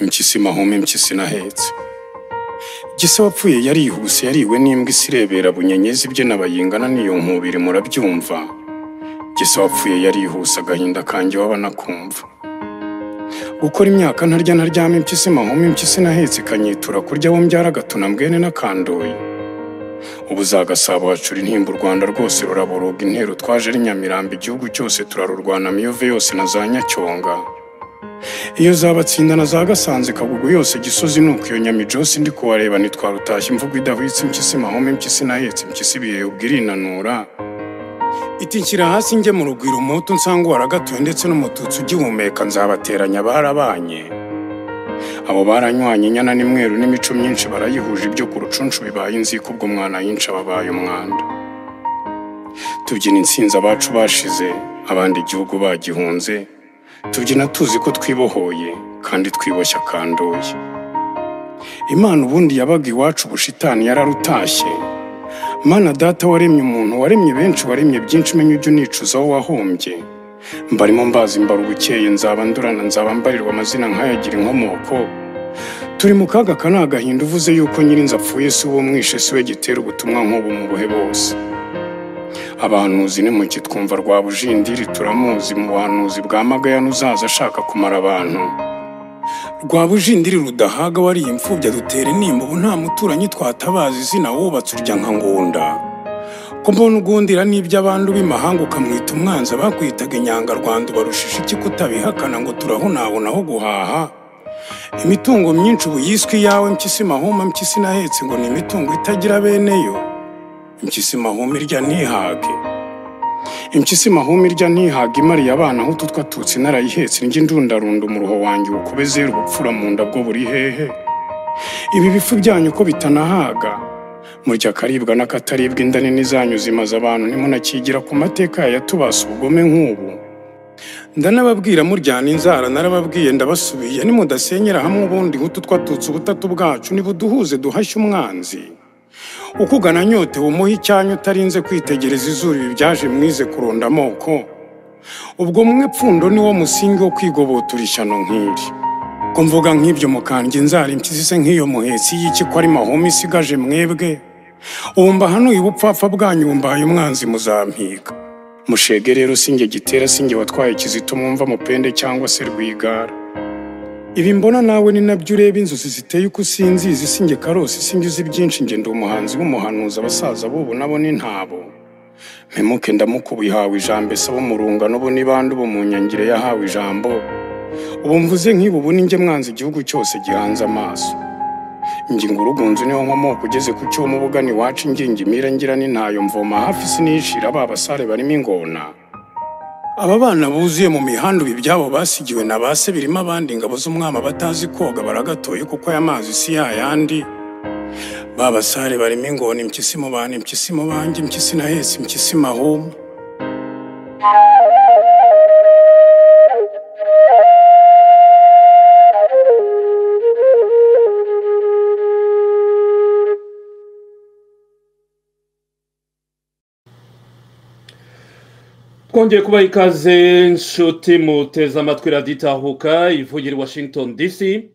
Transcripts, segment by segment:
impyisi mahome impyisi nahetse gisa wapfuye yarihuse yariwe n'imbwa isirebera bunyenyezi ibyina bayingana n'iyo nkubiri murabyumva gisa wapfuye yarihuse agahinda kanjye waba nakumva gukora imyaka ntarya ntaryama impyisi mahome impyisi nahetse ikanyitura kurya wo mbyara agatuna mbwene n'akandoye ubu za gasabo hacura intimba u rwanda rwose ruraboroga intero twaje ari nyamirambo igihugu cyose turarurwana miyove yose na za nyacyonga iyo zabatsindana za gasanze kagugu yose gisozi nuko iyo nyamijosi ndi kuwareba ntitwarutashye imvugo idahwitse impyisi mahome impyisi nahetse impyisi ibihe ubwirinanura iti nshyira hasi njye mu rugwiro umuhutu nsanga waragatuye ndetse n'umututsi ugihumeka nzabateranya barabanye abo baranywanye inyana n'imweru n'imico myinshi barayihuje ibyo ku rucunshu bibaye inzika ubwo mwana yinshi ababaye umwanda tubyina insinzi abacu bashize abandi igihugu bagihunze tubyina tuzi ko twibohoye kandi twiboshya akandoye imana ubundi yabaga iwacu ubushitani yararutashye mana data waremye umuntu waremye benshi waremye byinshi menya ujya unicuzaho wahombye mbarimo mbazi mbara ubukeye nzaba ndurana nzaba mbarirwa amazina nkayagira inkomoko turi mu kaga ka ni agahinda uvuze yuko nyirinzu apfuye si uwo mwishe si we gitera ubutumwa nk'ubu mu buhe bose abahanuzi nimuki twumva rwa bujindiri turamuzi mu buhanuzi bwa magayane uzaza ashaka kumara abantu rwa bujindiri rudahaga wariye imfubyi adutera intimba ubu nta muturanyi twatabaza izina wubatse urya nka ngunda ko mbona ugundira n'ibyo abandi ubimahanga ukamwita umwanzi abakwitaga inyangarwanda ubarushije iki kutabihakana ngo turahunabona aho guhaha imitungo myinshi ubu yiswe iyawe mpyisi mahoma mpyisi nahetse ngo ni imitungo itagira bene yo impyisi mahoma irya ntihage impyisi mahoma irya ntihaga imariye abana aho utwo twatutsi narayihetse njye ndundarunda umuruho wanjye ukube zera ubupfura mu nda bwo buri hehe ibi bifu byanyu ko bitanahaga murya akaribwa n'akataribwa inda nini zanyu zimaze abantu ntimunakigira ku mateka yatubasa ubugome nk'ubu ndanababwira muryana inzara narababwiye ndabasubiye nimudasenyera hamwe ubundi nk'utu twatutse ubutatu bwacu nibuduhuze duhashye umwanzi ukugana nyote umuhe icyanyu utarinze kwitegereza izuru ibi byaje mwize kurunda amoko ubwo mwe pfundo ni wo musingi wo kwigobotura ishyano nk'iri ko mvuga nk'ibyo mukandya inzara impyisi se nk'iyo muhetsi y'iki ko ari mahoma isigaje mwebwe ubu mbahanuye ubupfapfa bwanyu mbaye umwanzi muzampiga mushege rero sinjye gitera sinjye watwaye kizito mwumva mupende cyangwa se rwigara ibi mbona nawe ni nabyo ureba inzozi ziteye uko usinzizi sinjye karosi sinjye uzi byinshi njye ndi umuhanzi w'umuhanuzi abasaza b'ubu nabo ni ntabo mpemuke ndamuka ubu ihawe ijambo ese abo mu rungano bo n'ibandi ubu mu nyangire yahawe ijambo ubu mvuze nk'ibi ubu ni njye mwanzi igihugu cyose gihanze amaso ngingo urugunzu niho nkomoko ugeze ku cyuma ubugana iwacu ngingo imira ngira ni ntayo mvoma hafi sinishira ba basare barimo ingona aba bana buzuye mu mihanda ibi byabo basigiwe na ba se birimo abandi ingabo z'umwami batazi koga baragatoye kuko aya mazi si yayandi ba basare barimo ingona impyisi mu bantu impyisi mu banjye impyisi nahetse impyisi mahuma twongeye kubaha ikaze nshuti muteze amatwi radiyo itahuka ivugira i washington dc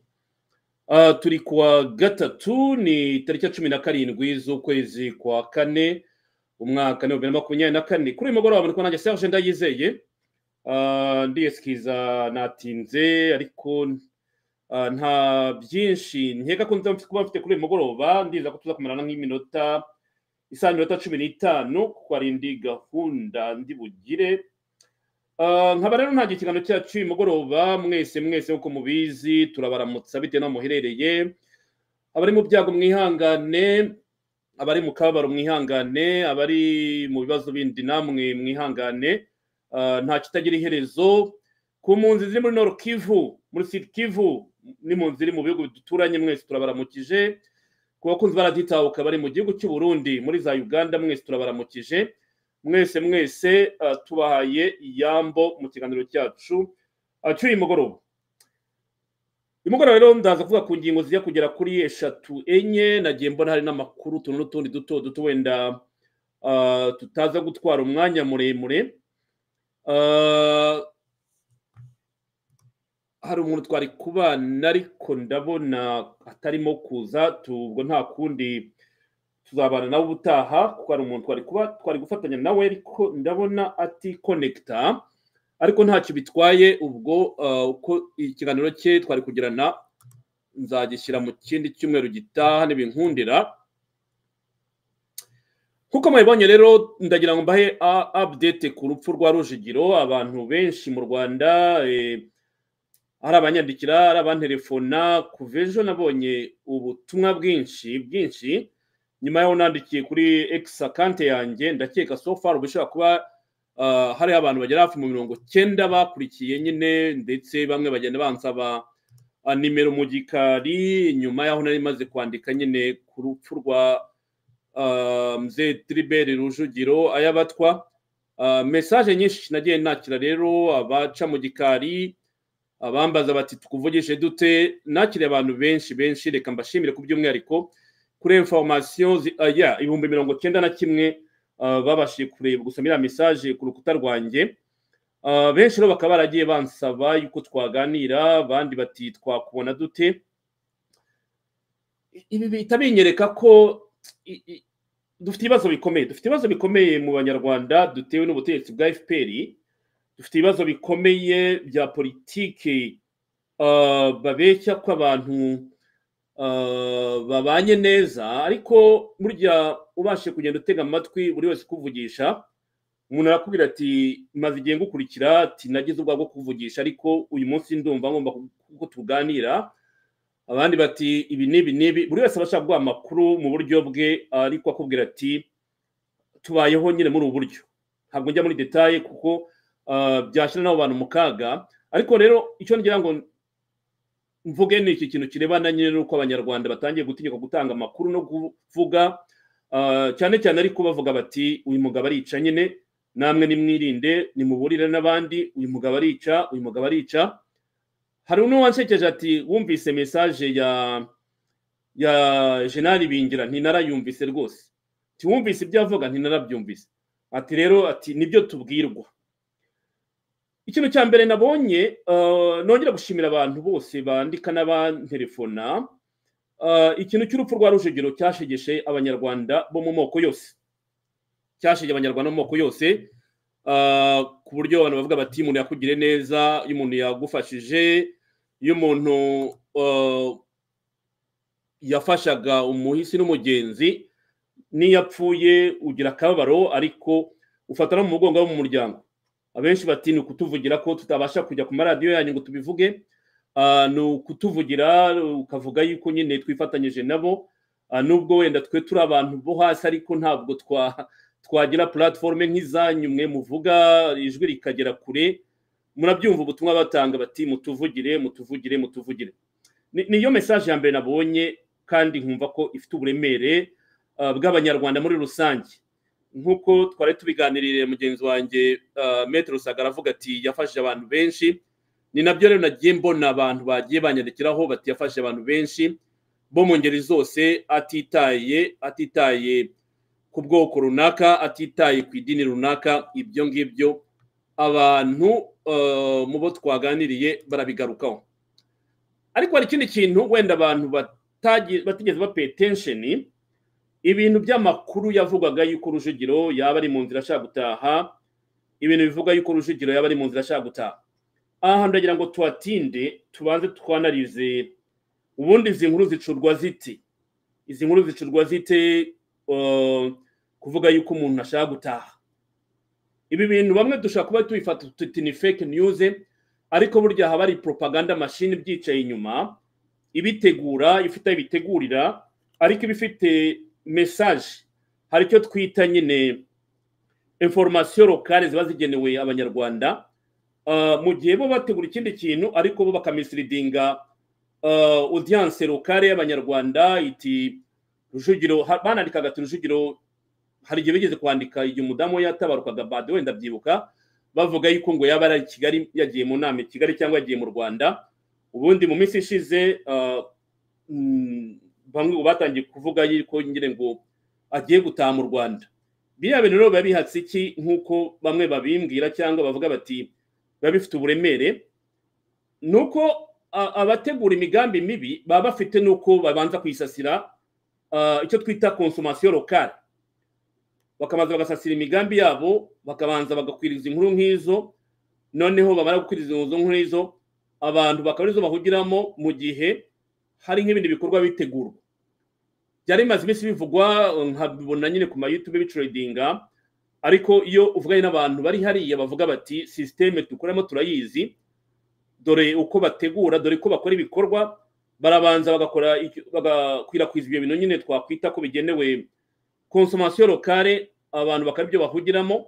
Ah, turi kuwa gatatu ni tariki ya cumi na karindwi z'ukwezi kwa kane umwaka ni bibiri na makumyabiri na kane kuri uyu mugoroba muri kubona serge ndayizeye Ah, ndiyesikiza natinze ariko ah, nta byinshi nkeka ko nza kuba mfite kuri uyu mugoroba ndiza ko tuza kumarana nk'iminota isaha iminota cumi n'itanu kuko ari indi gahunda ndi bugire Ah, nkaba rero ntangiye ikiganiro cyacu uyu mugoroba mwese mwese nk'uko mubizi turabaramutsa bitewe n'aho muherereye abari mu byago mwihangane abari mu kababaro mwihangane abari mu bibazo bindi namwe mwihangane Ah, nta kitagira iherezo ku mpunzi ziri muri noro kivu muri sud kivu n'impunzi ziri mu bihugu duturanye mwese turabaramukije ku bakunzi baraditahuka bari mu gihugu cy'u Burundi muri za uganda mwese turabaramukije mwese mwese ah, tubahaye iyambo mu kiganiro cyacu ah, cy'uyu mugoroba uyu mugoroba rero ndaza kuvuga ku ngingo zijya kugera kuri eshatu enye nagiye mbona hari n'amakuru utuntu n'utundi duto duto wenda ah, tutaza gutwara umwanya muremure Ah, hari umuntu twari kubana ariko ndabona atarimo kuza ubwo nta kundi tuzabana nawe ubutaha kuko hari umuntu twari kuba twari gufatanya nawe ariko ndabona atikonekita ariko ntacyo bitwaye ubwo uko ikiganiro cye twari kugirana nzagishyira mu kindi cyumweru gitaha ntibinkundira nk'uko mubibonye rero ndagira ngo mbahe update ku rupfu rwa rujigiro abantu benshi mu rwanda hari abanyandikira hari abanterefona kuva ejo nabonye ubutumwa bwinshi bwinshi nyuma yaho nandikiye kuri egisi akante yanjye ndakeka far bishobora kuba hariho abantu bagera hafi mu mirongo cyenda bakurikiye nyine ndetse bamwe bagenda bansaba nimero mu gikari nyuma yaho nari maze kwandika nyine ku rupfu rwa mze tiriberi rujugiro ayabatwa mesaje nyinshi nagiye nakira rero abaca mu gikari abambaza bati tukuvugishe dute nakiriye abantu benshi benshi reka mbashimire ku by'umwihariko kuri informasiyo ibihumbi mirongo cyenda na kimwe babashije kureba gusa iriya mesaje ku rukuta rwanjye benshi rero bakaba baragiye bansaba yuko twaganira abandi bati twakubona dute ibi bihita binyereka ko dufite ibibazo bikomeye dufite ibibazo bikomeye mu banyarwanda dutewe n'ubutegetsi bwa fpr dufite ibibazo bikomeye bya politiki babeshya ko abantu babanye neza ariko burya ubashe kugenda utega amatwi buri wese ukuvugisha umuntu arakubwira ati maze igihe ngukurikira ati nagize ubwoba bwo kuvugisha ariko uyu munsi ndumva ngomba ko tuganira abandi bati ibi n'ibi n'ibi buri wese aba ashaka guha amakuru mu buryo bwe ariko akubwira ati tubayeho nyine muri ubu buryo ntabwo njya muri detaye kuko byashyira n'abo bantu mu kaga ariko rero icyo ngira ngo mvuge ni iki kintu kirebana nyine n'uko abanyarwanda batangiye gutinyuka gutanga amakuru no kuvuga cyane cyane ariko bavuga bati uyu mugabo arica nyine namwe nimwirinde nimuburire n'abandi uyu mugabo arica uyu mugabo arica hari uwansekeje ati wumvise mesaje ya ya jenali bingira ntinarayumvise rwose tiwumvise ibyo avuga ntinarabyumvise ati rero ati nibyo tubwirwa ikintu cya mbere nabonye nongera gushimira abantu bose bandika n'abanterefona ikintu cy'urupfu rwa rujugiro cyashegeshe abanyarwanda bo mu moko yose cyashegeje abanyarwanda mu moko yose ku buryo abantu bavuga bati umuntu yakugire neza iyo umuntu yagufashije iyo umuntu yafashaga umuhisi n'umugenzi n'iyo apfuye ugira akababaro ariko ufata no mu mugongo wo mu muryango abenshi bati ni ukutuvugira ko tutabasha kujya ku maradiyo yanyu ngo tubivuge ni ukutuvugira ukavuga yuko nyine twifatanyije nabo nubwo wenda twe turi abantu bo hasi ariko ntabwo twa twagira puratiforume nk'izanyu mwe muvuga ijwi rikagera kure murabyumva ubutumwa batanga bati mutuvugire mutuvugire mutuvugire niyo mesaje ya mbere nabonye kandi nkumva ko ifite uburemere bw'abanyarwanda muri rusange nk'uko twari tubiganiriye mugenzi wanjye metero rusagara avuga ati yafashije abantu benshi ni nabyo rero nagiye mbona abantu bagiye banyandikiraho bati yafashije abantu benshi bo mu ngeri zose atitaye atitaye ku bwoko runaka atitaye ku idini runaka ibyo ngibyo abantu mu bo twaganiriye barabigarukaho ariko hari ikindi kintu wenda abantu batigeze bapeye tensheni ibintu by'amakuru yavugaga yuko rujugiro yaba ari mu nzira ashaka gutaha ibintu bivuga yuko rujugiro yaba ari mu nzira ashaka gutaha aha ndagira ngo tuhatinde tubanze twanarize ubundi izi nkuru zicurwa ziti izi nkuru zicurwa zite kuvuga yuko umuntu ashaka gutaha ibi bintu bamwe dushobora kuba tubifata tuti ni fake news ariko burya haba hari propaganda machine ibyicaye inyuma ibitegura ifite aho ibitegurira ariko ibifite message hari icyo twita nyine information locale ziba zigenewe abanyarwanda mu gihe bo bategura ikindi kintu ariko bo bakamisridinga audience locale y'abanyarwanda iti rujugiro banandikaga ati rujugiro hari igihe bigeze kwandika igihe umudamu we yatabarukaga bade wenda abyibuka bavuga yuko ngo yaba ari kigali yagiye mu nama i kigali cyangwa yagiye mu rwanda ubundi mu minsi ishize bamwe batangiye kuvuga yuko nyine ngo agiye gutaha mu rwanda biriya bintu rero biba bihatse iki nk'uko bamwe babimbwira cyangwa bavuga bati biba bifite uburemere ni uko a- abategura imigambi mibi baba bafite n'uko babanza kuyisasira ah, icyo twita konsomasiyo lokale bakabanza bagasasira imigambi yabo bakabanza bagakwiriza inkuru nk'izo noneho bamara gukwiriza izo nkuru nk'izo abantu bakaba arizo bahugiramo mu gihe hari nk'ibindi bikorwa bitegurwa byari bimaze iminsi bivugwa nkabibona nyine ku mayutube bicuredinga ariko iyo uvuganye n'abantu bari hariya bavuga bati sisiteme dukoramo turayizi dore uko bategura dore uko bakora ibikorwa barabanza bagakora icyo- bagakwirakwiza ibyo bintu nyine twakwita ko bigenewe konsomasiyo lokale abantu bakaba ibyo bahugiramo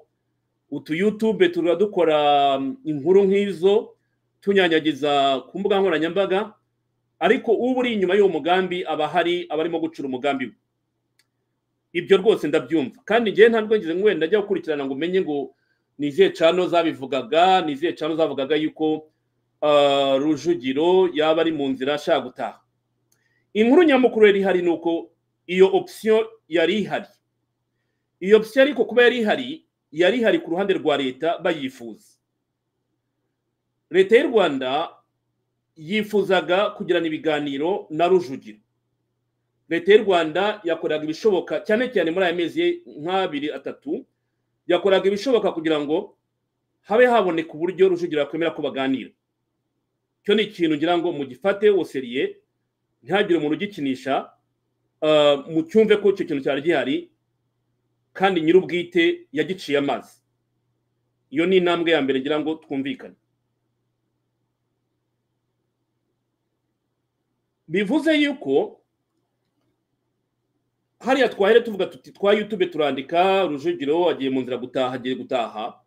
utu youtube tuba dukora mm, inkuru nk'izo tunyanyagiza ku mbuga nkoranyambaga ariko uba uri inyuma y'uwo mugambi aba hari abarimo gucura umugambi we ibyo rwose ndabyumva kandi njyewe ntabwo ngize ngo wenda njya gukurikirana ngo umenye ngo ni izihe cano zabivugaga ni izihe cano zavugaga yuko ah, rujugiro yaba ari mu nzira ashaka gutaha inkuru nyamukuru yari ihari ni uko iyo opsiyo yari ihari iyo opsiyo ariko kuba yari ihari yari ihari ku ruhande rwa leta bayifuza leta y'u rwanda yifuzaga kugirana ibiganiro na rujugiro leta y'u rwanda yakoraga ibishoboka cyane cyane muri aya mezi nk'abiri atatu yakoraga ibishoboka kugira ngo habe haboneka uburyo rujugiro yakwemera ko baganira icyo ni ikintu ngira ngo mugifate woseriye ntihagire umuntu ugikinisha ah, mucyumve ko icyo kintu cyari gihari kandi nyir'ubwite yagiciye amazi iyo ni intambwe ya mbere ngira ngo twumvikane bivuze yuko hariya twahere tuvuga tuti twa yutube turandika rujugiro agiye mu nzira gutaha agiye gutaha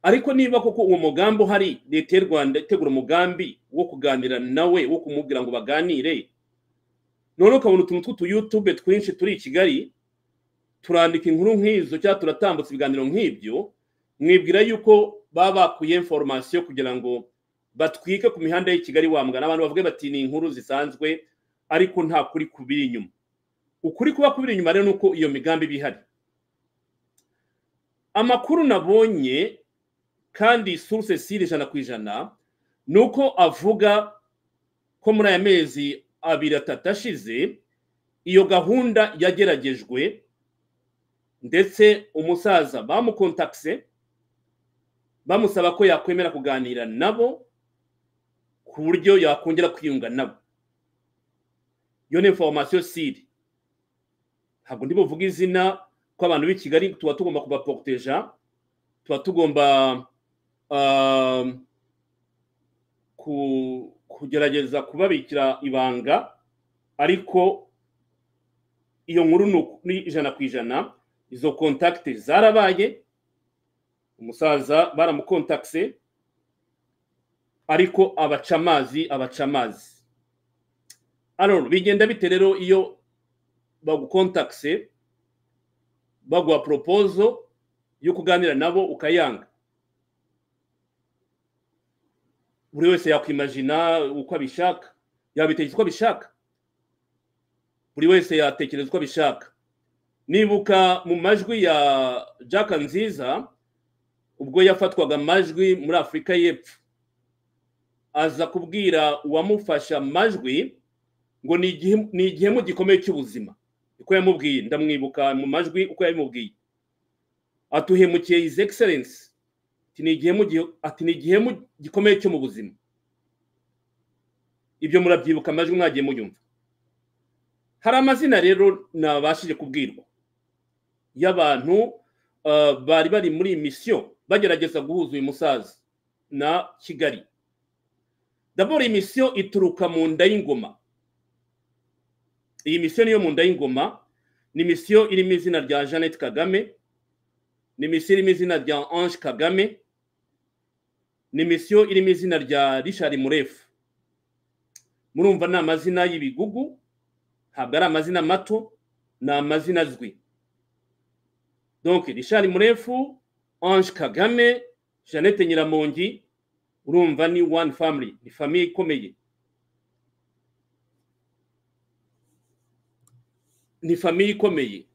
ariko niba koko uwo mugambi uhari leta y'u rwanda itegura umugambi wo kuganira nawe wo kumubwira ngo baganire none ukabona utuntu tw'utuyutube twinshi turi i kigali turandika inkuru nk'izo cyangwa turatambutsa ibiganiro nk'ibyo mwibwira yuko baba bakuye informasiyo kugira ngo batwike ku mihanda y'i kigali wamugana abantu bavuge bati ni inkuru zisanzwe ariko nta kuri kubiri inyuma ukuri kuba kubiri inyuma rero ni uko iyo migambi iba ihari amakuru nabonye kandi source sire ijana ku ijana ni uko avuga ko muri aya mezi abiri atatu ashize iyo gahunda yageragejwe ndetse umusaza bamukontakise bamusaba ko yakwemera kuganira nabo ku buryo yakongera kwiyunga nabo iyo ni informasiyo siri ntabwo ndi buvuge izina ko abantu b'i kigali tuba tugomba kubaporuteja tuba tugomba ah, ku- kugerageza kubabikira ibanga ariko iyo nkuru ni uku- ni ijana ku ijana izo kontakite zarabaye umusaza baramukontakise ariko abaca amazi abaca amazi aroro bigenda bite rero iyo bagukontakise baguha poropozo yo kuganira nabo ukayanga buri wese yakwimajina uko abishaka yabitekereza uko abishaka buri wese yatekereza uko abishaka nibuka mu majwi ya jack nziza ubwo yafatwaga amajwi muri afurika y'epfo aza kubwira uwamufasha amajwi ngo ni igihe- ni igihemu gikomeye cy'ubuzima uko yamubwiye ndamwibuka mu majwi uko yabimubwiye atuhemukiye his excellence ati ni igihemu gi- ati ni igihemu gikomeye cyo mu buzima ibyo murabyibuka amajwi mwagiye muyumva hari amazina rero nabashije kubwirwa y'abantu ah, bari bari muri iyi misiyo bagerageza guhuza uyu musaza na kigali dabora iyi misiyo ituruka mu nda y'ingoma iyi misiyo niyo mu nda y'ingoma ni misiyo irimo izina rya jeannette kagame ni misiyo irimo izina rya ange kagame ni misiyo irimo izina rya richard murefu murumva ni amazina y'ibigugu ntabwo ari amazina mato ni amazina azwi donc richard murefu ange kagame jeannette nyiramongi urumva ni one family ni famiye ikomeye ni famiye ikomeye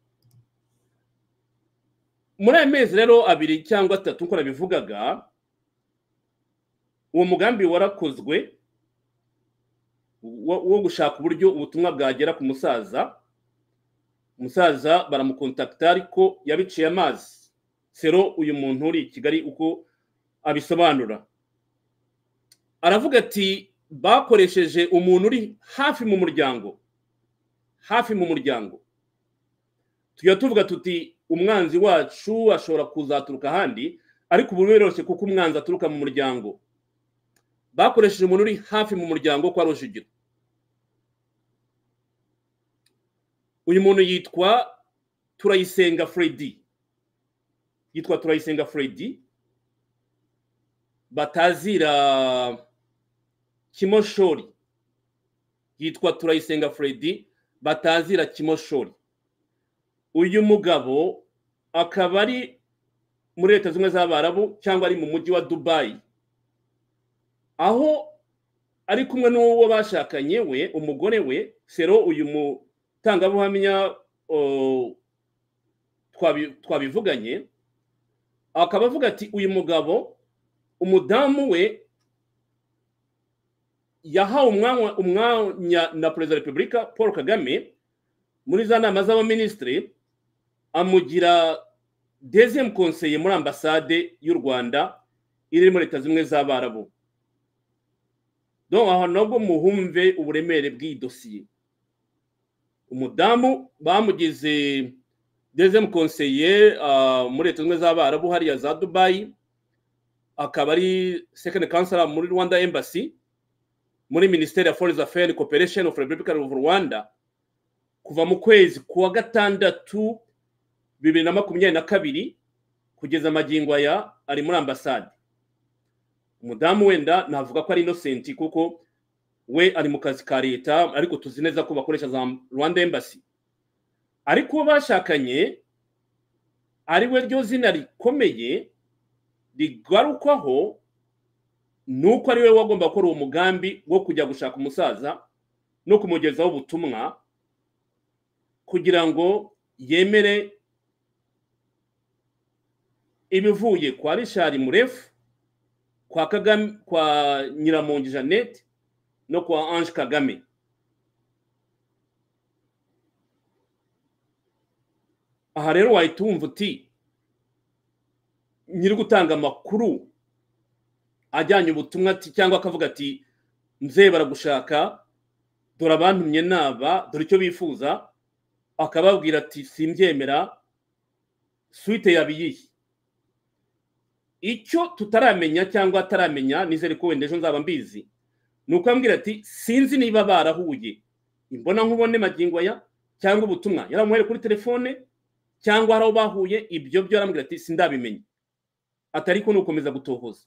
muri aya mezi rero abiri cyangwa atatu nk'uko nabivugaga uwo mugambi warakozwe wo gushaka uburyo ubutumwa bwagera ku musaza umusaza baramukontakita ariko yabiciye amazi sero uyu muntu uri i kigali uko abisobanura aravuga ati bakoresheje umuntu uri hafi mu muryango hafi mu muryango tujya tuvuga tuti umwanzi wacu ashobora kuzaturuka ahandi ariko ubu biroroshye kuko umwanzi aturuka mu muryango bakoresheje umuntu uri hafi mu muryango kwa rujugiro uyu muntu yitwa turayisenga freddy yitwa turayisenga freddy batazira kimoshori yitwa turayisenga freddy batazira kimoshori uyu mugabo akaba ari muri leta zimwe z'abarabu cyangwa ari mu mujyi wa dubayi aho ari kumwe n'uwo bashakanye we umugore we sero uyu mutangabuhamya twabivuganye akaba avuga ati uyu mugabo umudamu we yahawe umwanya na perezida wa repubulika paul kagame muri za nama z'abaminisitiri amugira dezemu konseye muri ambasade y'u rwanda iri muri leta zimwe z'abarabu aha nabwo muhumve uburemere bw'iyi dosiye umudamu bamugize dezemu konseye muri leta zimwe z'abarabu hariya za dubayi akaba ari sekendi kansara muri rwanda embasi muri minisiteri ya foreign affairs corporation of republica of rwanda kuva mu kwezi kuwa gatandatu bibiri na makumyabiri na kabiri kugeza amagingo aya ari muri ambasade umudamu wenda navuga ko ari inosenti kuko we ari mu kazi ka leta ariko tuzi neza ko bakoresha za rwanda embasi ariko uwo bashakanye ari we ryo zina rikomeye rigarukwaho ni uko ari we wagomba gukora uwo mugambi wo kujya gushaka umusaza no kumugezaho ubutumwa kugira ngo yemere ibivuye kwa rishari murefu kwa kagame kwa nyiramongi jeannette no kwa ange kagame aha rero wahita wumva uti nyiri gutanga amakuru ajyanye ubutumwa ati cyangwa akavuga ati nze baragushaka dore abantumye naba dore icyo bifuza akababwira ati simbyemera suwite yabiyihe icyo tutaramenya cyangwa ataramenya nizere ko wenda ejo nzaba mbizi ni ukubabwira ati sinzi niba barahuye imbona nkubone magingo aya cyangwa ubutumwa yaramuhere kuri telefone cyangwa hari aho bahuye ibyo byo yarambwira ati sindabimenya atari ko ni ugukomeza gutohoza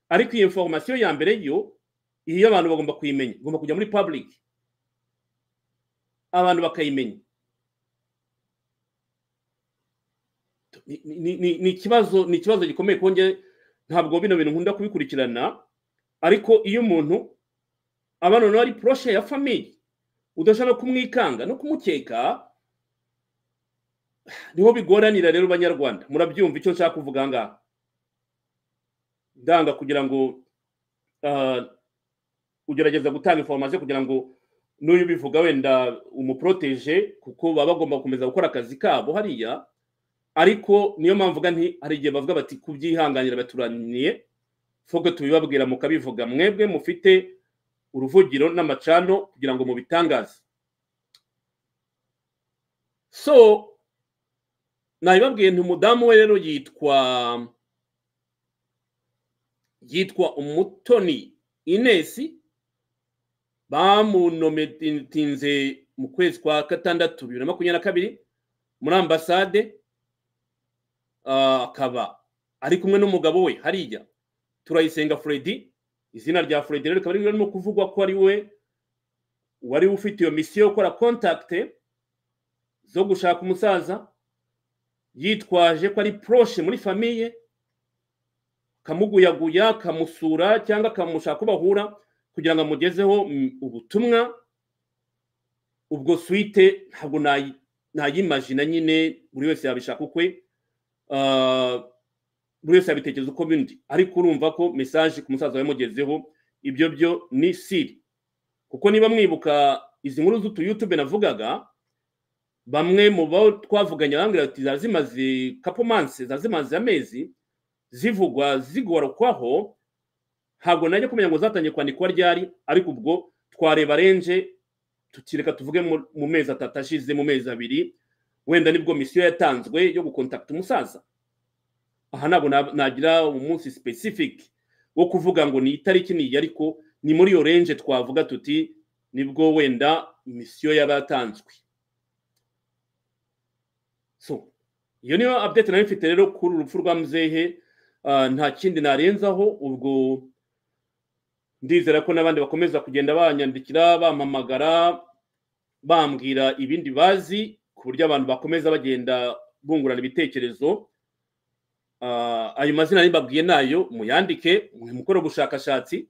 ariko iyi inforomasiyo ya mbere yo iyo abantu bagomba kuyimenya igomba kujya muri public abantu bakayimenya ni ikibazo ni ikibazo gikomeye kongera ntabwo bino bintu nkunda kubikurikirana ariko iyo umuntu abana noneho ari poroshe ya famiye udashobora no kumwikanga no kumukeka niho bigoranira rero banyarwanda murabyumva icyo nshaka kuvuga aha ngaha ndanga kugira ngo ugerageza gutanga informasiyo kugira ngo n'uyu ubivuga wenda umuporoteje kuko baba bagomba gukomeza gukora akazi kabo hariya ariko niyo mpamvu nti hari igihe bavuga bati kubyihanganira baturaniye fogo tubibabwira mukabivuga mwebwe mufite uruvugiro n'amacano kugira ngo mubitangaze so nabibabwiye nti umudamu we rero yitwa yitwa umutoni inesi bamunometinze mu kwezi kwa gatandatu bibiri na makumyabiri na kabiri muri ambasade akaba ari kumwe n'umugabo we hariya turayisenga freddy izina rya freddy rero rikaba ririmo kuvugwa ko ari we wari ufite iyo misiyo yo gukora kontakite zo gushaka umusaza yitwaje ko ari poroshe muri famiye akamuguyaguya akamusura cyangwa akamushaka ko bahura kugira ngo amugezeho ubutumwa ubwo suwite ntabwo ntayimajina nyine buri wese yabishaka ukwe buri wese yabitekereza uko bindi ariko urumva ko mesaje ku musaza yamugezeho ibyo byo ni siri kuko niba mwibuka izi nkuru z'utuyutube navugaga bamwe mu bo twavuganye barambwira bati ziba zimaze kapo mansi ziba zimaze amezi zivugwa zigorokwaho ntabwo najya kumenya ngo zatangiye kwandikwa ryari ariko ubwo twareba renje tukireka tuvuge mu mezi atatu ashize mu mezi abiri wenda nibwo misiyo yatanzwe yo gukontakita umusaza aha ntabwo nagira umunsi specific wo kuvuga ngo ni itariki niyi ariko ni muri iyo renje twavuga tuti nibwo wenda misiyo yaba yatanzwe so iyo niyo update nayo mfite rero kuri urupfu rwa muzehe nta kindi narenzaho ubwo ndizera ko n'abandi bakomeza kugenda banyandikira bampamagara bambwira ibindi bazi ku buryo abantu bakomeza bagenda bungurana ibitekerezo ayo mazina nibabwiye nayo muyandike mukore ubushakashatsi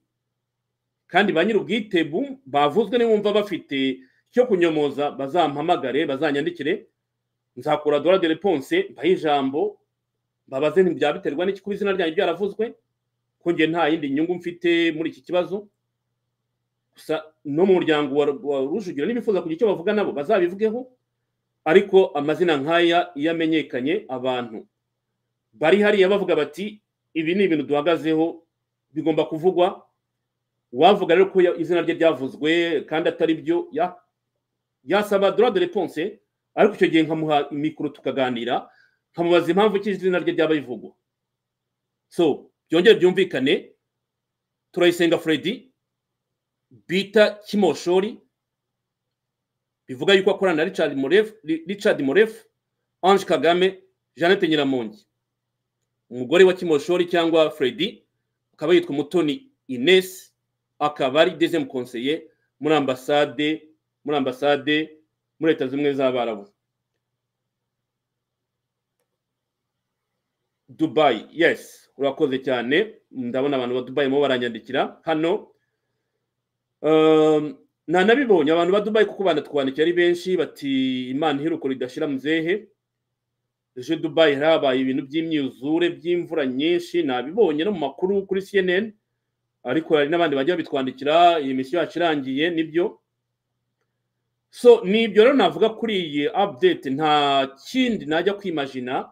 kandi ba nyir'ubwite bavuzwe nibumva bafite icyo kunyomoza bazampamagare bazanyandikire nzakora dora de reponse mbahe ijambo mbabaze ntibyaba biterwa n'iki kuba izina ryanyu byaravuzwe ko njye nta yindi nyungu mfite muri iki kibazo gusa no mu muryango wa rujugira n'ibifuza kugira icyo bavuga nabo bazabivugeho ariko amazina nk'aya iyo amenyekanye abantu bari hariya bavuga bati ibi ni ibintu duhagazeho bigomba kuvugwa wavuga rero ko izina rye ryavuzwe kandi atari byo yasaba dora de reponse ariko icyo gihe nkamuha mikoro tukaganira nkamubaza impamvu ki izina rye ryaba rivugwa so byongere byumvikane turayisenga furedi bita kimoshori bivuga yuko akorana na richard morefu richard morefu ange kagame jeannette nyiramongi umugore wa kimoshori cyangwa freddy akaba yitwa mutoni ines akaba ari dezemu konseye muri ambasade muri ambasade muri leta zimwe z'abarabu dubayi yes urakoze cyane ndabona abantu ba dubayi barimo baranyandikira hano ntanabibonye abantu ba dubayi kuko banatwandikira ari benshi bati imana iheruko ridashira muzehe ejo dubayi habaye ibintu by'imyuzure by'imvura nyinshi nabibonye no mu makuru kuri cnn ariko hari n'abandi bajya babitwandikira iyi misiyo yacu irangiye nibyo so nibyo rero navuga kuri iyi update nta kindi najya kwimajina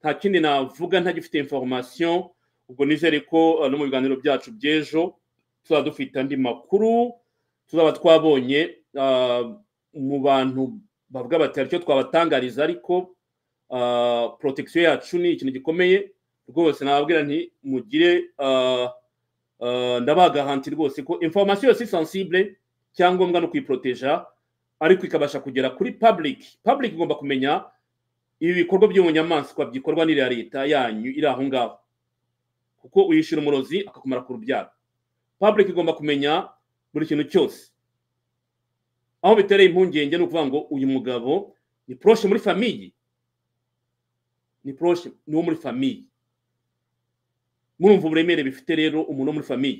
nta kindi navuga ntagifite inforomasiyo ubwo nizere ko no mu biganiro byacu by'ejo tuzaba dufite andi makuru tuzaba twabonye mu bantu bavuga bati hari icyo twabatangariza ariko porotagisiyo yacu ni ikintu gikomeye rwose nababwira nti mugire ndabagahanti rwose ko inforomasiyo yose sensible cyangombwa no kuyiporoteja ariko ikabasha kugera kuri pabulike pabulike igomba kumenya ibi bikorwa by'ubunyamaswa byikorwa n'iriya leta yanyu iri aho ngaho kuko uyishyura umurozi akakumara ku rubyaro pabulike igomba kumenya buri kintu cyose aho bitereye impungenge ni ukuvuga ngo uyu mugabo ni poroshe muri famiye ni poroshe ni uwo muri famiye murumva uburemere bifite rero umuntu wo muri famiye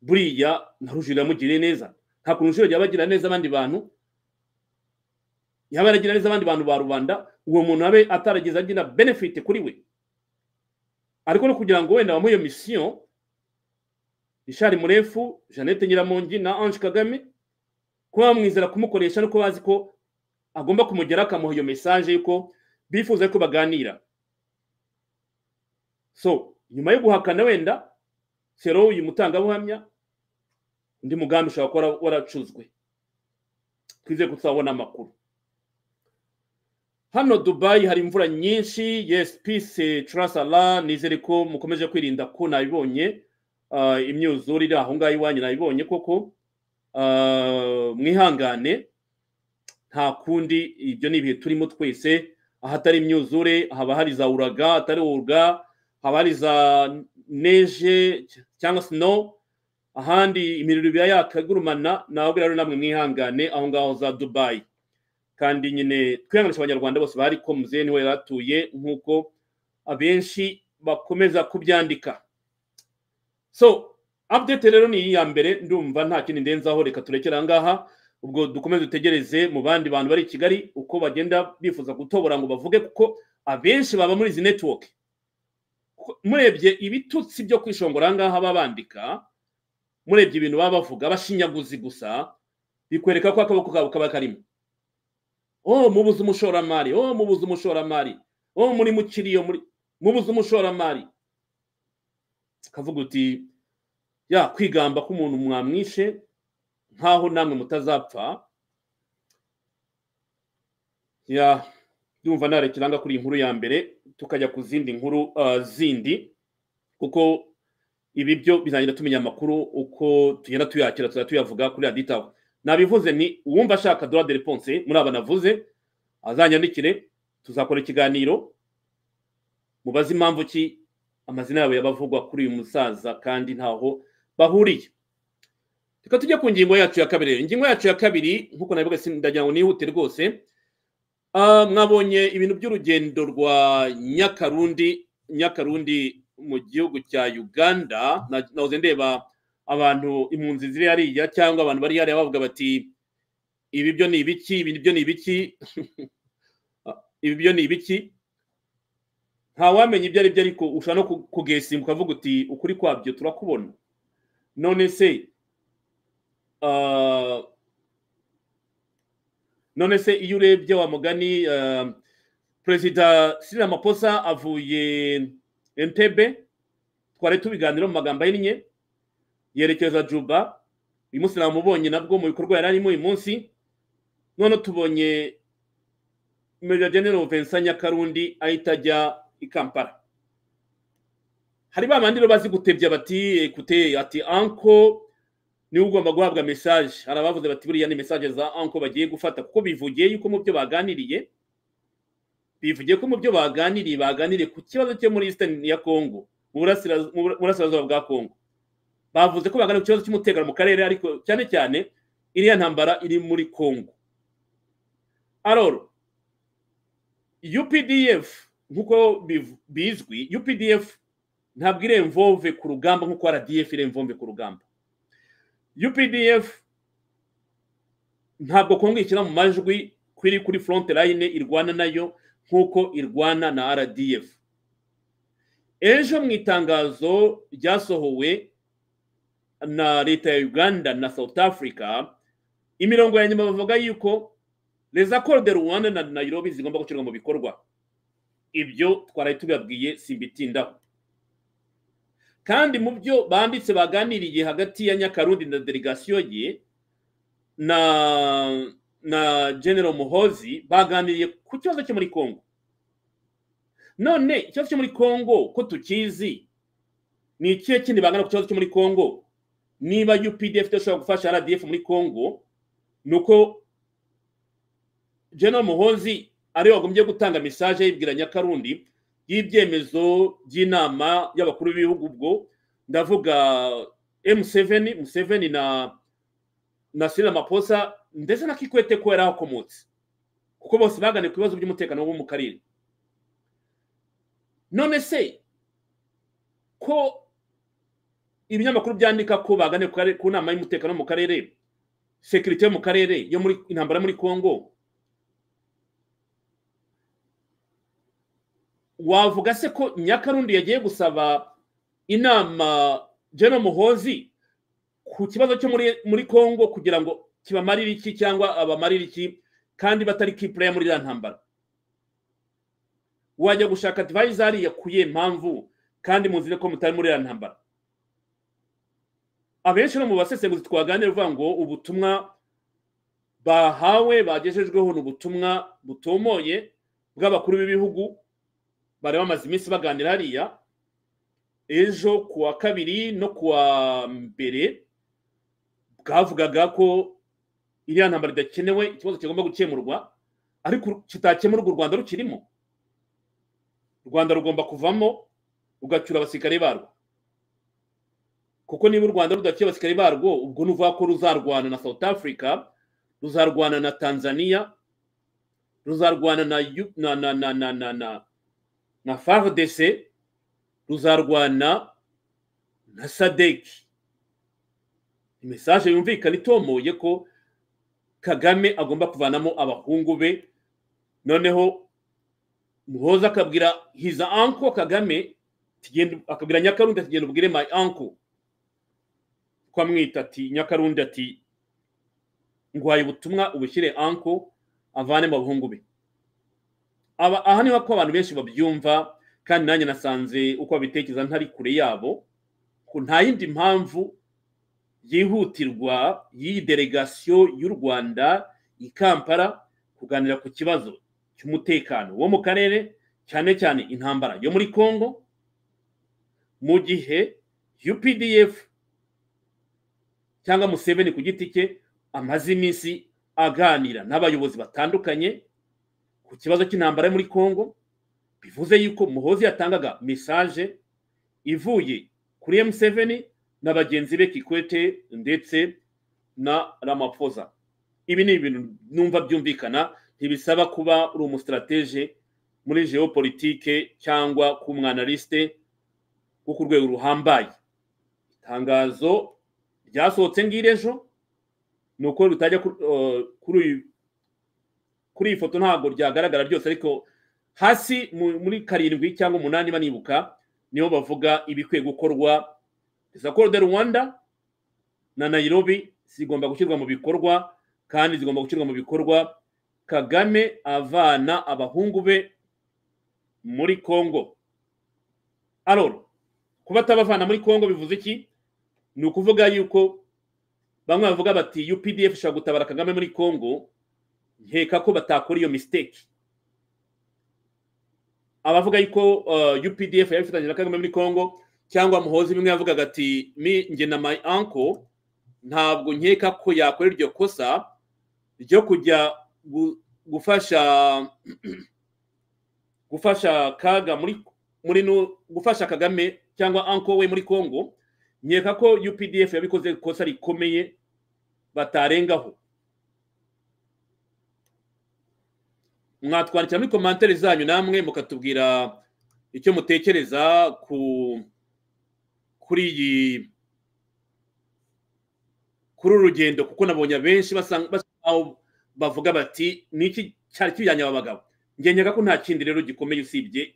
buriya ntarujurira amugiriye neza nta kuntu ushobora yaba agira neza abandi bantu yaba yaragira neza abandi bantu ba rubanda uwo muntu abe atarageze agira benefite kuri we ariko no kugira ngo wenda bamuhe iyo misiyo rishari murefu jeannette nyiramongi na ange kagame kuba bamwizera kumukoresha nuko bazi ko agomba kumugeraho akamuha iyo mesaje yuko bifuza yuko baganira so nyuma yo guhakana wenda sero uyu mutangabuhamya undi mugambi ushobora kuba waracuzwe twizeye ko tuzabona amakuru hano dubayi hari imvura nyinshi yes peace turasara nizere ko mukomeje kwirinda ko nabibonye imyuzure iri aho ngaho iwanyu nabibonye koko mwihangane nta kundi ibyo ni ibihe turimo twese ahatari imyuzure haba hari za uraga atari uruga haba hari za neje cyangwa sino ahandi imiriro iba yakagurumana nababwira rero namwe mwihangane aho ngaho za dubayi kandi nyine twihanganisha abanyarwanda bose bari ko muzehe niwe yari atuye nk'uko abenshi bakomeza kubyandika so update rero ni iya mbere ndumva nta kindi ndenzaho reka turekere aha ngaha ubwo dukomeze dutegereze mu bandi bantu bari i kigali uko bagenda bifuza gutobora ngo bavuge kuko abenshi baba muri izi netiwoke kuko murebye ibitutsi byo kwishongora ahangaha baba bandika murebye ibintu baba bavuga bashinyaguzi gusa bikwereka ko akaboko kabo kaba karimo oh mubuze umushoramari oh mubuze umushoramari oh muri mukiriya muri mubuze umushoramari kavuga uti ya kwigamba k'umuntu mwamwishe nk'aho namwe mutazapfa ya yumva ntarekiranga kuri iyi nkuru ya mbere tukajya ku zindi nkuru zindi kuko ibi byo birangira tumenya amakuru uko tugenda tuyakira tuzajya tuyavuga kuri raditaho nabivuze ni uwumva ashaka dora de reponse muri aba navuze azanyandikire tuzakora ikiganiro mubaze impamvu ki amazina yabo yabavugwa kuri uyu musaza kandi ntaho bahuriye reka tujye ku ngingo yacu ya kabiri ingingo yacu ya kabiri nk'uko nabivuga ndagira ngo nihute rwose mwabonye ibintu by'urugendo rwa nyakarundi nyakarundi mu gihugu cya uganda nahoze ndeba abantu impunzi ziri hariya cyangwa abantu bari hariya bavuga bati ibi byo ni ibiki ibi byo ni ibiki ibi byo ni ibiki ntawamenya ibyo ari byo ariko ushobora no kugesimba ukavuga uti ukuri kwabyo turakubona none se none se iyo urebye wa mugani perezida sida maposa avuye entebe twari tubiganira mu magambo ahinnye yerekeza juba uyu munsi namubonye nabwo mu bikorwa yari arimo uyu munsi none tubonye meja genero vensa nyakarundi ahita ajya i kampala hari ba bandi bazi gutebya bati ekute ati anko niwe ugomba guhabwa mesaje hari abavuze bati buriya ni mesaje za anko bagiye gufata kuko bivugiye yuko mu byo baganiriye bivugiye ko mu byo baganiriye baganiriye ku kibazo cyo muri eastern ya congo mu burasirazuba bwa congo bavuze ko baganira ku kibazo cy'umutekano mu karere ariko cyane cyane iriya ntambara iri muri congo aroro updf nk'uko bizwi updf ntabwo iremvove ku rugamba nk'uko rdf iremvove ku rugamba updf ntabwo kongo ikina mu majwi kwiri kuri front line irwana nayo nk'uko irwana na rdf ejo mu itangazo ryasohowe na leta ya uganda na south africa imirongo ya nyuma bavuga yuko les accords de rwanda na nairobi zigomba gushyirwa mu bikorwa ibyo twaraye tubibabwiye simbitindaho kandi mu byo banditse baganiriye hagati ya nyakarundi na delegasiyo ye na na general muhozi baganiriye ku kibazo cyo muri congo none ikibazo cyo muri congo ko tukizi ni ikihe kindi bagana ku kibazo cyo muri congo niba updf idashobora gufasha rdf muri congo ni uko general muhozi ariwe wagombye gutanga mesaje yibwira nyakarundi y'ibyemezo by'inama y'abakuru b'ibihugu ubwo ndavuga emuseveni museveni na na sirila maposa ndetse na kikwete ko yari akomotse kuko bose baganiye ku bibazo by'umutekano wo mu karere none se ko ibinyamakuru byandika ko baganiye ku nama y'umutekano mu karere sekirite yo mu karere yo muri intambara muri congo wavuga se ko nyakarundi yagiye gusaba inama jeno muhozi ku kibazo cyo muri congo kugira ngo kibamarire iki cyangwa abamarire iki kandi batari kipureya muri iriya ntambara wajya gushaka divayizari yakuye impamvu kandi muzire ko mutari muri iriya ntambara abenshi no mu basesenguzi twaganira uvuga ngo ubutumwa bahawe bagejejweho ni ubutumwa butomoye bw'abakuru b'ibihugu bari bamaze iminsi baganira hariya ejo ku wa kabiri no ku wa mbere bwavugaga ko iriya ntambara idakenewe ikibazo kigomba gukemurwa ariko kitakemurwa u rwanda rukirimo u rwanda rugomba kuvamo rugacyura abasirikare barwo kuko niba u rwanda rudacyuye abasirikare barwo ubwo ni uvuga ko ruzarwana na south africa ruzarwana na tanzania ruzarwana na na na na na na na fardc ruzarwana na sadeki mesaje yumvikana itomoye ko kagame agomba kuvanamo abahungu be noneho muhoza akabwira hiza anko kagame akabwira nyakarundi ati genda ubwire my uncle ko amwita ati nyakarundi ati nguhaye ubutumwa ubushyire uncle avane mu bahungu be aha niho ko abantu benshi babyumva kandi nanjye nasanze uko babitekereza ntari kure yabo nta yindi mpamvu yihutirwa y'iyi delegasiyo y'u rwanda i kampala kuganira ku kibazo cy'umutekano wo mu karere cyane cyane intambara yo muri congo mu gihe updf cyangwa museveni ku giti cye amaze iminsi aganira n'abayobozi batandukanye ku kibazo cy'intambara yo muri congo bivuze yuko muhozi yatangaga mesaje ivuye kuri emuseveni na bagenzi be kikwete ndetse na ramaphosa ibi ni ibintu numva byumvikana ntibisaba kuba uri umusitarateje muri geopolitike cyangwa ku mwanalisite wo ku rwego ruhambaye itangazo ryasohotse ngiri ejo ni uko ritajya kuri iyi foto ntabwo ryagaragara ryose ariko hasi muri karindwi cyangwa umunani banibuka niho bavuga ibikwiye gukorwa isakoro de rwanda na nayirobi zigomba gushyirwa mu bikorwa kandi zigomba gushyirwa mu bikorwa kagame avana abahungu be muri congo aroro kuba atabavana muri congo bivuze iki ni ukuvuga yuko bamwe bavuga bati updf ishobora gutabara kagame muri congo nkeka ko batakora iyo misiteke abavuga yuko updf yabifatanyije na kagame muri congo cyangwa muhozi bimwe yavugaga ati nge na my uncle ntabwo nkeka ko yakora iryo kosa ryo kujya gufasha gufasha kaga muri muri gufasha kagame cyangwa uncle we muri congo nkeka ko updf yabikoze ikosa rikomeye batarengaho mwatwandikira muri komantere zanyu namwe mukatubwira icyo mutekereza ku kuri iyi kuri uru rugendo kuko nabonye abenshi basa nkaho bavuga bati niki cyari kijyanye aba bagabo ngengera ko nta kindi rero gikomeye usibye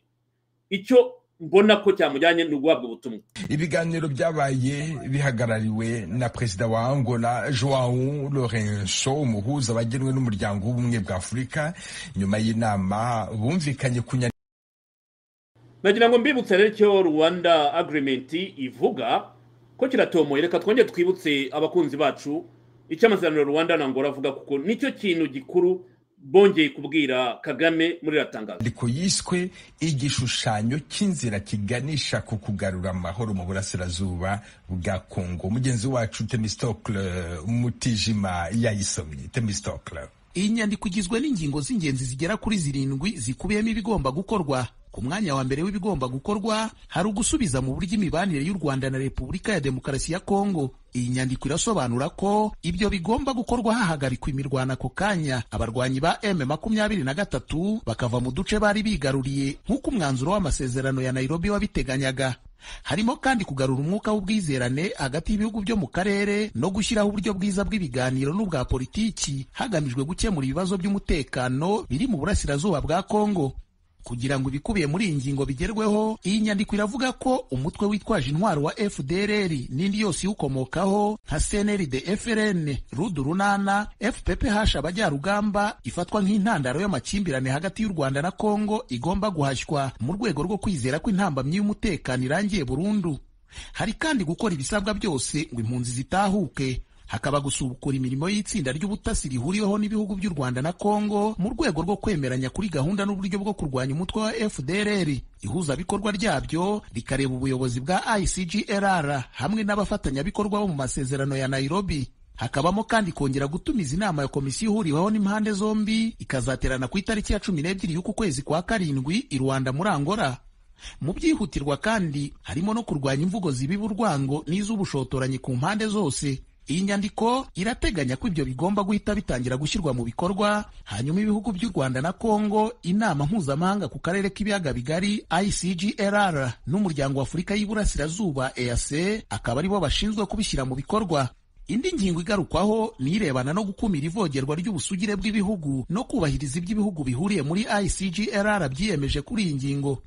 icyo mbona ko cyamujyanye ni uguhabwa ubutumwa ibiganiro byabaye bihagarariwe na perezida wa angola joao lorenso umuhuza wagenwe n'umuryango w'ubumwe bwa afurika nyuma y'inama bumvikanye ku nyandiko nagira ngo mbibutse rero icyo rwanda agirimenti ivuga ko kiratomoye reka twongere twibutse abakunzi bacu icyo amasezerano rwanda angola avuga kuko nicyo kintu gikuru bongeye kubwira kagame muri iratangazo ariko yiswe igishushanyo cy'inzira kiganisha ku kugarura amahoro mu burasirazuba bwa kongo mugenzi wacu temisitokle mutijima yayisomye temisitokle iyi nyandiko igizwe n'ingingo z'ingenzi zigera kuri zirindwi zikubiyemo ibigomba gukorwa ku mwanya wa mbere w'ibigomba gukorwa hari ugusubiza mu buryo imibanire y'u rwanda na repubulika ya demokarasi ya kongo iyi nyandiko irasobanura ko ibyo bigomba gukorwa hahagarikwa imirwana ako kanya abarwanyi ba m makumyabiri na gatatu bakava mu duce bari bigaruriye nk'uko umwanzuro w'amasezerano ya nairobi wabiteganyaga harimo kandi kugarura umwuka w'ubwizerane hagati y'ibihugu byo mu karere no gushyiraho uburyo bwiza bw'ibiganiro n'ubwa politiki hagamijwe gukemura ibibazo by'umutekano biri mu burasirazuba bwa kongo kugira ngo ibikubiye muri iyi ngingo bigerweho iyi nyandiko iravuga ko umutwe witwaje intwaro wa fdrr n'indi yose iwukomokaho nka cnrd frn rudu runana fph abajyarugamba ifatwa nk'intandaro y'amakimbirane hagati y'u rwanda na kongo igomba guhashywa mu rwego rwo kwizera ko intambamyi y'umutekano irangiye burundu hari kandi gukora ibisabwa byose ngo impunzi zitahuke hakaba gusubukura imirimo y'itsinda ry'ubutasi rihuriweho n'ibihugu by'u Rwanda na Kongo mu rwego rwo kwemeranya kuri gahunda n'uburyo bwo kurwanya umutwe wa FDLR ihuzabikorwa ryabyo rikareba ubuyobozi bwa ICGLR hamwe n'abafatanyabikorwa bo mu masezerano ya Nairobi hakabamo kandi kongera gutumiza inama ya komisiyo ihuriweho n'impande zombi ikazaterana ku itariki ya cumi n'ebyiri y'uku kwezi kwa karindwi i Rwanda muri Angola mu byihutirwa kandi harimo no kurwanya imvugo zibiba urwango n'iz'ubushotoranyi ku mpande zose iyi nyandiko irateganya ko ibyo bigomba guhita bitangira gushyirwa mu bikorwa hanyuma ibihugu by'u rwanda na kongo inama mpuzamahanga ku karere k'ibiyaga bigari icgrr n'umuryango wa afurika y'iburasirazuba eac akaba aribo bashinzwe kubishyira mu bikorwa indi ngingo igarukwaho ni irebana no gukumira ivogerwa ry'ubusugire bw'ibihugu no kubahiriza iby'ibihugu bihuriye muri icgrr byiyemeje kuri iyi ngingo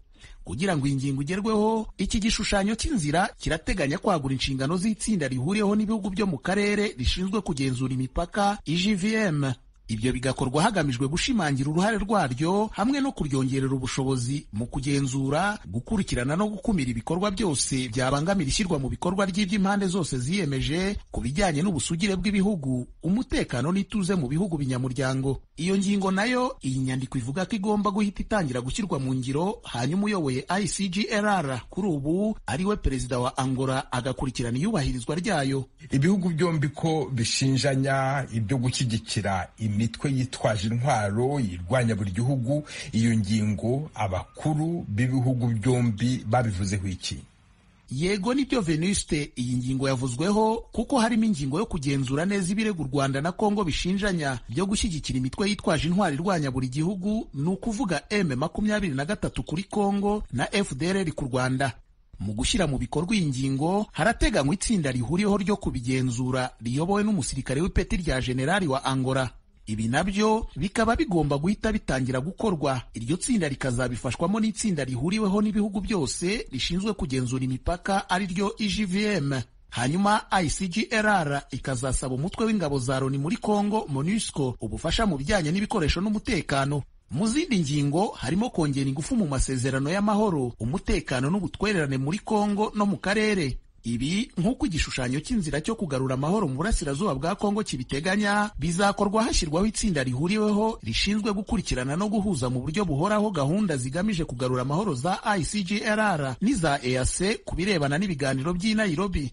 kugira ngo iyi ngingo igerweho iki gishushanyo cy'inzira kirateganya kwagura inshingano z'itsinda rihuriyeho n'ibihugu byo mu karere rishinzwe kugenzura imipaka igvm ibyo bigakorwa hagamijwe gushimangira uruhare rwaryo hamwe no kuryongerera ubushobozi mu kugenzura gukurikirana no gukumira ibikorwa byose byabangamira ishyirwa mu bikorwa ry'iby'impande zose ziyemeje ku bijyanye n'ubusugire bw'ibihugu umutekano n'ituze mu bihugu binyamuryango iyo ngingo nayo iyi nyandiko ivuga ko igomba guhita itangira gushyirwa mu ngiro hanyuma uyoboye icgrr kuri ubu ariwe perezida wa angola agakurikirana iyubahirizwa ryayo ibihugu byombi ko bishinjanya ibyo gushyigikira imitwe yitwaje intwaro irwanya buri gihugu iyo ngingo abakuru b'ibihugu byombi babivuzeho iki yego nibyo venuste iyi ngingo yavuzweho kuko harimo ingingo yo kugenzura neza ibirego u rwanda na kongo bishinjanya byo gushyigikira imitwe yitwaje intwaro irwanya buri gihugu ni ukuvuga m makumyabiri na gatatu kuri kongo na fdr ku rwanda mu gushyira mu bikorwa iyi ngingo harateganywa itsinda rihuriyeho ryo kubigenzura riyobowe n'umusirikare w'ipeti rya generali wa angola ibi nabyo bikaba bigomba guhita bitangira gukorwa iryo tsinda rikazabifashwamo n'itsinda rihuriweho n'ibihugu byose rishinzwe kugenzura imipaka ari ryo igvm hanyuma icgrr ikazasaba umutwe w'ingabo za loni muri congo monusco ubufasha mu bijyanye n'ibikoresho n'umutekano mu zindi ngingo harimo kongera ingufu mu masezerano y'amahoro umutekano n'ubutwererane muri congo no mu karere ibi nk'uko igishushanyo cy'inzira cyo kugarura amahoro mu burasirazuba bwa kongo kibiteganya bizakorwa hashyirwaho itsinda rihuriweho rishinzwe gukurikirana no guhuza mu buryo buhoraho gahunda zigamije kugarura amahoro za icgrr n'iza eac ku birebana n'ibiganiro by'i nairobi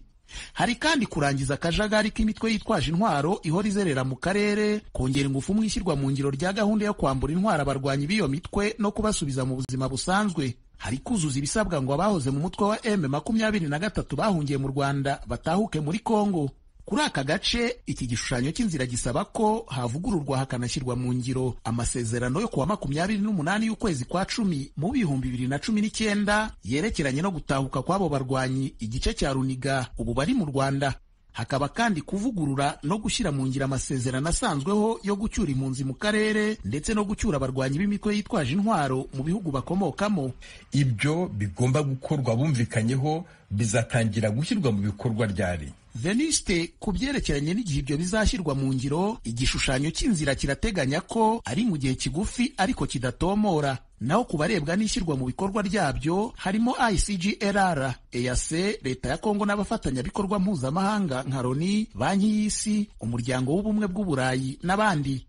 hari kandi kurangiza akajagari k'imitwe yitwaje intwaro ihora izerera mu karere kongera ingufu mu ishyirwa mu ngiro rya gahunda yo kwambura intwaro abarwanyi b'iyo mitwe no kubasubiza mu buzima busanzwe hari kuzuza ibisabwa ngo abahoze mu mutwe wa m makumyabiri na gatatu bahungiye mu rwanda batahuke muri kongo kuri aka gace iki gishushanyo cy'inzira gisaba ko havugururwa hakanashyirwa mu ngiro amasezerano yo kuwa makumyabiri n'umunani y'ukwezi kwa cumi mu bihumbi bibiri na cumi n'icyenda yerekeranye no gutahuka kw'abo barwanyi igice cya runiga ubu bari mu rwanda hakaba kandi kuvugurura no gushyira mu ngiro amasezerano asanzweho yo gucyura impunzi mu karere ndetse no gucyura abarwanyi b'imitwe yitwaje intwaro mu bihugu bakomokamo ibyo bigomba gukorwa bumvikanyeho bizatangira gushyirwa mu bikorwa ryari veniste ku byerekeranye n'igihe ibyo bizashyirwa mu ngiro igishushanyo cy'inzira kirateganya ko ari mu gihe kigufi ariko kidatomora naho ku barebwa n'ishyirwa mu bikorwa ryabyo harimo icgrr eac leta ya kongo n'abafatanyabikorwa mpuzamahanga nka loni banki y'isi umuryango w'ubumwe bw'uburayi n'abandi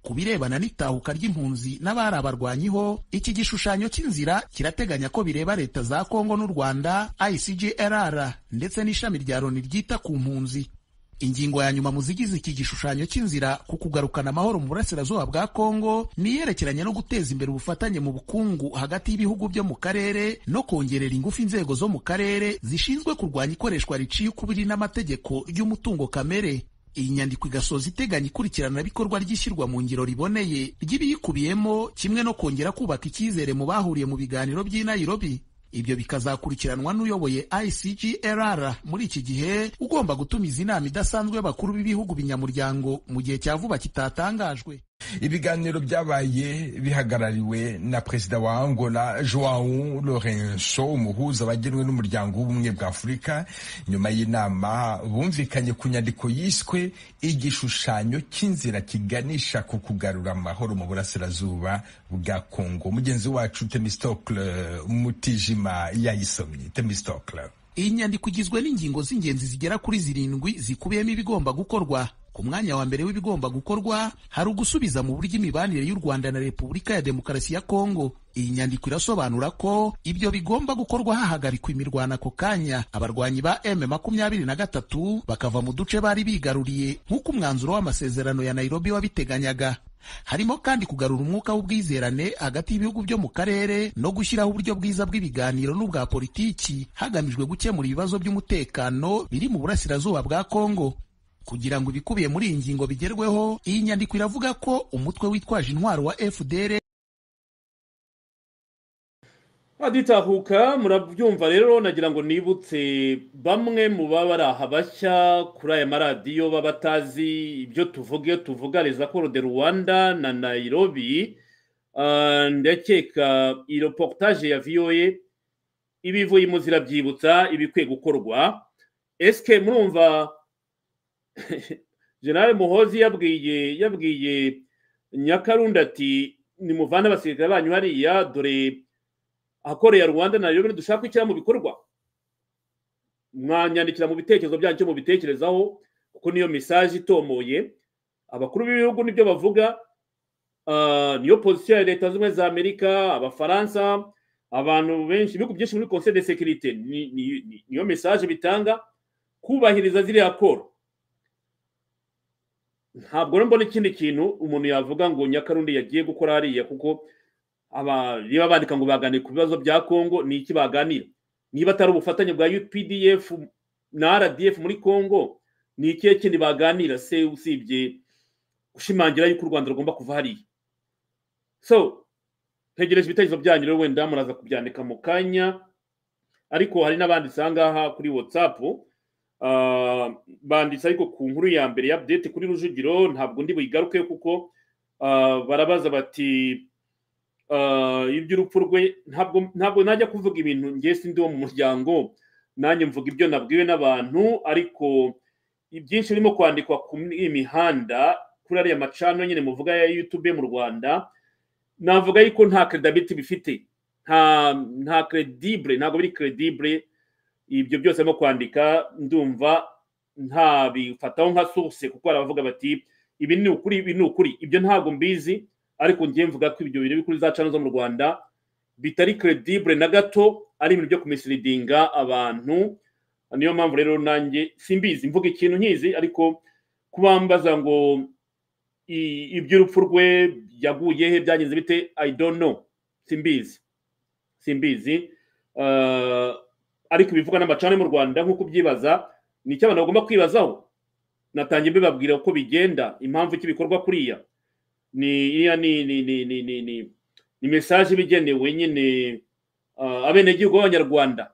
ku birebana n'itahuka ry'impunzi n'abari abarwanyiho iki gishushanyo cy'inzira kirateganya ko bireba leta za kongo n'u rwanda icgrr ndetse n'ishami rya loni ryita ku mpunzi ingingo ya nyuma mu zigize iki gishushanyo cy'inzira ku kugarukana amahoro mu burasirazuba bwa kongo ni iyerekeranye no guteza imbere ubufatanye mu bukungu hagati y'ibihugu byo mu karere no kongerera ingufu inzego zo mu karere zishinzwe kurwanya ikoreshwa riciye ukubiri n'amategeko ry'umutungo kamere iyi nyandiko igasoza iteganya ikurikiranabikorwa ry'ishyirwa mu ngiro riboneye ry'ibiyikubiyemo kimwe no kongera kubaka icyizere mu bahuriye mu biganiro by'i Nairobi ibyo bikazakurikiranwa n'uyoboye icgrr muri iki gihe ugomba gutumiza inama idasanzwe y'abakuru b'ibihugu binyamuryango mu gihe cya vuba kitatangajwe ibiganiro byabaye bihagarariwe na perezida wa angola joao lorenso umuhuza wagenwe n'umuryango w'ubumwe bwa afurika nyuma y'inama bumvikanye ku nyandiko yiswe igishushanyo cy'inzira kiganisha ku kugarura amahoro mu burasirazuba bwa kongo mugenzi wacu temistokle mutijima yayisomye temistokle iyi nyandiko igizwe n'ingingo z'ingenzi zigera kuri zirindwi zikubiyemo ibigomba gukorwa ku mwanya wa mbere w'ibigomba gukorwa hari ugusubiza mu buryo imibanire y'u rwanda na repubulika ya demokarasi ya kongo iyi nyandiko irasobanura ko ibyo bigomba gukorwa hahagarikwa imirwano ako kanya abarwanyi ba m makumyabiri na gatatu bakava mu duce bari bigaruriye nk'uko umwanzuro w'amasezerano ya nairobi wabiteganyaga harimo kandi kugarura umwuka w'ubwizerane hagati y'ibihugu byo mu karere no gushyiraho uburyo bwiza bw'ibiganiro n'ubwa politiki hagamijwe gukemura ibibazo by'umutekano biri mu burasirazuba bwa kongo kugira ngo ibikubiye muri iyi ngingo bigerweho iyi nyandiko iravuga ko umutwe witwaje intwaro wa fdr haditahuka murabyumva rero nagira ngo nibutse bamwe mu baba ari aha bashya kuri aya maradiyo baba batazi ibyo tuvuge tuvugariza ko de rwanda na nairobi Ah, ndakeka iyi reportage ya voa ibivuyemo zirabyibutsa ibikwiye gukorwa esike murumva generale muhozi yabwiye yabwiye nyakarundi ati nimuvane abasirikare banyu hariya dore ahakorera rwanda na rero dushaka gushyira mu bikorwa mwanyandikira mu bitekerezo byanyu icyo mubitekerezaho kuko niyo mesaje itomoye abakuru b'ibihugu nibyo bavuga ah, niyo pozisiyo ya leta zimwe za amerika abafaransa abantu benshi ibihugu byinshi muri conseil de sécurité ni- ni- ni- niyo mesaje bitanga kubahiriza ziriya koro ntabwo rero mbona ikindi kintu umuntu yavuga ngo nyakarundi yagiye gukora hariya kuko aba- niba bandika ngo baganire ku bibazo bya kongo ni iki baganira niba atari ubufatanye bwa updf na rdf muri kongo ni ikihe kindi baganira se usibye gushimangira yuko u rwanda rugomba kuva hariya so ntegereje ibitekerezo byanyu rero wenda muraza kubyandika mu kanya ariko hari n'abanditse aha ngaha kuri whatsapp Ah, banditse ariko ku nkuru ya mbere ya update kuri rujugiro ntabwo ndi buyigaruke kuko ah, barabaza bati ah, iby'urupfu rwe ntabwo ntabwo najya kuvuga ibintu ngewe sindi wo mu muryango nanjye mvuga ibyo nabwiwe n'abantu ariko ibyinshi birimo kwandikwa ku mihanda kuri ariya macano nyine muvuga ya youtube mu rwanda navuga yuko nta credibity bifite nta nta credible ntabwo biri credible ibyo byose arimo kwandika ndumva ntabifataho nka source kuko hari abavuga bati ibi ni ukuri ibi ni ukuri ibyo ntabwo mbizi ariko ngiye mvuga ko ibyo biri kuri za channel zo mu rwanda bitari credible na gato ari ibintu byo kumisiridinga abantu niyo mpamvu rero nanjye simbizi mvuga ikintu nkizi ariko kubambaza ngo i- iby'urupfu rwe yaguye he byagenze bite i don't know simbizi simbizi Ah, ariko ibivugwa n'amacane mu rwanda nk'uko ubyibaza ni icyo abantu bagomba kwibazaho natangiye mbibabwira uko bigenda impamvu iki bikorwa kuriya ni iriya ni ni ni ni ni ni ni mesaje iba igenewe nyine ah, abenegihugu b'abanyarwanda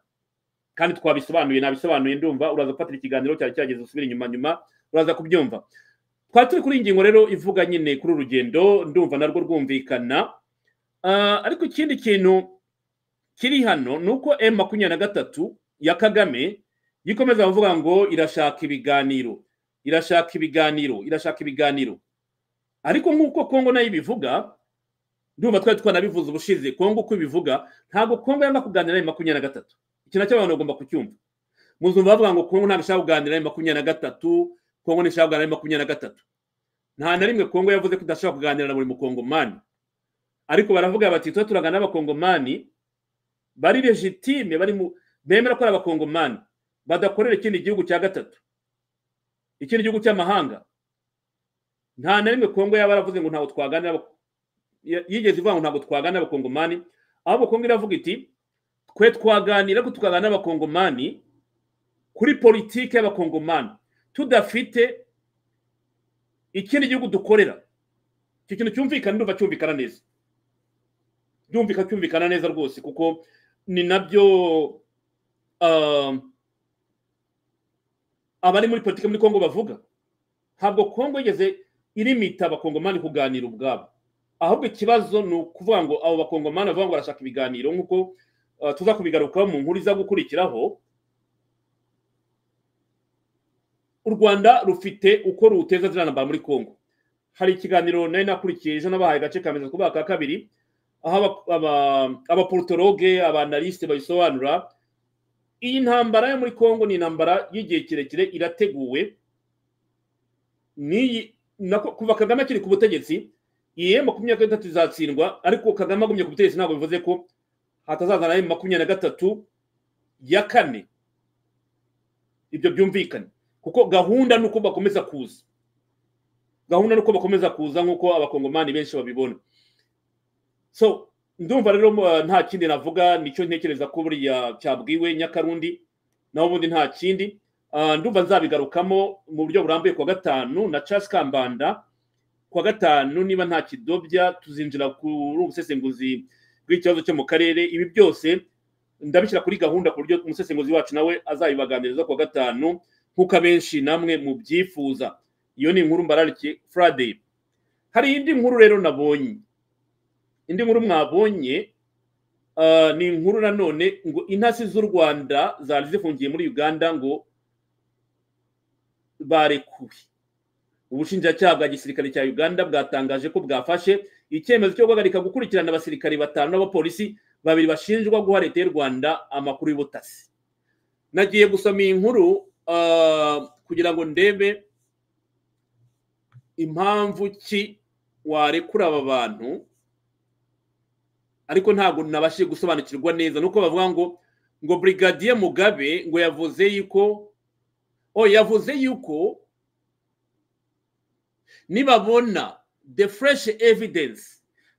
kandi twabisobanuye nabisobanuye ndumva uraza gufatira ikiganiro cyari cyageze usubire inyuma nyuma uraza kubyumva twari turi kuri iyi ngingo rero ivuga nyine kuri uru rugendo ndumva narwo rwumvikana Ah, ariko ikindi kintu kiri hano ni uko emu makumyabiri na gatatu ya kagame yikomeza avuga ngo irashaka ibiganiro irashaka ibiganiro irashaka ibiganiro ariko nk'uko kongo nayo ibivuga ndumva twari twanabivuze ubushize kongo uko ibivuga ntabwo kongo yanga kuganira na makumyabiri na gatatu iki nacyo abantu bagomba kucyumva muzumva bavuga ngo kongo ntabwo ishaka kuganira na makumyabiri na gatatu kongo ntishaka kuganira na makumyabiri na gatatu nta na rimwe kongo yavuze ko idashaka kuganira na buri mukongomani ariko baravuga bati tuba turagana n'abakongomani bari legitime bari mu bemera ko ari abakongomani badakorera ikindi gihugu cya gatatu ikindi gihugu cy'amahanga nta na rimwe kongo yaba yaravuze ngo ntabwo twaganira n'aba- ya- yigeze ivuga ngo ntabwo twaganira n'abakongomani ahubwo kongo iravuga iti twe twaganira ko tukaganira n'abakongomani kuri politiki y'abakongomani tudafite ikindi gihugu dukorera icyo kintu cyumvikana ndumva cyumvikana neza byumvika cyumvikana neza rwose kuko ni nabyo um, abari muri politiki muri kongo bavuga ntabwo kongo igeze irimita abakongomani kuganira ubwabo ahubwo ikibazo ni ukuvuga ngo abo bakongomani bavuga ngo barashaka ibiganiro nk'uko uh, tuza kubigarukaho mu nkuru iza gukurikiraho u rwanda rufite uko ruteza ziriya ntambara muri kongo hari ikiganiro nari nakurikiye ejo nabahaye agace kameze kubaha ka kabiri aho aba- aba- abaporotoroge abanalisite babisobanura iyi ntambara yo muri kongo ni intambara y'igihe kirekire irateguwe n'iyi nako- kuva kagame akiri ku butegetsi iyi emu makumyabiri na gatatu izatsindwa ariko kagame agumye ku butegetsi ntabwo bivuze ko hatazazana emu makumyabiri na gatatu ya kane ibyo byumvikane kuko gahunda ni uko bakomeza kuza gahunda ni uko bakomeza kuza nk'uko abakongomani benshi babibona so ndumva rero uh, nta kindi navuga nicyo ntekereza ko buriya cyabwiwe nyakarundi naho ubundi nta kindi Uh, ndumva nzabigarukamo mu buryo burambuye kwa gatanu na charles kambanda kwa gatanu niba nta kidobya tuzinjira kuri ubusesenguzi bw'ikibazo cyo mu karere ibi byose ndabishyira kuri gahunda ku buryo umusesenguzi wacu nawe azabibaganiriza kuwa gatanu nk'uko abenshi namwe mubyifuza iyo ni inkuru mbararikiye friday hari indi nkuru rero nabonye indi nkuru mwabonye ah, ni inkuru nanone ngo intasi z'u rwanda zari zifungiye muri uganda ngo barekuwe ubushinjacyaha bwa gisirikare cya uganda bwatangaje ko bwafashe icyemezo cyo guhagarika gukurikirana abasirikare batanu n'abapolisi babiri bashinjwa guha leta y'u rwanda amakuru y'ubutasi nagiye gusoma iyi nkuru ah, kugira ngo ndebe impamvu ki warekura aba bantu ariko ntabwo nabashije gusobanukirwa neza nuko bavuga ngo ngo brigadier mugabe ngo yavuze yuko o yavuze yuko nibabona the fresh evidence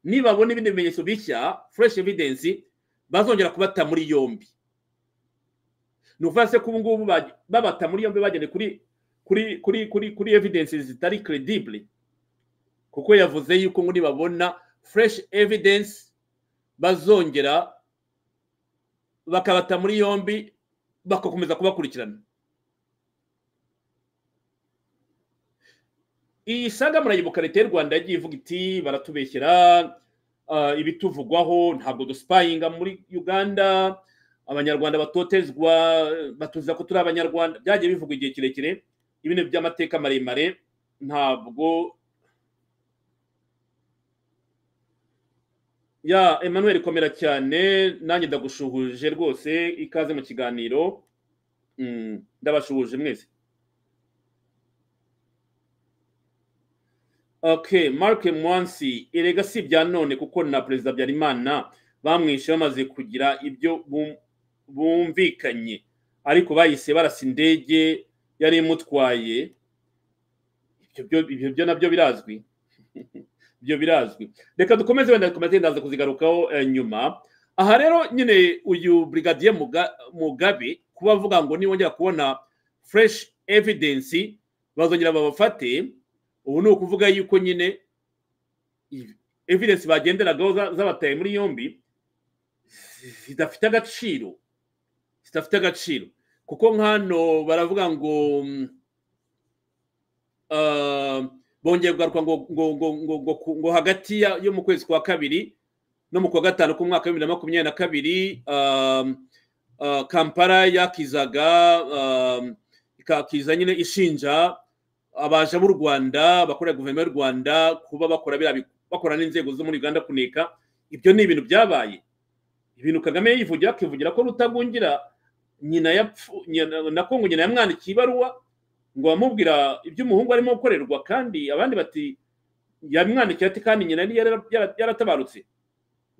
nibabona ibindi bimenyetso bishya fresh evidence bazongera kubata muri yombi ni ukuvuga se ko ubu ngubu ba- babata muri yombi bagende kuri kuri kuri kuri kuri evidence zitari credible kuko yavuze yuko ngo nibabona fresh evidence bazongera bakabata muri yombi bagakomeza kubakurikirana iyi saga murayibuka leta y'u rwanda yagiye ivuga iti baratubeshyera ah, ibituvugwaho ntabwo dusipayinga muri uganda abanyarwanda batotezwa batuza ko turi abanyarwanda byagiye bivugwa igihe kirekire ibintu by'amateka maremare ntabwo ya emmanuel komera cyane nanjye ndagushuhuje rwose ikaze mu kiganiro Mm, ndabashuhuje mwese okay mark mwansi erega si ibya none kuko na perezida habyarimana bamwishe bamaze kugira ibyo bum- bumvikanye ariko bahise barasa indege yari imutwaye Ibyo byo- ibyo byo nabyo birazwi ibyo birazwi reka dukomeze wenda komite ndaza kuzigarukaho eh, nyuma aha rero nyine uyu brigadier Muga- mugabe kuba avuga ngo niwongera kubona fresh evidence bazongera babafate ubu ni ukuvuga yuko nyine i- evidence bagenderagaho za- zabataye muri yombi zidafite agaciro zidafite agaciro kuko nk'ano baravuga ngo mm, ah, bongeye kugaruka ngo ngo ngo ngo ngo ku- ngo hagati ya- yo mu kwezi kwa kabiri no mu kwa gatanu k'umwaka w'ibibiri na makumyabiri na kabiri um, uh, kampala yakizaga um, ikakiza nyine ishinja abaja b'u rwanda bakorera guverinoma y'u rwanda kuba bakora biriya bi- bakora n'inzego zo muri uganda kuneka ibyo ni ibintu byabaye ibintu kagame yivugira akivugira ko rutagungira nyina yapfu nyina- na kongo nyina yamwandikiye ibaruwa ngo bamubwira ibyo umuhungu arimo gukorerwa kandi abandi bati yamwandikiye ati kandi nyina yari yara- yara- yaratabarutse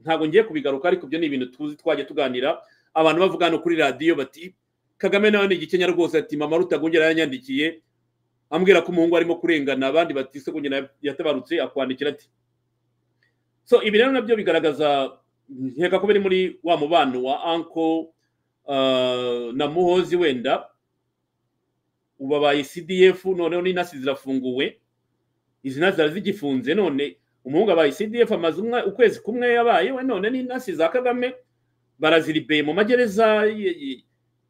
ntabwo ngiye kubigaruka ariko ibyo ni ibintu tuzi twajya tuganira abantu bavuga hano kuri radiyo bati kagame nawe ni igikenya rwose ati mama rutagongera yanyandikiye ambwira ko umuhungu arimo kurengana abandi bati se ko nyina yatabarutse akwandikira ati so ibi rero nabyo bigaragaza nkeka ko biri muri wa mubano wa anko ah, na muhozi wenda ubu abaye cdf noneho n'inasi zirafunguwe izi nasi zari zigifunze none umuhungu abaye cdf amaze umwa- ukwezi kumwe yabayewe none n'inasi za kagame baraziribeye mu magereza y- y-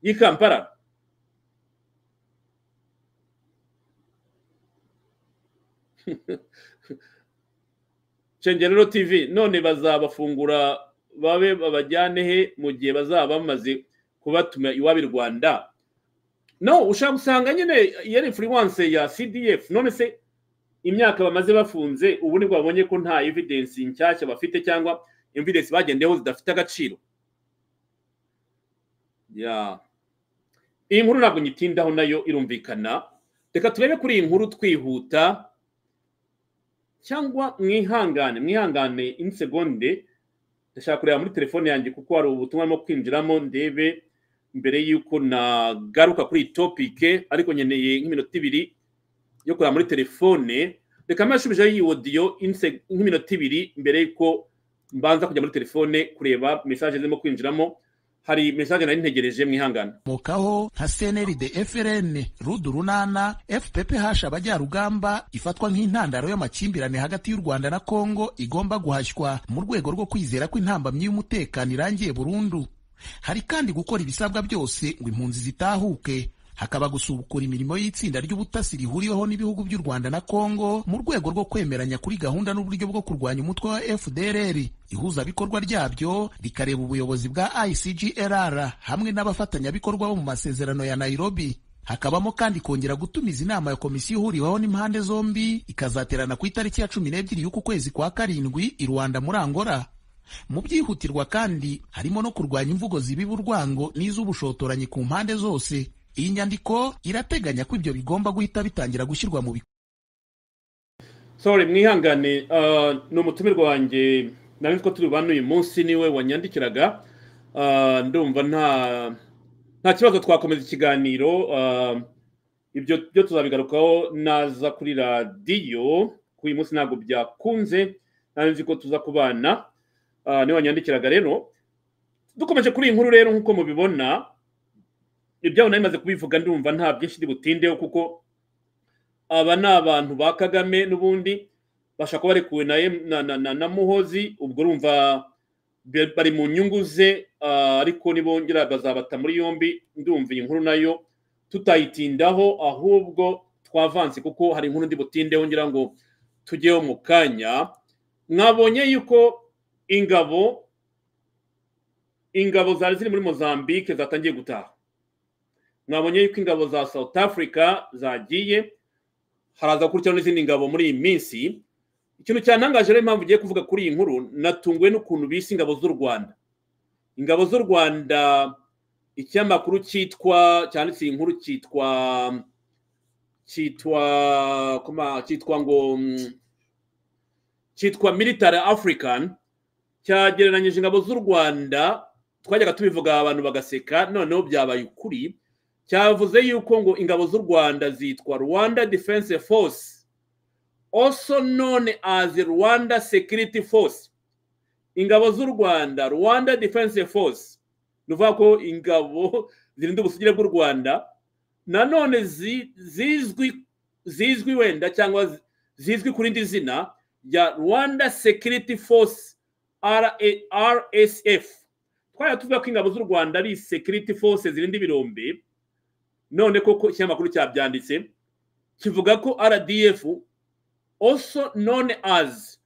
y'i kampala cengerero tv none bazabafungura babe babajyane he mu gihe bazaba bamaze kubatuma iwabo i rwanda no ushaka gusanga nyine iyo ari influence ya cdf none se imyaka bamaze bafunze ubu nibwo babonye ko nta evidence nshyashya bafite cyangwa evidence bagendeyeho zidafite agaciro ya iyi nkuru ntabwo nyitindaho nayo irumvikana reka turebe kuri iyi nkuru twihuta cyangwa mwihangane mwihangane insegonde ndashaka kureba muri telefone yanjye kuko hari ubutumwa arimo kwinjiramo ndebe mbere y'uko nagaruka kuri iyi topike ariko nkeneye nk'iminota ibiri yo kureba muri telefone reka mbashubijeho iyi odiyo inse- nk'iminota ibiri mbere y'uko mbanza kujya muri telefone kureba mesaje zirimo kwinjiramo hari mesaje nari ntegereje mwihangane mokaho nka cnld frn rudu runana fph abajyarugamba ifatwa nk'intandaro y'amakimbirane hagati y'u rwanda na kongo igomba guhashywa mu rwego rwo kwizera ko intambamyi y'umutekano irangiye burundu hari kandi gukora ibisabwa byose ngo impunzi zitahuke hakaba gusubukura imirimo y'itsinda ry'ubutasi rihuriweho n'ibihugu by'u Rwanda na Kongo mu rwego rwo kwemeranya kuri gahunda n'uburyo bwo kurwanya umutwe wa FDLR ihuzabikorwa ryabyo rikareba ubuyobozi bwa ICGLR hamwe n'abafatanyabikorwa bo mu masezerano ya Nairobi hakabamo kandi kongera gutumiza inama ya komisiyo ihuriweho n'impande zombi ikazaterana ku itariki ya cumi n'ebyiri y'uku kwezi kwa karindwi i Rwanda muri Angola mu byihutirwa kandi harimo no kurwanya imvugo zibiba urwango n'iz'ubushotoranyi ku mpande zose iyi nyandiko irateganya ko ibyo bigomba guhita bitangira gushyirwa mu bikorwa sore mwihangane ah, ni umutumirwa wanjye nawe ko turi bano uyu munsi niwe wanyandikiraga Ah, ndumva nta nta kibazo twakomeza ikiganiro ah, ibyo byo tuzabigarukaho naza kuri radiyo kuri uyu munsi ntabwo byakunze nawe nzi ko tuza kubana Ah, niwe wanyandikiraga rero dukomeje kuri iyi nkuru rero nk'uko mubibona ibyabo nari maze kubivuga ndumva nta byinshi ndi butindeho kuko aba ni abantu ba kagame n'ubundi bashaka kuba barekuwe na, M- na, na, na, na muhozi ubwo urumva be- bari mu nyungu ze ah, ariko nibongera bazabata muri yombi ndumva iyi nkuru nayo tutayitindaho ahubwo twavanse kuko hari inkuru ndi butindeho ngira ngo tujyeho mu kanya mwabonye yuko ingabo ingabo zari ziri muri mozambique zatangiye gutaha mwabonye yuko ingabo za south africa zagiye haraza gukurikiraho n'izindi ngabo muri iyi minsi ikintu cyantangaje rero impamvu ugiye kuvuga kuri iyi nkuru natunguwe n'ukuntu bise ingabo z'u rwanda ingabo z'u rwanda ikinyamakuru cyitwa cyanditse iyi nkuru cyitwa cyitwa koma- cyitwa ngo mm, cyitwa military african cyagereranyije ingabo z'u rwanda twajyaga tubivuga abantu bagaseka noneho byabaye ukuri cyavuze yuko ngo ingabo z'u rwanda zitwa rwanda defense force also known as rwanda security force ingabo z'u rwanda rwanda defense force ni ukuvuga ko ingabo zirinda ubusugire bw'u rwanda nanone zi- zizwi zizwi wenda cyangwa zi- zizwi ku rindi zina rya rwanda security force RA rsf twajya tuvuga ko ingabo z'u rwanda ari security force zirinda ibirombe none koko ikinyamakuru cyabyanditse kivuga ko rdf also known as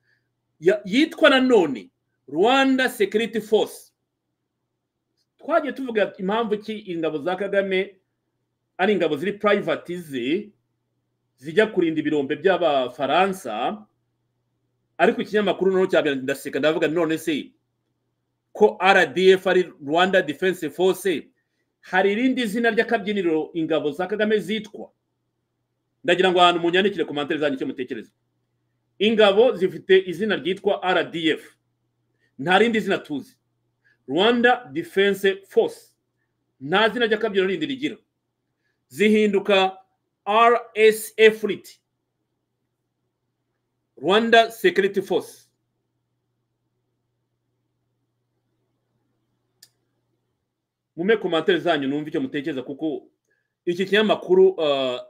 ya- yitwa nanone rwanda security force twagiye tuvuga impamvu ki ingabo za kagame ari ingabo ziri privatize zijya kurinda ibirombe by'abafaransa ariko ikinyamakuru noneho cyabyanditse ndaseka ndavuga none se ko rdf ari rwanda defense force hari irindi zina ry'akabyiniro ingabo za kagame zitwa ndagira ngo ahantu munyandikire komantere zanyu icyo mutekereza ingabo zifite izina ryitwa rdf nta rindi zina tuzi rwanda defense force nta zina ry'akabyiniro rindi rigira zihinduka rsf riti rwanda security force mume komantere zanyu numve icyo mutekereza kuko iki kinyamakuru ah,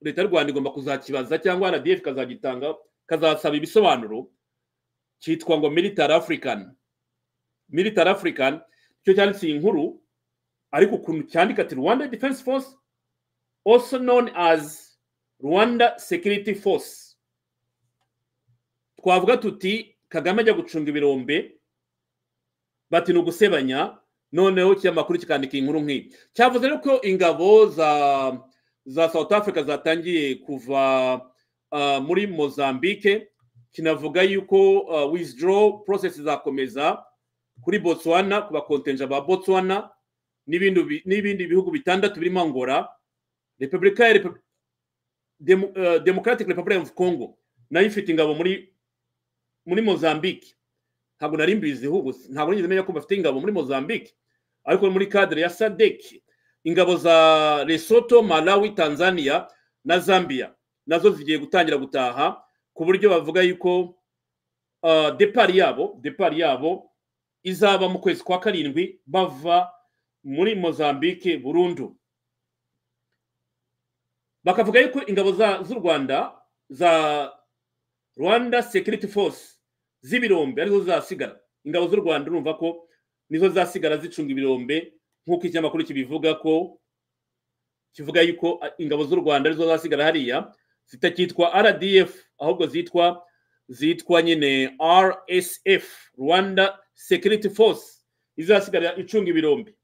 leta y'u rwanda igomba kuzakibaza cyangwa rdf kazagitanga kazasaba ibisobanuro cyitwa ngo military african military african cyo cyanditse iyi nkuru ariko ukuntu cyandika ati rwanda defense force also known as rwanda security force twavuga tuti kagame ajya gucunga ibirombe bati ni ugusebanya noneho ikinyamakuru kikandika inkuru nk'iyi cyavuze rero ko ingabo za za south africa zatangiye kuva ah, muri mozambique kinavuga yuko ah, withdraw process zakomeza kuri botswana ku bakontenja ba botswana n'ibindi bi- n'ibindi bihugu bitandatu birimo angola repubulika ya Repu- Demo- ah, democratic republic of congo nayo ifite ingabo muri muri mozambique ntabwo nari mbiziho ubu ntabwo nigeze menya ko bafite ingabo muri mozambique ariko muri cadre ya sadec ingabo za lesotho malawi tanzania na zambia nazo zigiye gutangira gutaha ku buryo bavuga yuko uh, depari yabo depari yabo izaba mu kwezi kwa karindwi bava muri mozambique burundu bakavuga yuko ingabo za- z'u rwanda za rwanda security force z'ibirombe arizo zizasigara ingabo z'u rwanda urumva ko nizo zizasigara zicunga ibirombe nk'uko ikinyamakuru kibivuga ko kivuga yuko ingabo z'u rwanda arizo zasigara hariya zitakitwa rdf ahubwo zitwa zitwa nyine rsf rwanda security force izasigara icunga ibirombe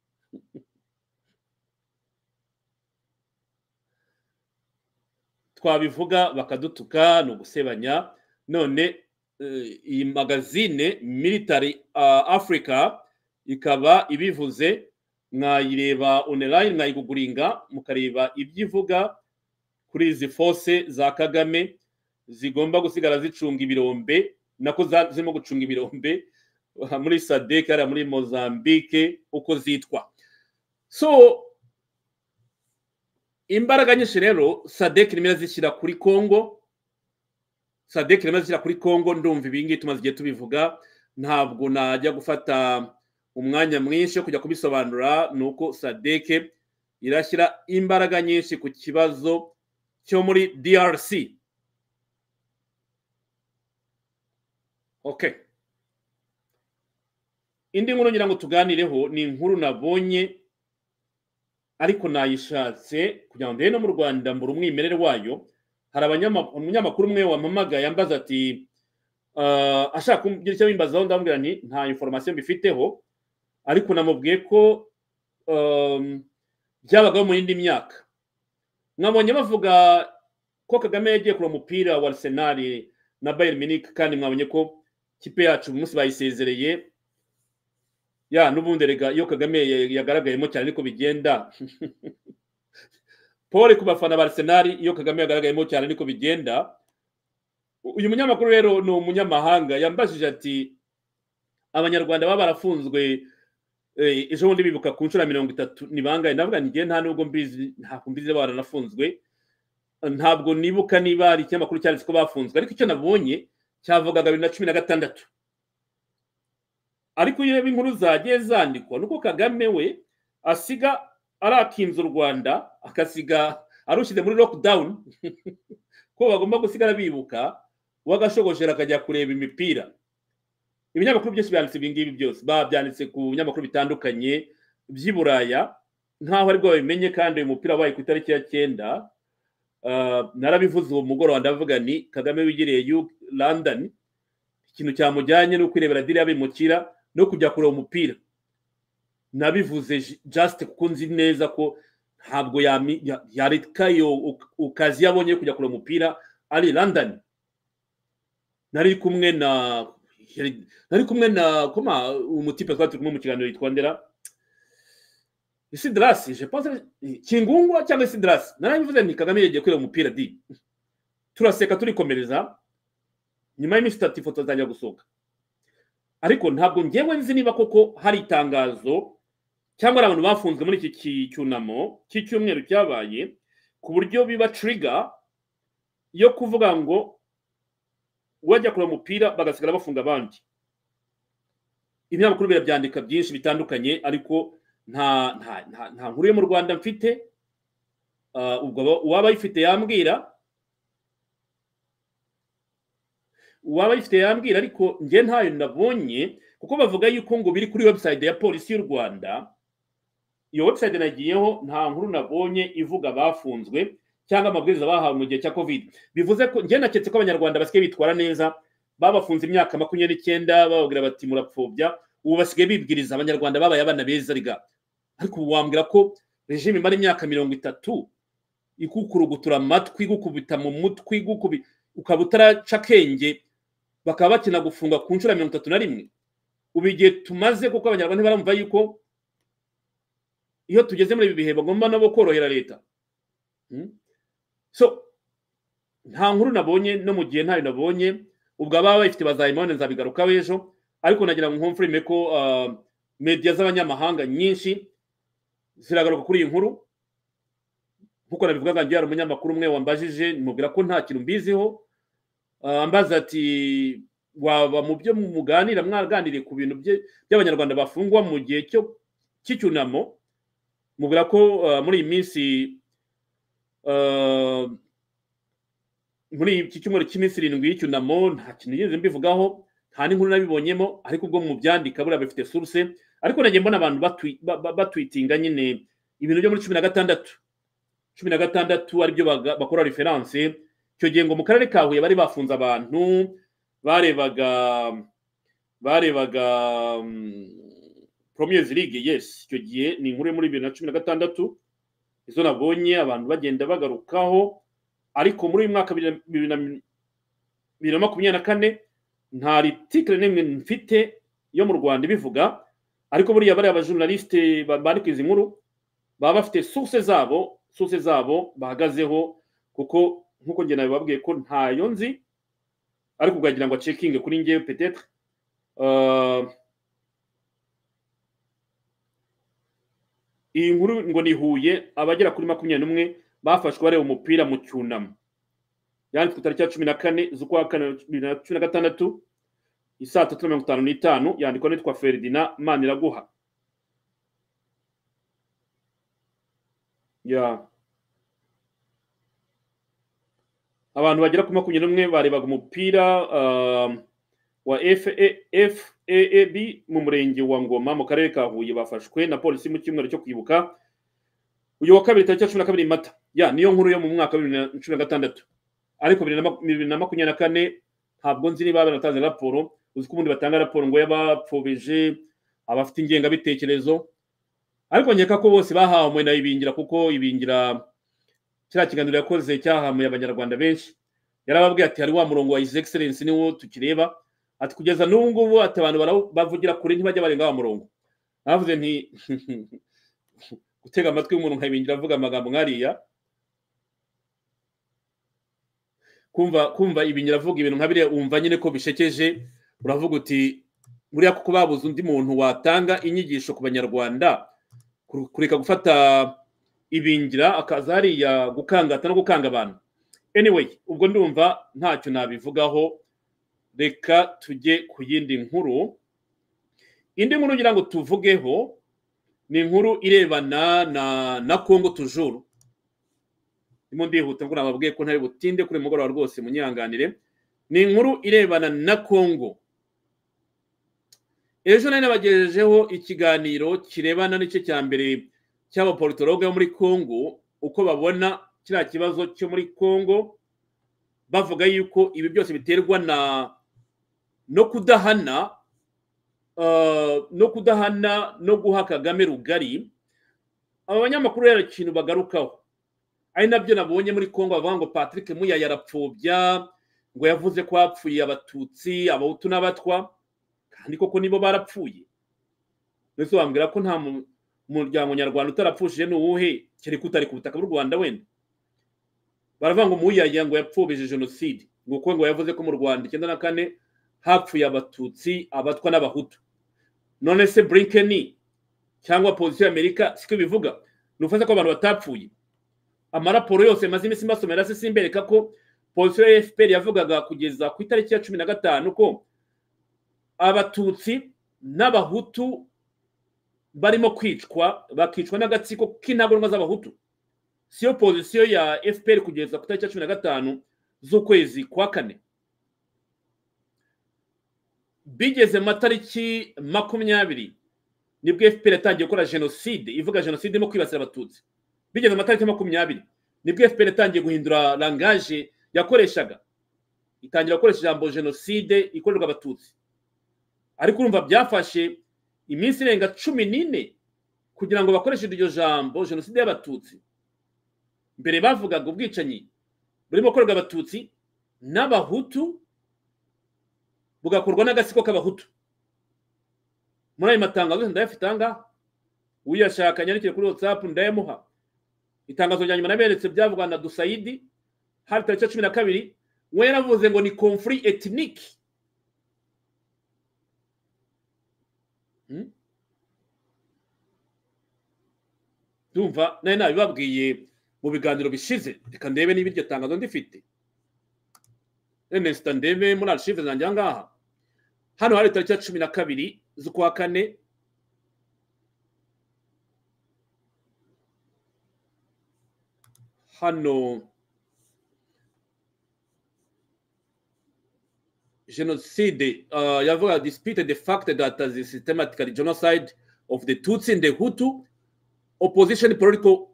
twabivuga bakadutuka ni ugusebanya none iyi magazine military africa ikaba ibivuze mwayireba online mwayiguguringa mukareba ibyo ivuga kuri izi fose za kagame zigomba gusigara zicunga ibirombe nako zirimo gucunga ibirombe muri sadek hariya muri mozambique uko zitwa so imbaraga nyinshi rero sadek irimo irazishyira kuri kongo sadek irimo irazishyira kuri kongo ndumva ibingibi tumaze igihe tubivuga ntabwo najya gufata umwanya mwinshi wo kujya kubisobanura ni uko sadek irashyira imbaraga nyinshi ku kibazo cyo muri drc ok indi nkuru ngira ngo tuganireho ni inkuru nabonye ariko nayishatse kugira ngo ndebe no mu rwanda mbura umwimerere wayo hari umunyamakuru umwe wamamaga yambaza ati ashaka kugira icyo bimbazaho ndamubwira nti nta inforomasiyo mbifiteho ariko namubwiye ko byabagaho mu yindi myaka mwabonye bavuga ko kagame yagiye kureba umupira wa arsenali na bayern munich kandi mwabonye ko kipe yacu uyu munsi bayisezereye ya n'ubundi rega iyo kagame yagaragayemo cyane ariko bigenda paul ku bafana ba arsenal iyo kagame yagaragayemo cyane ariko bigenda uyu munyamakuru rero ni umunyamahanga yambajije ati abanyarwanda baba barafunzwe ejo bundi bibuka ku nshuro ya mirongo itatu ni bangahe ndavuga ntigiye nta nubwo mbizi ntabwo mbizi baranafunzwe ntabwo nibuka niba hari ikinyamakuru cyanditse ko bafunzwe ariko icyo nabonye cyavugaga bibiri na cumi na gatandatu ariko iyo inkuru zagiye zandikwa nuko kagame we asiga arakinze u rwanda akasiga arushyize muri lockdown ko bagomba gusigara bibuka wagashogojera akajya kureba imipira ibinyamakuru byose byanditse ibingibi byose babyanditse ku binyamakuru bitandukanye by'i buraya nk'aho aribwo babimenye kandi uyu mupira wabaye ku itariki ya cyenda narabivuze uwo mugoroba ndavuga ni kagame wigiriye yu london ikintu cyamujyanye no kwirebera diriya bimukira no kujya kureba umupira nabivuze jasite kuko nzi neza ko ntabwo yareka ukazi yabonye kujya kureba umupira ari london nari kumwe na nari kumwe na koma umutipe twari turi kumwe mu kiganiro yitwa ndera isidarasi jepanse kingungwa cyangwa isidarasi narabivuze nti kagame yagiye kureba umupira di turaseka turikomereza nyuma y'iminsi itatu ifoto zatangira gusohoka ariko ntabwo ngewe nzi niba koko hari itangazo cyangwa ari abantu bafunzwe muri iki cyunamo cy'icyumweru cyabaye ku buryo biba tiriga yo kuvuga ngo wajya kureba umupira bagasigara bafunga abandi ibinyamakuru birabyandika byinshi bitandukanye ariko nta nta nkuru yo mu rwanda mfite ubwo uwaba ayifite yambwira uwaba yifite yambwira ariko njye ntayo nabonye kuko bavuga yuko ngo biri kuri website ya polisi y'u rwanda iyo website nagiyeho nta nkuru nabonye ivuga abafunzwe cyangwa amabwiriza bahawe mu gihe cya covid bivuze ko njye naketse ko abanyarwanda basigaye bitwara neza babafunze imyaka makumyabiri n'icyenda bababwira bati murapfobya ubu basigaye bibwiriza abanyarwanda babaye abana beza riga ariko ubu wambwira ko regime imara imyaka mirongo itatu ikukurugutura amatwi igukubita mu mutwe igukubita ukaba utaraca akenge bakaba bakina gufunga ku nshuro ya mirongo itatu na rimwe ubu igihe tumaze kuko abanyarwanda ntibaramva yuko iyo tugeze muri ibi bihe bagomba nabo korohera leta so nta nkuru nabonye no mu gihe ntayo nabonye ubwo ababa bayifite bazayimane nzabigarukaho ejo ariko nagira ngo nkumfurime ko mediya z'abanyamahanga nyinshi ziragaruka kuri iyi nkuru nk'uko nabivugaga ngewe hari umunyamakuru umwe wambajije mubwira ko nta kintu mbiziho ambaza ati waba mu byo muganira mwaganiriye ku bintu by'abanyarwanda bafungwa mu gihe cy'icyunamo mubwira ko muri iyi minsi muri iki cyumweru cy'iminsi irindwi y'icyunamo nta kintu nigeze mbivugaho nta n'inkuru nabibonyemo ariko ubwo mu byandika buriya bifite suruse ariko nagiye mbona abantu batwitinga nyine ibintu byo muri cumi na gatandatu cumi na gatandatu aribyo baga- bakora referanse icyo gihe ngo mu karere ka huye bari bafunze abantu barebaga barebaga promiyezi ligue yesi icyo gihe ni inkuru yo muri bibiri na cumi na gatandatu izo nabonye abantu bagenda bagarukaho ariko muri uyu mwaka bibiri na- bibiri na bibiri na makumyabiri na kane nta ritikire n'imwe mfite yo mu rwanda ibivuga ariko buriya bariya bajournaliste ba- bandika izi nkuru baba bafite source zabo source zabo bahagazeho kuko nk'uko njye nawe babwiye ko ntayo nzi ariko ugagira ngo cekinge kuri njyewe petetre Uh, iyi nkuru ngo ni huye abagera kuri makumyabiri n'umwe bafashwe bareba umupira mu cyunamo yanditswe tariki ya cumi na kane z'ukwa kane bibiri na cumi na gatandatu isaa tatu na mirongo itanu n'itanu yandikwa n'itwa feridina maniraguha ya abantu bagera kuri makumyabiri n'umwe barebaga umupira um, wa faab mu murenge wa ngoma mu karere ka huye bafashwe na polisi mu cyumweru cyo kwibuka uyu wa kabiri tariki ya cumi na kabiri mata ya niyo nkuru yo mu mwaka wa bibiri na cumi na gatandatu ariko bibiri na mak- bibiri na makumyabiri na kane ntabwo nzi niba baratanze raporo uzi ko ubundi batanga raporo ngo y'abapfobije abafite ingengabitekerezo ariko nkeka ko bose bahawe na ibingira kuko ibingira kiriya kiganiro yakoze cyahamuye abanyarwanda benshi yarababwiye ati hari wa murongo wa his excellence niwo tukireba ati kugeza n'ubu ngubu ati abantu barawu- bavugira kure ntibajya barenga wa murongo navuze nti gutega amatwi umuntu nka ibingira avuga amagambo nkariya kumva kumva ibingira avuga ibintu nka biriya wumva nyine ko bishekeje uravuga uti buriya kuko babuze undi muntu watanga inyigisho ku banyarwanda kur- kureka gufata ibingira akaza hariya gukangata no gukanga abantu anyway ubwo ndumva ntacyo nabivugaho reka tujye ku yindi nkuru indi nkuru ngira ngo tuvugeho ni inkuru irebana na na kongo tujuru ndimo ndihuta ngo nababwiye ko ntari butinde kuri uyu mugoroba rwose munyihanganire ni inkuru irebana na kongo ejo nari nabagejejeho ikiganiro kirebana n'igice cya mbere cy'abapolitologe bo muri kongo uko babona kiriya kibazo cyo muri kongo bavuga yuko ibi byose biterwa na no kudahana eh, no kudahana no guha kagame rugari aba banyamakuru rero ikintu bagarukaho ari nabyo nabonye muri congo bavuga ngo patrick muya yarapfobya ngo yavuze ko hapfuye abatutsi abahutu n'abatwa kandi koko nibo barapfuye mbese wambwira ko nta mu- muryango nyarwanda utarapfushije ni uwuhe kereka utari ku butaka bw'u rwanda wenda baravuga ngo muyaya ngo yapfubije jenoside ngo kuko ngo yavuze ko mu rwanda icyenda na kane hapfuye abatutsi abatwa n'abahutu none se brinkeni cyangwa pozisiyo y'amerika siko bivuga ni ufata ko abantu batapfuye amaraporo yose maze iminsi mbasomera se simbereka ko polisiyo ya fpr yavugaga kugeza ku itariki ya cumi na gatanu ko abatutsi n'abahutu barimo kwicwa bakicwa n'agatsiko k'intagondwa z'abahutu siyo pozisiyo ya fpr kugeza ku itariki ya cumi na gatanu z'ukwezi kwa kane bigeze mu matariki makumyabiri nibwo fpr yatangiye gukora jenoside ivuga jenoside irimo kwibasira abatutsi bigeze mu matariki makumyabiri nibwo fpr yatangiye guhindura langaje yakoreshaga itangira gukoresha ijambo jenoside ikorerwa abatutsi ariko urumva byafashe iminsi irenga cumi n'ine kugira ngo bakoreshe iryo jambo jenoside y'abatutsi mbere bavugaga ubwicanyi burimo gukorerwa abatutsi n'abahutu bugakorwa n'agatsiko k'abahutu muri ayo matangazo yose ndayafite aha ngaha uyashaka nyandikire kuri whatsapp ndayamuha itangazo rya nyuma naberetse byavugwa na dusayidi hari tariki ya cumi na kabiri we yaravuze ngo ni confuri etiniki ndumva nari nabibabwiye mu biganiro bishize reka ndebe niba iryo tangazo ndifite enesita ndebe muri arshive zanjye aha ngaha hano hari tariki ya cumi na kabiri z'ukwa kane hano genocide uh, yavuga dispute the fact that the systematic genocide of the tutsi and the hutu opposition political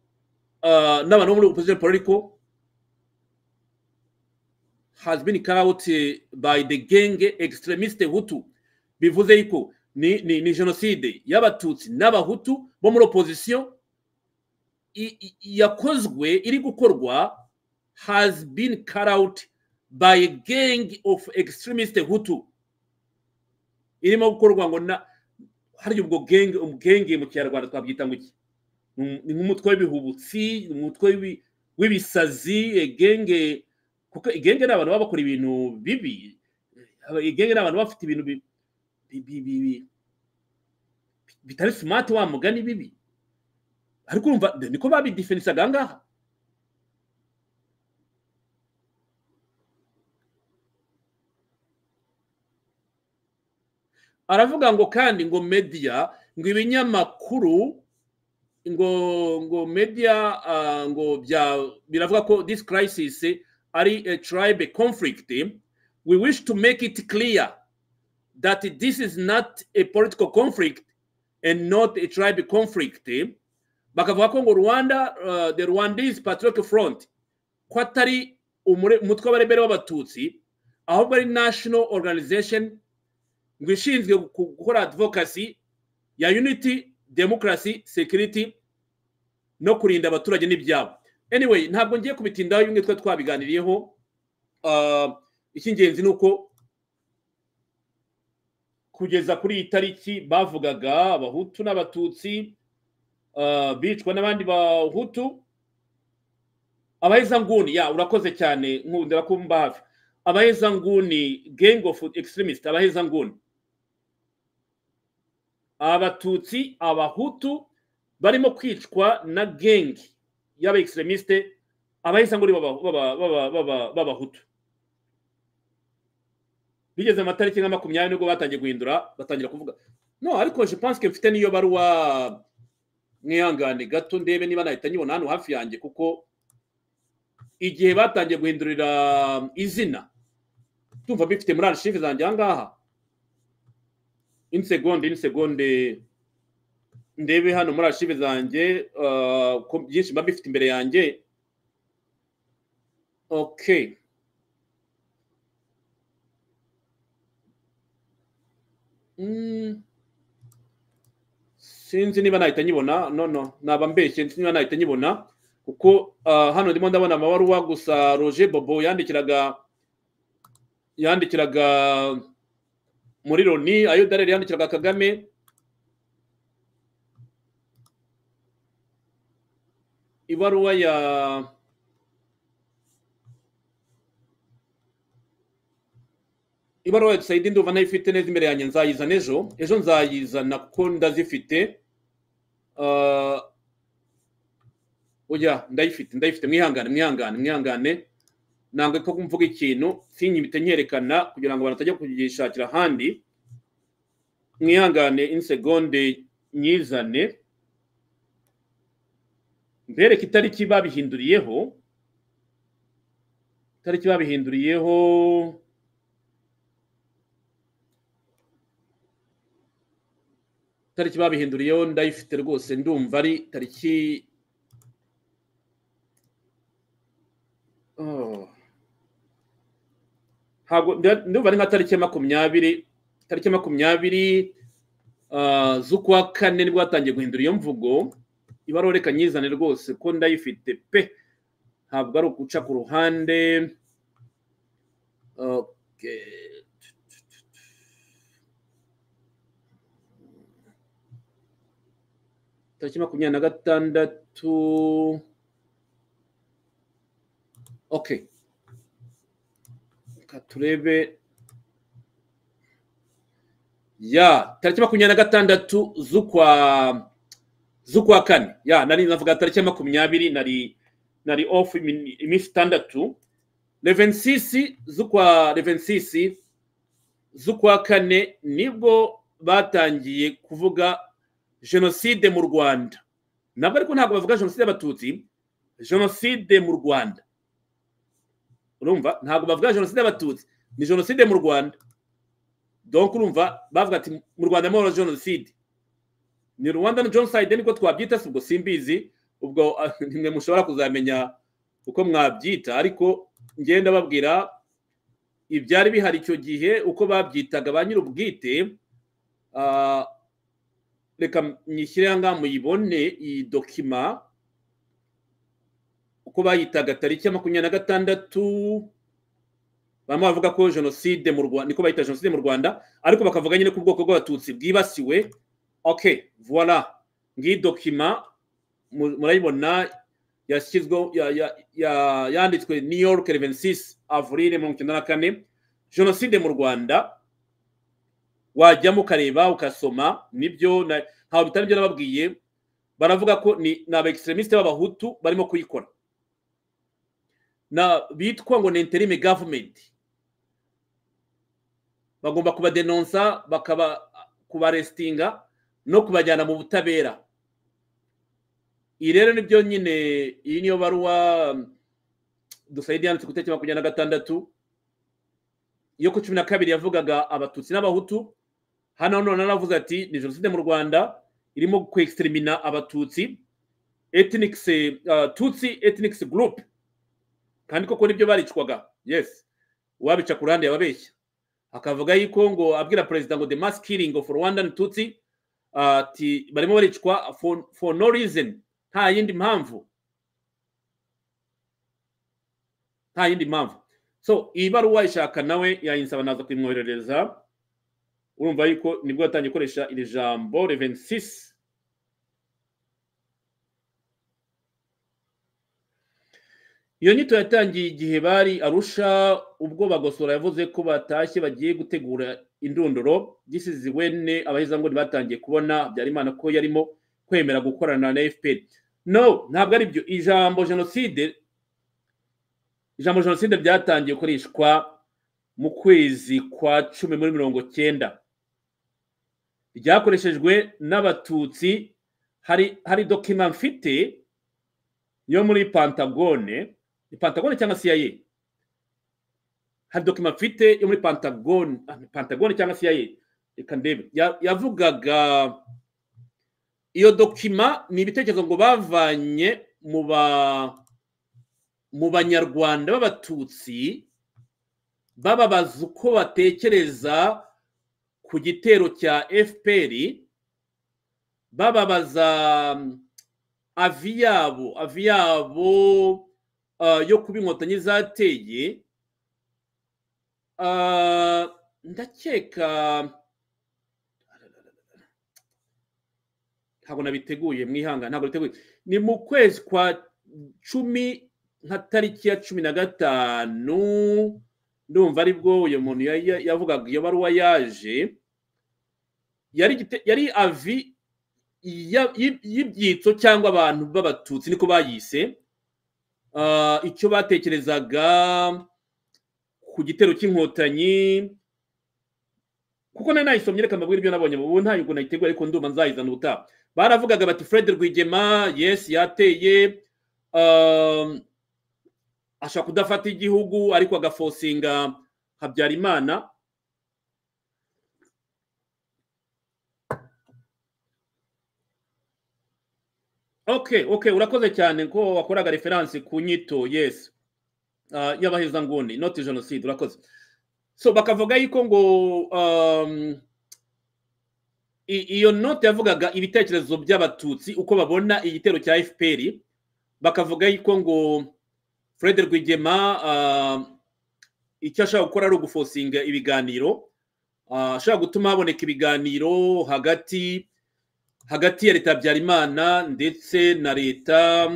uh, n'abantu bo muri opposition political has been carried out by the genge extremiste hutu bivuze yuko ni, ni, ni jenoside y'abatutsi n'abahutu bo muri opposition i- i- yakozwe iri gukorwa has been carried out by a gang of extremist hutu irimo gukorwa ngo na harya ubwo genge genge mu kinyarwanda twabyita ngo iki Ni- ni nk'umutwe w'ibihubutsi ni umutwe w'ibi- w'ibisazi eh, genge kuko igenge ni abantu baba bakora ibintu bibi Aba- igenge ni abantu baba bafite ibintu bi- bi- bi- bi- bi- bitari simati wa mugani bibi ariko urumva niko babidifenisaga aha ngaha aravuga ngo kandi ngo media ngo ibinyamakuru ngo ngo media ah, ngo bya biravuga ko this crisis ari a tribe conflict we wish to make it clear that this is not a political conflict and not a tribe conflict bakavuga ko ngo rwanda ah, the rwandese patriotic front ko atari umure- umutwe w'abarebere w'abatutsi ahubwo ari national organization ngo ishinzwe gu- gukora advocacy ya unity democracy security no kurinda abaturage n'ibyabo anyway ntabwo ngiye kubitindaho bimwe twari twabiganiriyeho Ah, icy'ingenzi ni uko kugeza kuri iyi tariki bavugaga abahutu n'abatutsi ah, bicwa n'abandi bahutu abahezanguni ya urakoze cyane nkundira ko mba hafi abahezanguni gang of extremist abahezanguni abatutsi abahutu barimo kwicwa na gengi y'aba extremiste abahise ngo b'abahutu bigeze amatariki nka makumyabiri nibwo batangiye guhindura batangira kuvuga no ariko je pense que mfite n'iyo baruwa mwihangane gato ndebe niba nahita nyibona hano hafi yanjye kuko igihe batangiye guhindurira izina tumva bifite muri arishive zanjye aha ngaha inisegonde inisegonde ndebe hano muri archive zanjye uh, ko byinshi mba bifite imbere yanjye okay Mm. sinzi niba nahita nyibona no no naba mbeshye sinzi niba nahita nyibona kuko uh, hano ndimo ndabona amabaruwa gusa roger bobo yandikiraga yandikiraga muri loni ayo darere yandikiraga kagame ibaruwa ya ibaruwa ya sayidi ndumva ntayifite neza imbere yanjye nzayizana ejo ejo nzayizana kuko ndazifite Ah, oya ndayifite ndayifite mwihangane mwihangane mwihangane ntabwo ko mvuga ikintu sinyibite nkerekana kugira ngo abantu batajya kugishakira ahandi mwihangane insegonde nyizane mbereke itariki babihinduriyeho itariki babihinduriyeho itariki babihinduriyeho ndayifite rwose ndumva ari tariki Oh. Ntabwo- nda- ndumva ari nka tariki ya makumyabiri tariki ya makumyabiri ah, z'ukwa kane nibwo batangiye guhindura iyo mvugo ibaruwa reka nyizane rwose ko ndayifite pe ntabwo ari uguca ku ruhande Okay. tariki makumyabiri na gatandatu okay reka turebe ya tariki makumyabiri na gatandatu z'ukwa z'ukwa kane ya nari navuga tariki ya makumyabiri nari nari off imi- iminsi itandatu levensisi z'ukwa levensisi z'ukwa kane nibwo batangiye kuvuga jenoside mu rwanda ntabwo ariko ntabwo bavuga jenoside y'abatutsi jenoside mu rwanda urumva ntabwo bavuga jenoside y'abatutsi ni jenoside mu rwanda donc urumva bavuga ati mu rwanda muri jenoside ni rwanda genocide niko twabyita si ubwo simbizi ubwo ah, nimwe mushobora kuzamenya uko mwabyita ariko ngenda babwira ibyari bihari icyo gihe uko babyitaga ba nyir'ubwite ah, reka nyishyire aha ngaha muyibone iyi dokima uko bayitaga tariki ya makumyabiri na gatandatu bamwe bavuga ko jenoside mu rwanda niko bayita jenoside mu rwanda ariko bakavuga nyine ku bwoko bw'abatutsi bwibasiwe ok voila ngiyi dokima mu- murayibona yashyizweho ya- ya- ya- yanditswe new york eleven six avril mirongo icyenda na kane jenoside mu rwanda wajyamo ukareba ukasoma nibyo na- ntawe bitari byo nababwiye baravuga ko ni ni aba extremiste b'abahutu barimo kuyikora na bitwa ngo ni interime government bagomba kubadenonsa bakaba kubarestinga no kubajyana mu butabera iyi rero ni byo nyine iyi niyo baruwa um, dusayidi yanditse ku itariki makumyabiri na gatandatu yo ku cumi na kabiri yavugaga abatutsi n'abahutu hano none aravuze ati ni jenoside mu rwanda irimo kwextrimina abatutsi ethnic uh, tutsi ethnic group kandi koko nibyo baricwaga yes uwabica ku ruhande yababeshya akavuga yuko ngo abwira perezida ngo the mass killing of rwandan tutsi ati barimo baricwa for, for no reason nta yindi mpamvu nta yindi mpamvu so iyi baruwa ishaka nawe yayinsaba naza kuyimwoherereza urumva yuko nibwo yatangiye gukoresha iri jambo reveni sisi iyo nyito yatangiye igihe bari arusha ubwo bagosora yavuze ko batashye bagiye gutegura indunduro gisizi wene abahezanguni batangiye kubona habyarimana ko yarimo kwemera gukorana na fpr no ntabwo ari byo ijambo jenoside ijambo jenoside ryatangiye gukoreshwa mu kwezi kwa cumi muri mirongo cyenda ryakoreshejwe n'abatutsi hari hari dokima mfite yo muri pantagone ni pantagone cyangwa CIA hari dokima mfite yo muri pantagone ah, ni pantagone cyangwa CIA reka ndebe Ya- yavugaga iyo dokima ni ibitekerezo ngo bavanye mu ba mu banyarwanda b'abatutsi bababaza uko batekereza ku gitero cya fpr bababaza mm, avi yabo avi yabo ah, yo kuba inkotanyi zateye Ah, ndakeka ntabwo nabiteguye mwihanga ntabwo biteguye ni mu kwezi kwa cumi nka tariki ya cumi na gatanu ndumva aribwo uyu muntu ya- ya- yavugaga iyo baruwa yaje yari igite- yari avi ya- y'i- y'ibyitso cyangwa abantu b'abatutsi niko bayise Ah, icyo batekerezaga ku gitero cy'inkotanyi kuko nari nayisomye reka mbabwire ibyo nabonye ubu ntabwo nayiteguye ariko ndumva nzayizana ubutaha baravugaga bati fred rwigema yes yateye Ah, ashobora kudafata igihugu ariko agafosinga habyarimana ok ok urakoze cyane ko wakoraga referansi ku nyito yes Ah, y'abahezanguni not jenoside urakoze so bakavuga yuko ngo um, i- iyo note yavugaga ibitekerezo by'abatutsi uko babona igitero cya fpr bakavuga yuko ngo fred rwigema ah, icyo ashaka gukora ari ugufosinga ibiganiro Ah, ashaka gutuma haboneka ibiganiro hagati hagati ya leta ya habyarimana ndetse na leta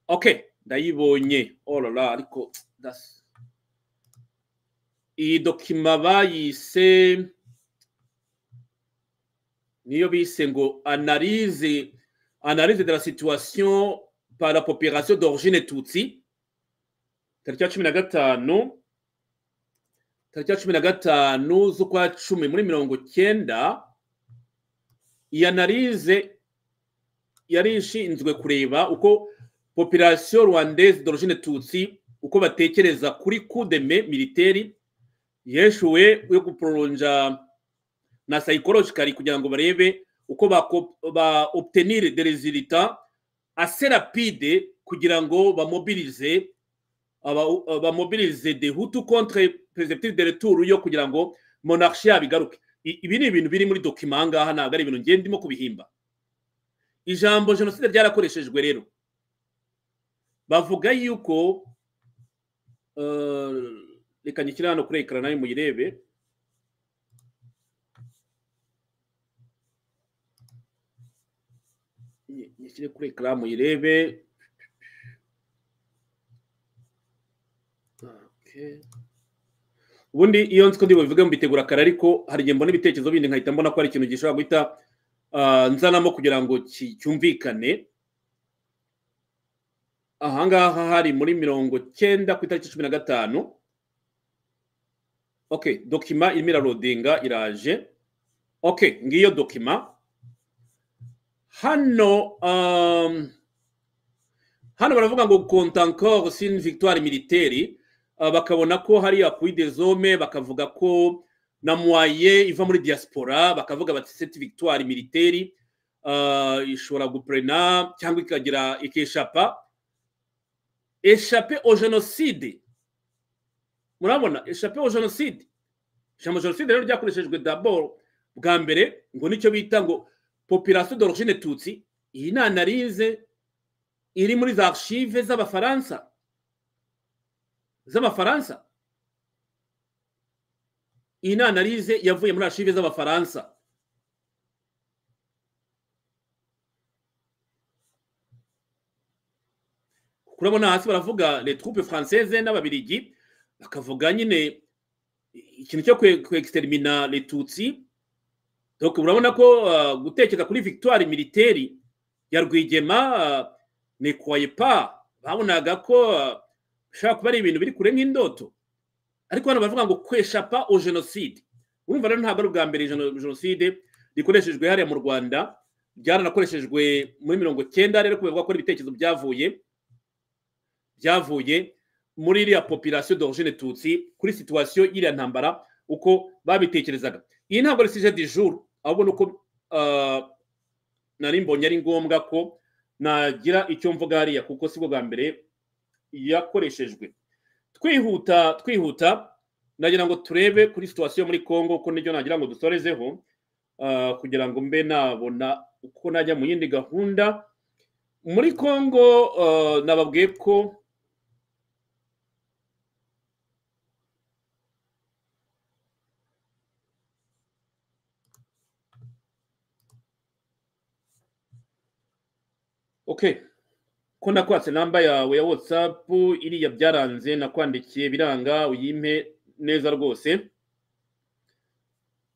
ok ndayibonye orora ariko that's- iyi dokima bayise niyo bise ngo analyse analyse de la situation par la population d'origine tutsi tariki ya cumi na gatanu tariki ya cumi na gatanu z'ukwa cumi muri mirongo cyenda iyi analyse yari ishinzwe kureba uko population rwandaise d'origine tutsi uko batekereza kuri kudeme militeri yeshuwe yo guporonja na psychologically kugira ngo barebe uko ba, ba obtenir des resultats ase rapide kugira ngo bamobilize aba- aba- bamobilize de hutu contre perezida de retour yo kugira ngo monarchie yabigaruke I- ibi ni ibintu biri muri dokima aha ngaha ntabwo ari ibintu ngenda ndimo kubihimba ijambo jenoside ryarakoreshejwe rero bavuga yuko eh, reka nyishyire hano kuri ekara nayo muyirebe Nyi- nyishyire kuri ekara muyirebe Okay. ubundi iyo nzi ko ndibubivuge mbitegura kare ariko hari igihe mbona ibitekerezo bindi nkahita mbona ko hari ikintu gishobora guhita ah, nzanamo kugira ngo ki- cyumvikane ahangaha hari muri mirongo cyenda ku itariki cumi na gatanu okay dokima irimo irarodinga iraje okay ngiyo dokima hano um, hano baravuga ngo compte encore sur une victoire militaire Ah, bakabona ko hariya kuri dezome bakavuga ko na mwaye iva muri diaspora bakavuga bati cette victoire militaire ah, ishobora guprena cyangwa ikagira ikeshapa échapper au génocide murabona échapper au génocide ijambo génocide rero ryakoreshejwe d'abord bwa mbere ngo nicyo bita ngo population d'origine tutsi iyi ni analyse iri muri za archive z'abafaransa z'abafaransa iyi ni analyse yavuye muri archive z'abafaransa kurabona hasi baravuga les troupes françaises n'ababiligi bakavuga nyine ikintu cyo kwe- kwextermina les tutsi donc urabona ko uh, gutekeka kuri victoire militaire ya rwigema uh, ne croyez pas babonaga ko uh, bishobora kuba ari ibintu biri kure nk'indoto ariko hano baravuga ngo kweshapa o jenoside urumva rero ntabwo ari ubwa mbere jeno- jenoside rikoreshejwe hariya mu rwanda byaranakoreshejwe muri mirongo cyenda rero kubera ko hari ibitekerezo byavuye byavuye muri iriya population d'origine tutsi kuri situwasiyo y'iriya ntambara uko babitekerezaga iyi ntabwo ari sije di jour ahubwo ni uko ah, nari mbonye ari ngombwa ko nagira icyo mvuga hariya kuko si bwo bwa mbere yakoreshejwe twihuta twihuta nagira ngo turebe kuri situwasiyo muri congo ko nibyo nagira ngo dusorezeho ah, kugira ngo mbe nabona uko najya mu yindi gahunda muri congo ah, nababwiye ko okay ko nakwatse namba yawe ya whatsapp iriya byaranze nakwandikiye biranga uyimpe neza rwose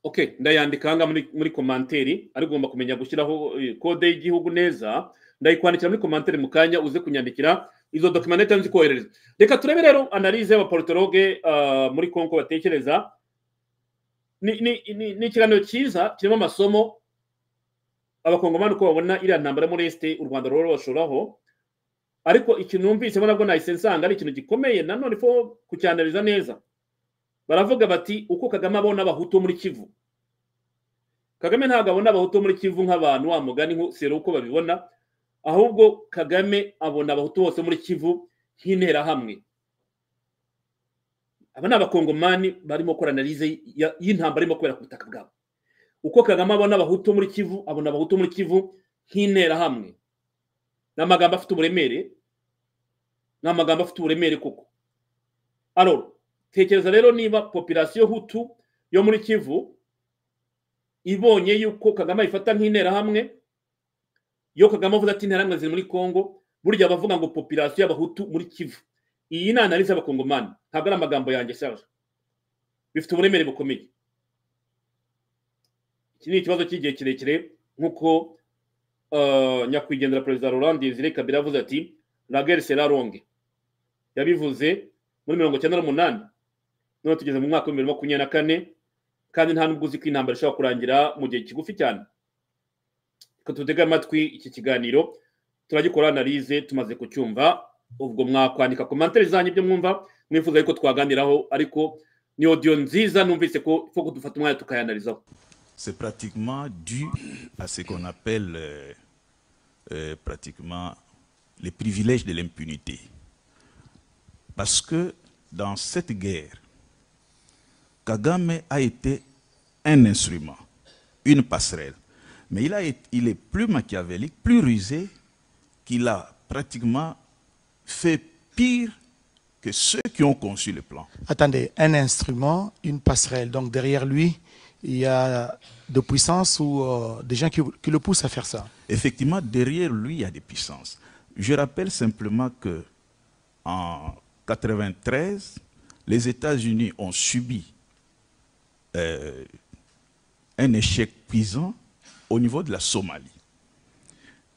okay ndayandika hanga muri, muri komanteri ariko ugomba kumenya gushyiraho eh, kode y'igihugu neza ndayikwandikira muri komanteri mu kanya uze kunyandikira izo dokima neta nzi kohereza reka turebe rero analize y'abaporotoroge uh, muri kongo batekereza ni, ni, ni, ni ikiganiro cyiza kirimo amasomo abakongomani uko babona iriya ntambara yo muri esite u rwanda rero bashoburaho ariko ikintu numvisemo nabwo nahise nsanga ari ikintu gikomeye nanone fo kucyanaliza neza baravuga bati uko kagame abona abahutu muri kivu kagame ntabwo abona abahutu muri kivu nk'abantu wa mugani nko sero uko babibona ahubwo kagame abona abahutu bose muri kivu nk'interahamwe aba ni abakongomani barimo gukora analize ya- y'intambara irimo kubera ku butaka bwabo uko kagame abona abahutu muri kivu abona abahutu muri kivu nk'interahamwe ni amagambo afite uburemere ni amagambo afite uburemere koko aroro tekereza rero niba population hutu yo muri kivu ibonye yuko kagame ayifata nk'interahamwe yo kagame avuze ati interahamwe ziri muri congo burya bavuga ngo population y'abahutu muri kivu iyi ni analize y'abakongomani ntabwo ari amagambo yanjye shaje bifite uburemere bukomeye iki ni ikibazo cy'igihe kirekire nk'uko Uh, nyakwigendera perezida Laurent Desire Kabila avuze ati la guerre sera longue yabivuze muri mirongo cyenda n'umunani none tugeze mu mwaka w'ibihumbi bibiri na makumyabiri na kane kandi nta n'ubwo uzi ko intambara ishobora kurangira mu gihe kigufi cyane reka tutege amatwi iki kiganiro turagikora analize tumaze kucyumva ubwo mwakwandika komantere zanyu ibyo mwumva mwifuza yuko twaganiraho ariko ni audio nziza numvise ko fo kudufata umwanya tukayanalizaho C'est pratiquement dû à ce qu'on appelle euh, euh, pratiquement les privilèges de l'impunité. Parce que dans cette guerre, Kagame a été un instrument, une passerelle. Mais il, a été- il est plus machiavélique, plus rusé, qu'il a pratiquement fait pire que ceux qui ont conçu le plan. Attendez, un instrument, une passerelle. Donc derrière lui, il y a de puissance ou euh, des gens qui, qui le poussent à faire ça. Effectivement, derrière lui, il y a des puissances. Je rappelle simplement que en 1993, les États-Unis ont subi euh, un échec cuisant au niveau de la Somalie.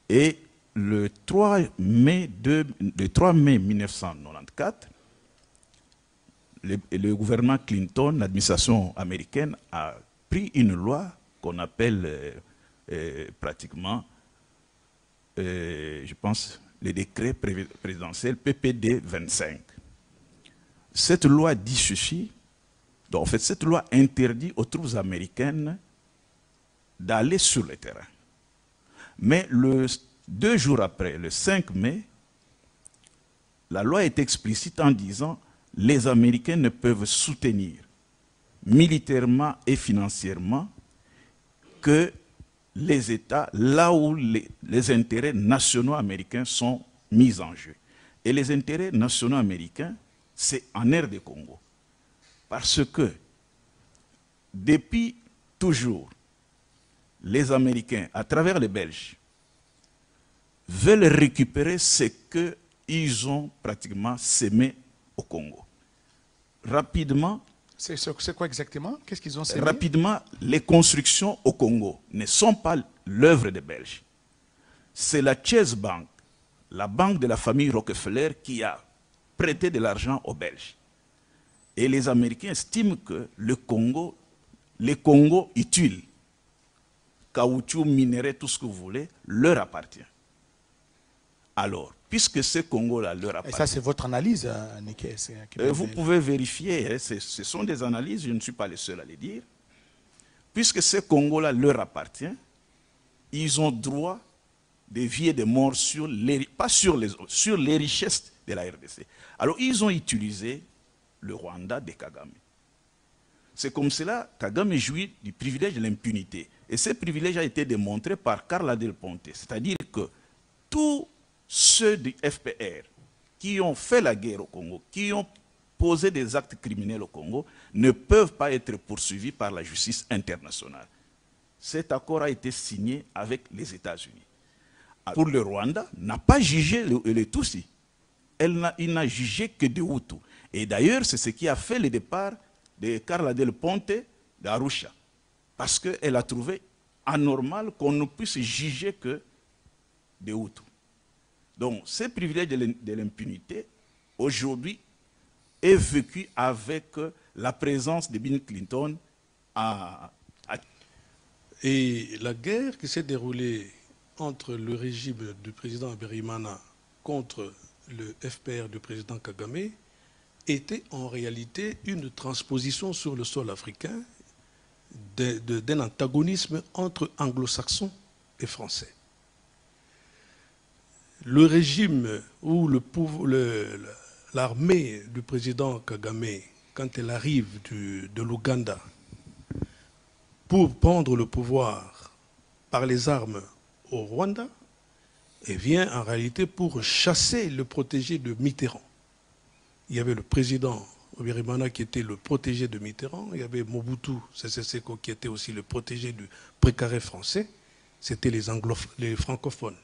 Et le 3 mai, de- le 3 mai 1994, le, le gouvernement Clinton, l'administration américaine, a pris une loi qu'on appelle euh, euh, pratiquement, euh, je pense, le décret pré- présidentiel PPD 25. Cette loi dit ceci, donc en fait, cette loi interdit aux troupes américaines d'aller sur le terrain. Mais le, deux jours après, le 5 mai, la loi est explicite en disant les Américains ne peuvent soutenir militairement et financièrement que les États là où les, les intérêts nationaux américains sont mis en jeu. Et les intérêts nationaux américains, c'est en air de Congo. Parce que depuis toujours, les Américains, à travers les Belges, veulent récupérer ce qu'ils ont pratiquement sémé au Congo. Rapidement, C'est c'est quoi exactement Qu'est-ce qu'ils ont sémé Rapidement, les constructions au Congo ne sont pas l'œuvre des Belges. C'est la Chase Bank, la banque de la famille Rockefeller, qui a prêté de l'argent aux Belges. Et les Américains estiment que le Congo, les Congo utiles, caoutchouc, minerais, tout ce que vous voulez, leur appartient. Alors, puisque ce Congo-là leur Et appartient. ça, c'est votre analyse, euh, Niké, c'est- qui- Euh, vous pouvez vérifier, hein, ce ce sont des analyses, je ne suis pas le seul à les dire. Puisque ce Congo-là leur appartient, ils ont droit de vie et de mort sur les, pas sur les, autres, sur les richesses de la RDC. Alors ils ont utilisé le Rwanda de Kagame. C'est comme cela Kagame jouit du privilège de l'impunité. Et ce privilège a été démontré par Carla Del Ponte. C'est-à-dire que tous ceux du FPR qui ont fait la guerre au Congo, qui ont posé des actes criminels au Congo, ne peuvent pas être poursuivis par la justice internationale. Cet accord a été signé avec les États-Unis. Pour le Rwanda, n'a pas jugé le- les Tutsis. Elle n'a- il n'a jugé que des Hutus. Et d'ailleurs, c'est ce qui a fait le départ de Carla Del Ponte d'Arusha. Parce qu'elle a trouvé anormal qu'on ne puisse juger que des Hutus. Donc, ce privilège de l'im- de l'impunité, aujourd'hui, est vécu avec euh, la présence de Bill Clinton à, à- Et la guerre qui s'est déroulée entre le régime du président Aberimana contre le FPR du président Kagame était en réalité une transposition sur le sol africain de- de- d'un antagonisme entre anglo-saxons et français. Le régime ou le pouv- le- le- l'armée du président Kagame, quand elle arrive du- de l'Ouganda pour prendre le pouvoir par les armes au Rwanda, et vient en réalité pour chasser le protégé de Mitterrand. Il y avait le président Obirimana qui était le protégé de Mitterrand, il y avait Mobutu Sese Seko qui était aussi le protégé du précaré français, c'était les, angloph- les francophones.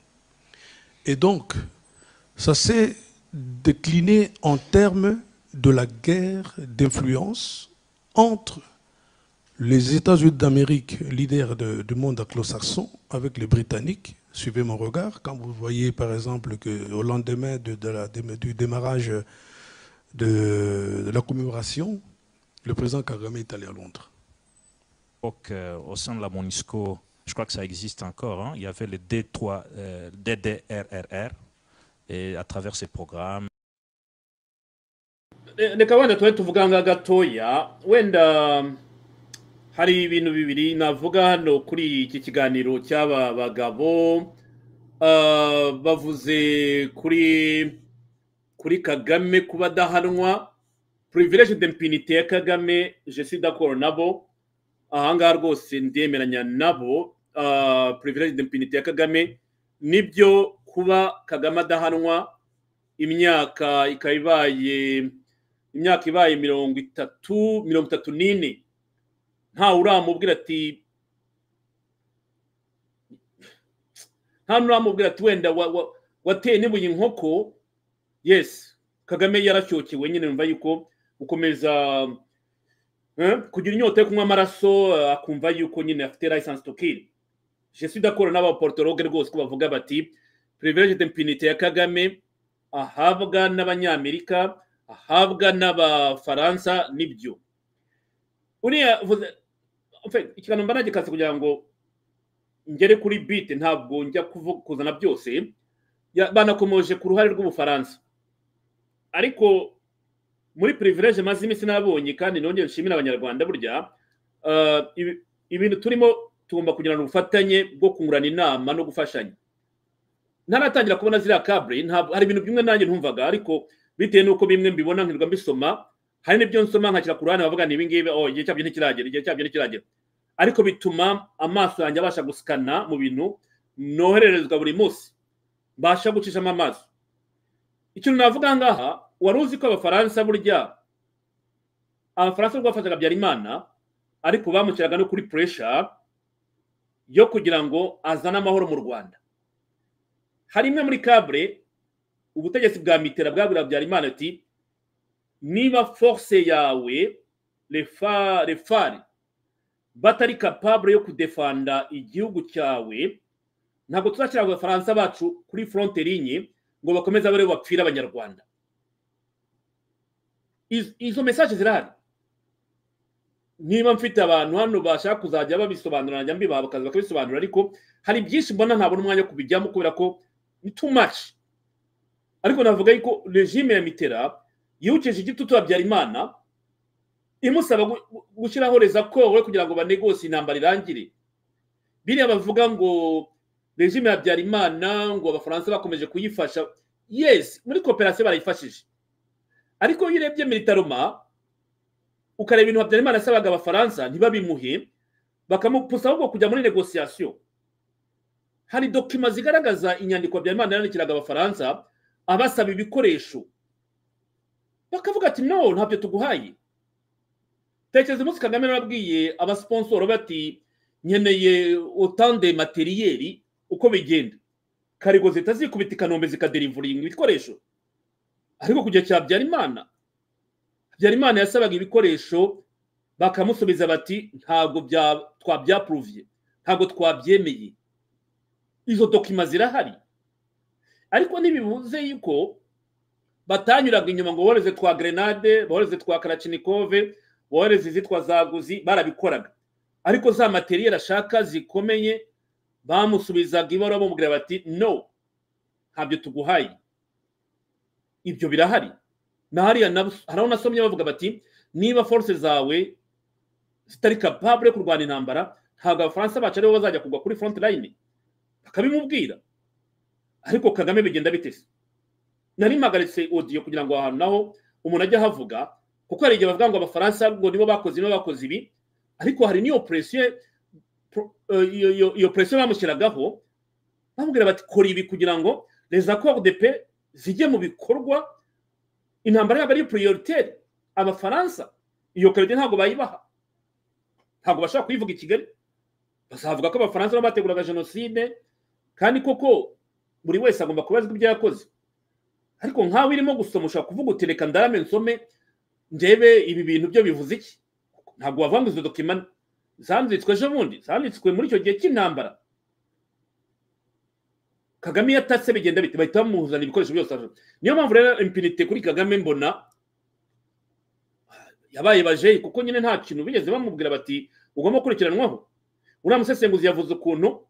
Et donc, ça s'est décliné en termes de la guerre d'influence entre les États-Unis d'Amérique, leader de- du monde anglo-saxon, avec les Britanniques, suivez mon regard, quand vous voyez par exemple que au lendemain de- de la- dé- du démarrage de, de la commémoration, le président Kagame est allé à Londres. l'époque, euh, au sein de la MONUSCO, je crois que ça existe encore, hein, il y avait le D3, euh, DDRRR, et à travers ces programmes, Re- reka wenda tube tuvuganga gatoya wenda hari ibintu bibiri navuga hano kuri iki kiganiro cy'aba bagabo Ah, bavuze kuri kuri kagame kuba adahanwa privilege d'impunité ya kagame je suis d'accord nabo ahangaha rwose ndemeranya nabo ah, privilege d'impunité ya kagame nibyo kuba kagame adahanwa imyaka ikaba ibaye imyaka ibaye mirongo itatu mirongo itatu n'ine ntawe uramubwira ati nta n'uramubwira ati wenda wa- wa- wateye n'ibuye inkoko yesi kagame yaracyokewe nyine yumva yuko gukomeza eh, kugira inyota yo kunywa amaraso eh, akumva yuko nyine afite license to kill je suis d'accord n'abaportologue rwose ko bavuga bati privilege d'impunité ya kagame ahabwa n'abanyamerika ahabwa n'abafaransa nibyo uriya vuze- en fait, ikiganiro mba nagikase kugira ngo ngere kuri bite ntabwo njya kuvu- kuzana byose ya- banakomoje ku ruhare rw'ubufaransa ariko muri privilege maze iminsi nabonye kandi nongeye nshimira abanyarwanda burya eh, ibi- ibintu turimo tugomba kugirana ubufatanye bwo kungurana inama no gufashanya ntaratangira kubona ziriya kabure ntabwo hari ibintu bimwe nanjye ntumvaga ariko bitewe n'uko bimwe mbibona nkirirwa mbisoma hari n'ibyo nsoma nkashyira ku ruhande bavuga ngo ibi ngibi oh igihe cyabyo ntikiragera igihe cyabyo ntikiragera ariko bituma amaso yanjye abasha gusikana mu bintu nohererezwa buri munsi mbasha gucishamo amaso ikintu navuga ngaha wari uzi ko abafaransa burya abafaransa rwafataga habyarimana ariko bamushyiraga no kuri puresha yo kugira ngo azane amahoro mu rwanda hari imwe muri kabure ubutegetsi bwa mitera bwabwira habyarimana ati niba force yawe refa- refare batari capable yo kudefanda igihugu cyawe ntabwo tuzashyira abafaransa bacu kuri fronte linye ngo bakomeze abaribo bapfira abanyarwanda Iz- izo mesaje zirahari niba mfite abantu hano bashaka kuzajya babisobanura najya mbibaha bakaza bakabisobanura ariko hari byinshi mbona ntabona umwanya wo kubijyamo kubera ko ni too much ariko navuga yuko regime ya mitera yibukije igitutu habyarimana imusaba gu- gu- gushyiraho rezakoro kugira ngo banegose intambara irangire biriya bavuga ngo regime ya habyarimana ngo abafaransa bakomeje kuyifasha yes muri koperasiyo barayifashije ariko iyo urebye militaroma ukareba ibintu habyarimana yasabaga abafaransa ntibabimuhe bakamupusa ahubwo kujya muri negosiyasiyo hari dokima zigaragaza inyandiko habyarimana yandikiraga abafaransa abasaba ibikoresho bakavuga ati no ntabyo tuguhaye tekereza umunsi kagame yarabwiye abasiponsoro bati nkeneye utande materiyeri uko bigenda karigo zihita zikubita i kanombe zikaderivuringa ibikoresho ariko kujya cya habyarimana habyarimana yasabaga ibikoresho bakamusubiza bati ntabwo bya- twabyapuruviye ntabwo twabyemeye izo dokima zirahari ariko ntibibuze yuko batanyuraga inyuma ngo boreze twa grenade boreze twa karacinikove boreze izitwa zaguzi barabikoraga ariko za materiyeri ashaka zikomeye bamusubizaga ibaruwa bamubwira bati no ntabyo tuguhaye ibyo birahari na hariya nab- hari aho nasomye bavuga bati niba force zawe zitari capable yo kurwana intambara ntabwo abafaransa bacu aribo bazajya kugwa kuri front line bakabimubwira ariko kagame bigenda bitese nari mpagaritse odiyo kugira ngo ahantu naho umuntu ajye ahavuga kuko hari igihe bavuga ngo abafaransa ngo nibo bakoze nibo bakoze ibi ariko hari n'iyo presiyo pro- eh, iyo- iyo- iyo presiyo bamushyiragaho bamubwira bati kora ibi kugira ngo les accords de paix zijye mu bikorwa intambara ntabwo ari prioritaire abafaransa iyo karite ntabwo bayibaha ntabwo bashobora kuyivuga i kigali bazavuga ko abafaransa nabo bateguraga jenoside kandi koko buri wese agomba kubazwa ibyo yakoze ariko nkawe irimo gusoma ushobora kuvuga uti reka ndarame nsome ndebe ibi bintu byo bivuze iki ntabwo wavuga ngo izo dokima zanditswe ejo bundi zanditswe muri icyo gihe cy'intambara kagame iyo atatse bigenda bite bahita bamuzana ibikoresho byose aje niyo mpamvu rero impinite kuri kagame mbona yabaye bajeyi kuko nyine nta kintu bigeze bamubwira bati ugomba gukurikiranwaho uriya musesenguzi yavuze ukuntu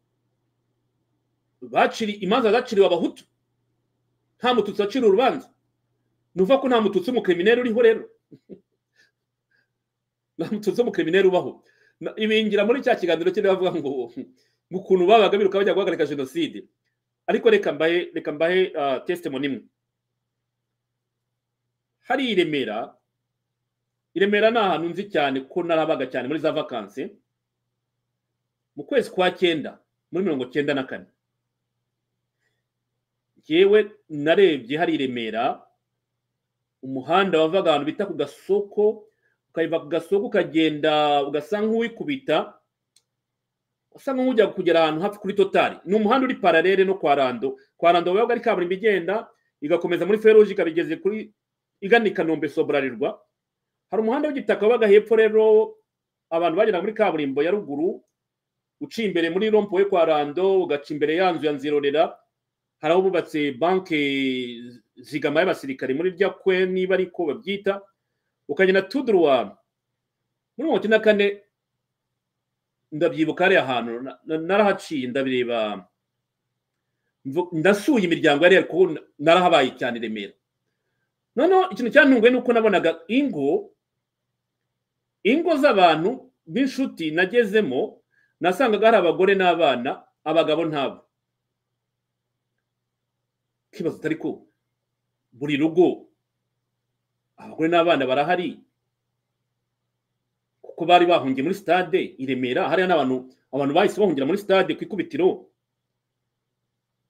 baciri imanza zaciriwe abahutu nta mututsi wacira urubanza nuva ko nta mututsi w'umukrimineri uriho rero nta mututsi w'umukrimineri ubaho Na- ibingira muri cya kiganiro cye bavuga ngo ngo ukuntu babaga biruka bajya guhagarika jenoside ariko reka mbahe reka mbahe ah, testimony imwe hari i remera i remera ni ahantu nzi cyane ko narabaga cyane muri za vakansi mu kwezi kwa cyenda muri mirongo cyenda na kane yewe narebye hari i remera umuhanda wavaga ahantu bita ku gasoko ukayiva ku gasoko ukagenda ugasa nk'uwikubita usa nk'ujya kugera ahantu hafi kuri totari ni umuhanda uri paralele no kwa rando kwa rando wabaga ari kaburimbo igenda igakomeza muri feruje ikaba igeze kuri igana i kanombe soburarirwa hari umuhanda w'igitaka wabaga hepfo rero abantu bagenda muri kaburimbo ya ruguru uciye imbere muri rompuwe kwa rando ugaca imbere yanzu ya nzirorera hari aho bubatse banki zigama y'abasirikare muri rya kwe niba ariko babyita ukagenda tuduruwa muri mirongo icyenda na kane ndabyibuka hariya hantu na- na- narahaciye ndabireba mvu- ndasuye imiryango yari kuko narahabaye cyane i remera noneho ikintu cyantunguye ni uko nabonaga ingo ingo z'abantu b'inshuti nagezemo nasangaga hari abagore n'abana abagabo ntabo kibazo utari ko buri rugo abagore n'abana barahari kuko bari bahungiye muri stade i remera hariya n'abantu abantu bahise bahungira muri stade ku ikubitiro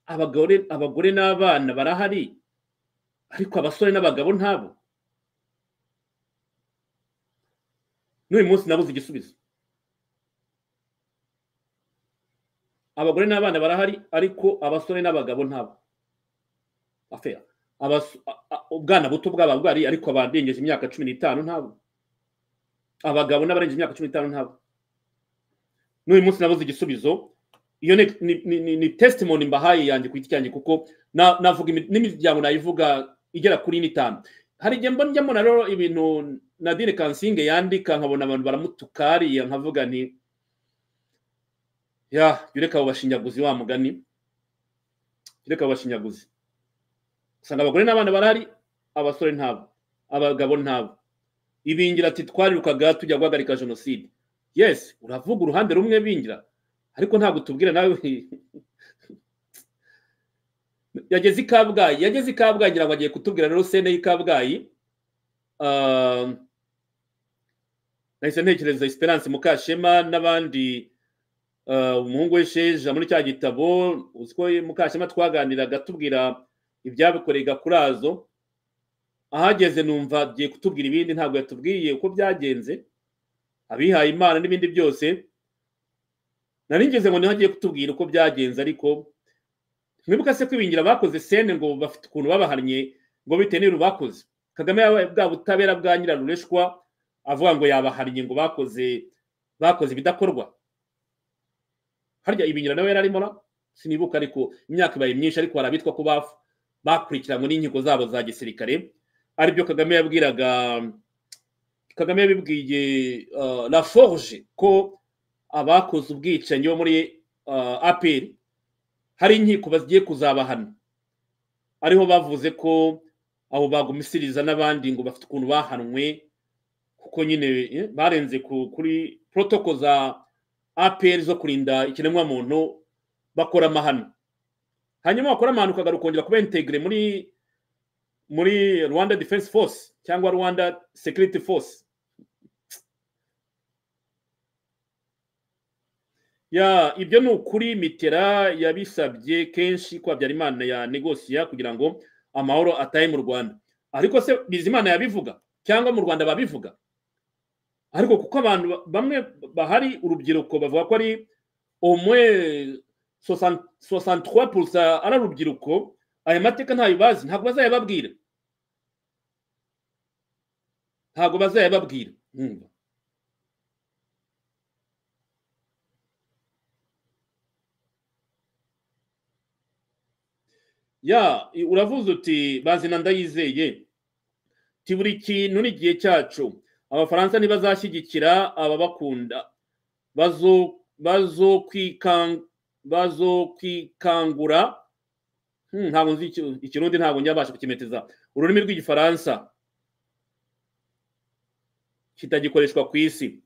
abagore abagore n'abana barahari ariko abasore n'abagabo ntabo n'uyu munsi nabuze igisubizo abagore n'abana barahari ariko abasore n'abagabo ntabo afera Abas- a- a- ubwana buto bw'aba bwari ariko abarengeje imyaka cumi n'itanu ntabo abagabo n'abarengeje imyaka cumi n'itanu ntabo n'uyu munsi nabuze igisubizo iyo ni, ni, ni, ni, ni testimony mbahaye yanjye ku giti cyanjye kuko na- navuga imi- n'imiryango nayivuga igera kuri ine itanu hari igihe mba njyamo na rero ibintu nadine kansinge yandika nkabona abantu baramutuka hariya nkavuga nti ya jya ureka abo bashinyaguzi wa mugani jya ureka abo bashinyaguzi usanga abagore n'abana barahari abasore ntabo abagabo ntabo ibingira ati twarirukaga tujya guhagarika jenoside yes uravuga uruhande rumwe bingira ariko ntabwo tubwira nawe yageze i kabgayi yageze i kabgayi ngira ngo agiye kutubwira rero sene y'i kabgayi Ah, nahise ntekereza esperance mukashema n'abandi ah, umuhungu w'isheja muri cya gitabo uzi ko mukashema twaganiraga tubwira ibyabikorega kurazo ahageze numva agiye kutubwira ibindi ntabwo yatubwiye uko byagenze abihaye imana n'ibindi byose naringeze ngo niho agiye kutubwira uko byagenze ariko mwibuka se kwibingira bakoze sene ngo bafite ukuntu babahannye ngo bitewe n'ibintu bakoze kagame yabaye bwa butabera bwa nyirarureshwa avuga ngo yabahannye ngo bakoze bakoze ibidakorwa harya ibingira nawe yari arimo na sinibuka ariko imyaka ibaye myinshi ariko hari abitwa ko bafu bakurikiranwe n'inkiko zabo za gisirikare aribyo kagame yabwiraga kagame yabibwiye uh, la forge ko abakoze ubwicanyi bo muri uh, apr hari inkiko bagiye kuzabahana ariho bavuze ko abo bagumisiriza n'abandi ngo bafite ukuntu bahanwe kuko nyine eh, barenze ku- kuri protoko za apr zo kurinda ikiremwamuntu bakora amahano hanyuma wakora amahano ukagaruka ukongera kuba integire muri muri rwanda defense force cyangwa rwanda security force ya ibyo ni ukuri mitera yabisabye kenshi ko habyarimana ya negosiya kugira ngo amahoro atahe mu rwanda ariko se bizimana yabivuga cyangwa mu rwanda babivuga ariko kuko abantu ba- bamwe bahari urubyiruko bavuga ko ari omwe 60 63% ari urubyiruko aya mateka ntayo bazi ntabwo bazayababwira ntabwo bazayababwira Mm. ya i- uravuze uti bazina ndayizeye ti buri kintu n'igihe cyacu abafaransa ntibazashyigikira ababakunda bazo bazo kwikanga bazokwikangura Hmm, ntabwo nzi iki- ikirundi ntabwo njyabasha kukimeteza ururimi rw'igifaransa kitagikoreshwa ku isi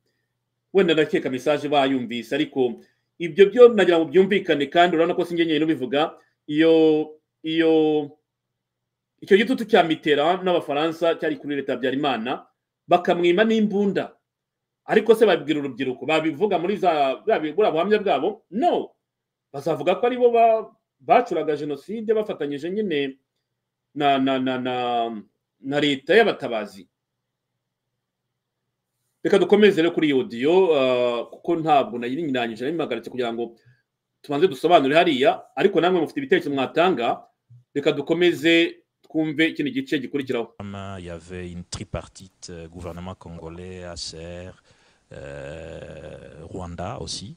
wenda ndakeka mesaje bayumvise ariko ibyo byo nagira ngo byumvikane kandi urabona ko sinjye nyine ubivuga iyo iyo icyo gitutu cya mitera n'abafaransa cyari kuri leta habyarimana bakamwima n'imbunda ariko se babibwira urubyiruko babivuga muri za buriya buhamya bwabo no bazavuga ko aribo bacuraga jenoside bafatanyije nyine na na na na na leta y'abatabazi reka dukomeze rero kuri iyo odiyo kuko ntabwo nayiringanije nayimpagaritse kugira ngo tubanze dusobanure hariya ariko namwe mufite ibitekerezo mwatanga reka dukomeze twumve ikindi gice gikurikiraho Comme il y avait une tripartite, euh, gouvernement congolais, ACR, euh, Rwanda aussi.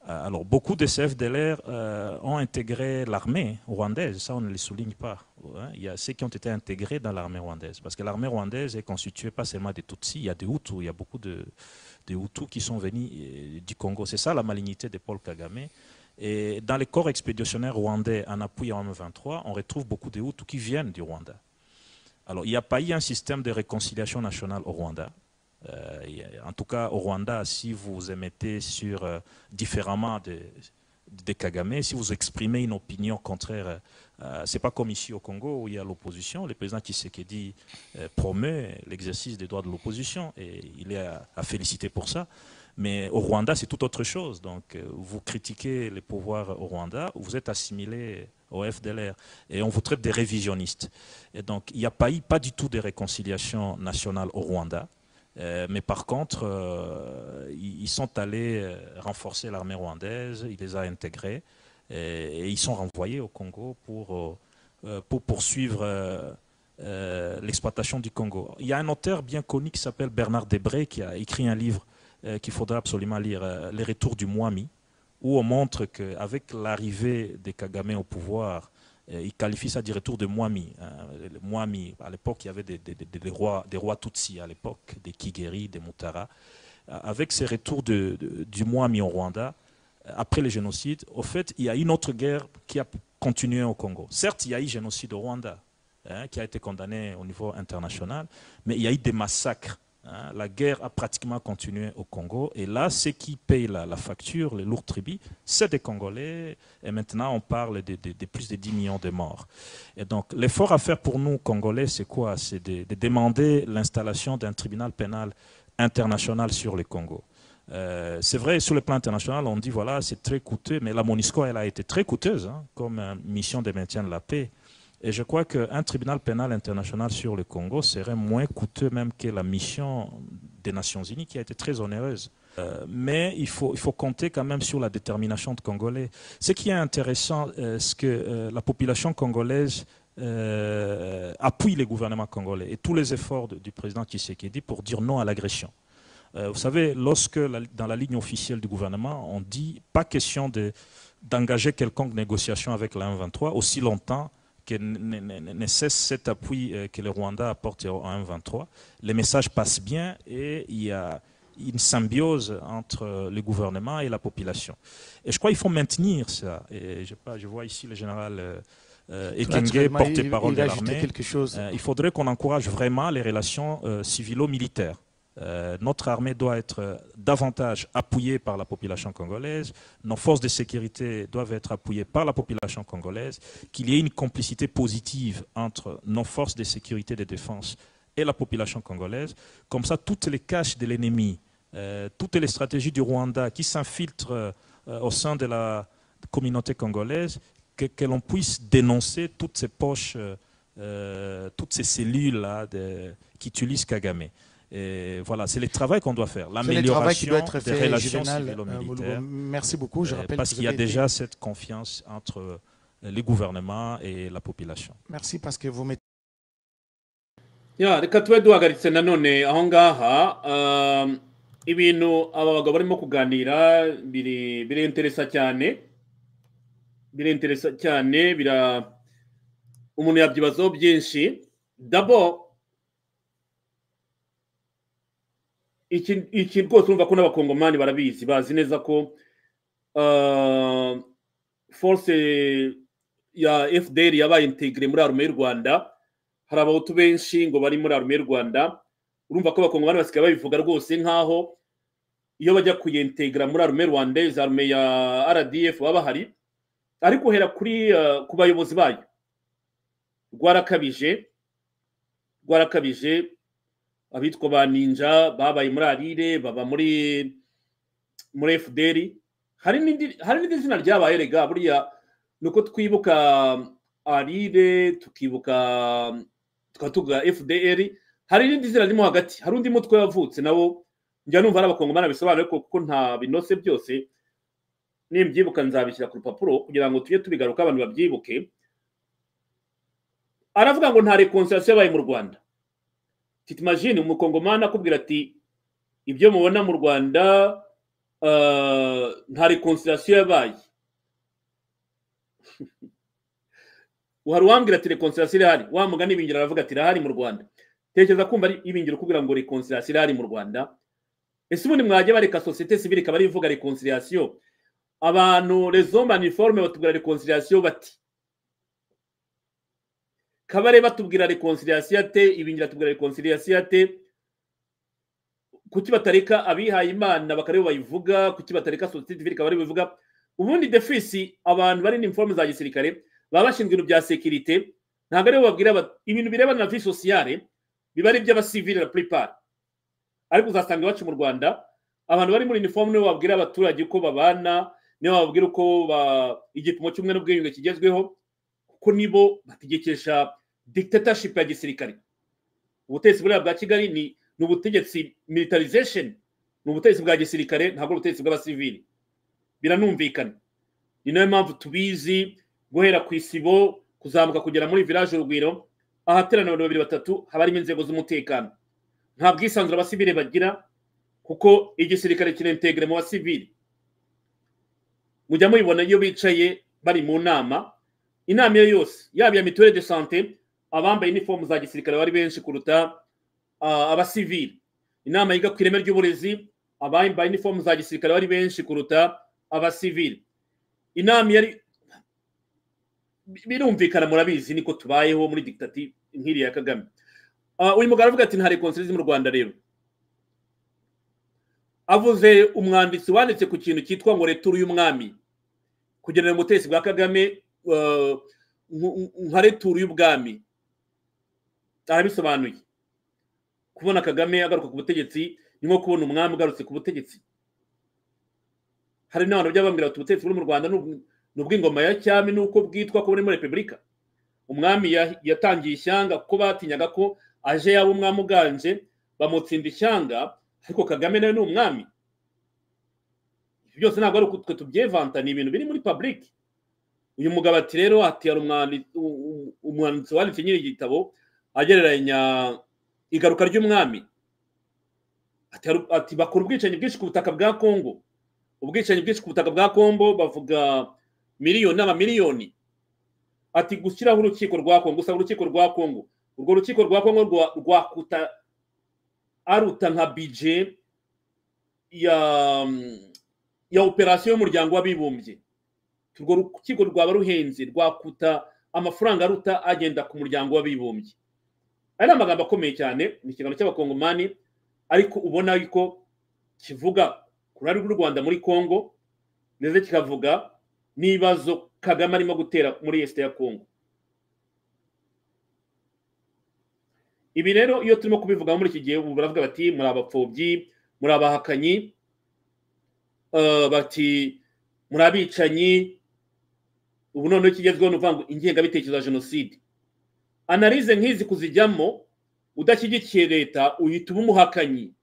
Euh, alors, beaucoup de CFDLR euh, ont intégré l'armée rwandaise, ça on ne le souligne pas. hein. Il y a ceux qui ont été intégrés dans l'armée rwandaise, parce que l'armée rwandaise est constituée pas seulement des Tutsis, il y a des Hutus, il y a beaucoup de, de Hutus qui sont venus euh, du Congo. C'est ça la malignité de Paul Kagame. Et dans les corps expéditionnaires rwandais en appui en M23, on retrouve beaucoup de Hutus qui viennent du Rwanda. Alors, il n'y a pas eu un système de réconciliation nationale au Rwanda. Euh, il y a- en tout cas, au Rwanda, si vous émettez sur, euh, différemment de, de Kagame, si vous exprimez une opinion contraire, euh, ce n'est pas comme ici au Congo où il y a l'opposition. Le président Tshisekedi euh, promeut l'exercice des droits de l'opposition et il est à, à féliciter pour ça. Mais au Rwanda, c'est tout autre chose. Donc, euh, vous critiquez les pouvoirs au Rwanda, vous êtes assimilé au FDLR et on vous traite de révisionnistes. Et donc, il n'y a pas eu pas du tout de réconciliation nationale au Rwanda. Euh, mais par contre, euh, ils ils sont allés euh, renforcer l'armée rwandaise, ils les ont intégrés et, et ils sont renvoyés au Congo pour, euh, pour poursuivre euh, euh, l'exploitation du Congo. Il y a un auteur bien connu qui s'appelle Bernard Debré qui a écrit un livre euh, qu'il faudra absolument lire, euh, Les Retours du Mwami, où on montre qu'avec l'arrivée de Kagame au pouvoir, euh, il qualifie ça du retour de Mwami. hein. Le Mwami, à l'époque, il y avait des, des- des- des rois, des rois Tutsis à l'époque, des Kigeri, des Mutara. Euh, Avec ces retours de- de- du Mwami au Rwanda, euh, après le génocide, au fait, il y a une autre guerre qui a continué au Congo. Certes, il y a eu génocide au Rwanda, hein, qui a été condamné au niveau international, mais il y a eu des massacres. hein. La guerre a pratiquement continué au Congo. Et là, ceux qui payent la, la facture, les lourds tribus, c'est des Congolais. Et maintenant, on parle de, de- de plus de 10 millions de morts. Et donc, l'effort à faire pour nous, Congolais, c'est quoi C'est de, de demander l'installation d'un tribunal pénal international sur le Congo. Euh, c'est vrai, sur le plan international, on dit voilà, c'est très coûteux, mais la MONUSCO, elle a été très coûteuse hein, comme euh, mission de maintien de la paix. Et je crois qu'un tribunal pénal international sur le Congo serait moins coûteux même que la mission des Nations Unies qui a été très onéreuse. Euh, mais il faut, il faut compter quand même sur la détermination de Congolais. Ce qui est intéressant, euh, c'est que euh, la population congolaise euh, appuie les gouvernements congolais et tous les efforts de- du président Tshisekedi pour dire non à l'agression. Euh, vous savez, lorsque la- dans la ligne officielle du gouvernement, on dit pas question de- d'engager quelconque négociation avec la M23 aussi longtemps que ne, ne- ne- ne cesse cet appui euh, que le Rwanda apporte au M23. Les messages passent bien et il y a une symbiose entre euh, le gouvernement et la population. Et je crois qu'il faut maintenir ça. Et je, je vois ici le général euh, euh, Ekenge, Naturellement, il- porte-parole il de a ajouté l'armée. quelque chose. Euh, il faudrait qu'on encourage vraiment les relations euh, civilo-militaires. Euh, notre armée doit être euh, davantage appuyée par la population congolaise, nos forces de sécurité doivent être appuyées par la population congolaise, qu'il y ait une complicité positive entre nos forces de sécurité et de défense et la population congolaise. Comme ça, toutes les caches de l'ennemi, euh, toutes les stratégies du Rwanda qui s'infiltrent euh, euh, au sein de la communauté congolaise, que, que l'on puisse dénoncer toutes ces poches. euh, euh, toutes ces cellules-là de- qui utilisent Kagame. Et voilà, c'est le travail qu'on doit faire, C'est le travail qui l'amélioration doit être des fait, relations Juvenal, euh, Mouloubo. civilo-militaires, Merci beaucoup. Je euh, rappelle parce que vous qu'il y a avez été- déjà cette confiance entre euh, les gouvernements et la population. Merci parce que vous mettez. Ya, reka tube duhagaritse nanone aho ngaha um, ibintu aba bagabo barimo kuganira biri birenteresa cyane birenteresa cyane bira umuntu yabyibazaho byinshi dabo iki iki rwose urumva ko n'abakongomani barabizi bazi neza ko uh, force ya fdr yabaye integire muri arume y'u rwanda hari abahutu benshi ngo bari muri arume y'u rwanda urumva ko abakongomani basigaye babivuga rwose nk'aho iyo bajya kuyentegera muri arume rwandeze arume ya rdf baba bahari ariko uhera kuri eh, ku bayobozi bayo rwarakabije rwarakabije abitwa ba ninja babaye muri arire baba muri muri fdr hari n'indi- hari n'indi zina ryabaye rega buriya ni uko twibuka arire tukibuka tukaba tuvuga fdr hari n'indi zina ririmo hagati hari undi mutwe wavutse nawo njya numva ari abakongomani bisobanura ariko kuko nta binose byose nimbyibuka nzabishyira ku rupapuro kugira ngo tujye tubigaruka abantu babyibuke aravuga ngo nta rekonsitirasiyo yabaye mu rwanda titimajini umukongomani akubwira ati ibyo mubona mu rwanda eh, nta rekonsitirasiyo yabaye hari uwambwira ati rekonsitirasiyo irahari wa mugani ibingira aravuga ati irahari mu rwanda tekereza kumva ari ibingira kugira ngo rekonsitirasiyo irahari mu rwanda ese ubundi mwajya bareka sosiyete sivile ikaba ari ivuga rekonsitirasiyo abantu rezomba aniforume batubwira rekonsitirasiyo bati kabare batubwira rekonsitirasiyo ate ibingira batubwira rekonsitirasiyo ate kuki batareka abihaye imana bakareba bayivuga kuki batareka sosiyete sivile ikaba ariyo bivuga ubundi defisi abantu bari n'iniforume za gisirikare baba bashinzwe ibintu bya sekirite ntabwo aribo babwira ba- ibintu birebana na vi sosiyare biba ari iby'abasivile na puripari ariko uzasanga iwacu mu rwanda abantu bari muri inifomu nibo babwira abaturage uko babana nibo bababwira uko ba- igipimo cy'umwe n'ubwiyunge kigezweho kuko nibo bategekesha dictatorship ya gisirikare ubutegetsi buriya bwa kigali ni ni ubutegetsi militarization ni ubutegetsi bwa gisirikare ntabwo ari ubutegetsi bw'abasivili biranumvikana ni nayo mpamvu tubizi guhera ku isibo kuzamuka kugera muri village urugwiro ahaterana abantu babiri batatu haba harimo inzego z'umutekano nta bwisanzure abasivile bagira kuko igisirikare kirentegere mu basivile mujya mubibona iyo bicaye bari mu nama inama iyo yose yaba iya mituweli de sante abambaye inifomu za gisirikare bari benshi kuruta ah, abasivile inama yiga ku ireme ry'uburezi abambaye inifomu za gisirikare bari benshi kuruta abasivile inama yari birumvikana murabizi niko tubayeho muri dictative nk'iriya ya kagame Ah, uyu mugabo aravuga ati nta reconciliation mu rwanda rero avuze umwanditsi wanditse ku kintu cyitwa ngo returu y'umwami kugenera mu butegetsi bwa kagame ah, nk- nk- nka returu y'ubwami arabisobanuye kubona kagame agaruka ku butegetsi ni nko kubona umwami ugarutse ku butegetsi hari n'abantu bajya bambwira bati ubutegetsi buri mu rwanda ni ubw- ni ubw'ingoma ya cyami n'uko bwitwa ko buri muri repubulika umwami ya- yatangiye ishyanga kuko batinyaga ko aje yaba umwami uganje bamutsinda ishyanga ariko kagame nawe ni umwami Ibi byose ntabwo ari uko twe tubyevanta ni ibintu biri muri public uyu mugabo ati rero ati hari umwandi- u- u- umwanditsi wanditse nyiri igitabo agereranya igaruka ry'umwami ati hari- ati bakora ubwicanyi bwinshi ku butaka bwa kongo ubwicanyi bwinshi ku butaka bwa kombo bavuga miliyoni n'amamiliyoni ati gushyiraho urukiko rwa kongo usanga urukiko rwa kongo urwo rukiko rwa kongo rwa- rwakuta aruta nka bije ya ya operasiyo y'umuryango w'abibumbye urwo rukiko rwaba ruhenze rwakuta amafaranga aruta agenda ku muryango w'abibumbye aya ni amagambo akomeye cyane ni ikiganiro cy'abakongomani ariko ubona yuko kivuga ku ruhare rw'u rwanda muri congo ndetse kikavuga n'ibibazo kagame arimo gutera muri esite ya congo ibi rero iyo turimo kubivuga muri iki gihe ubu baravuga bati muri abapfobyi muri abahakanyi eh, bati muri abicanyi ubu noneho ikigezweho ni ukuvuga ngo ingengabitekerezo ya jenoside analize nk'izi kuzijyamo udashyigikiye leta uhita uba umuhakanyi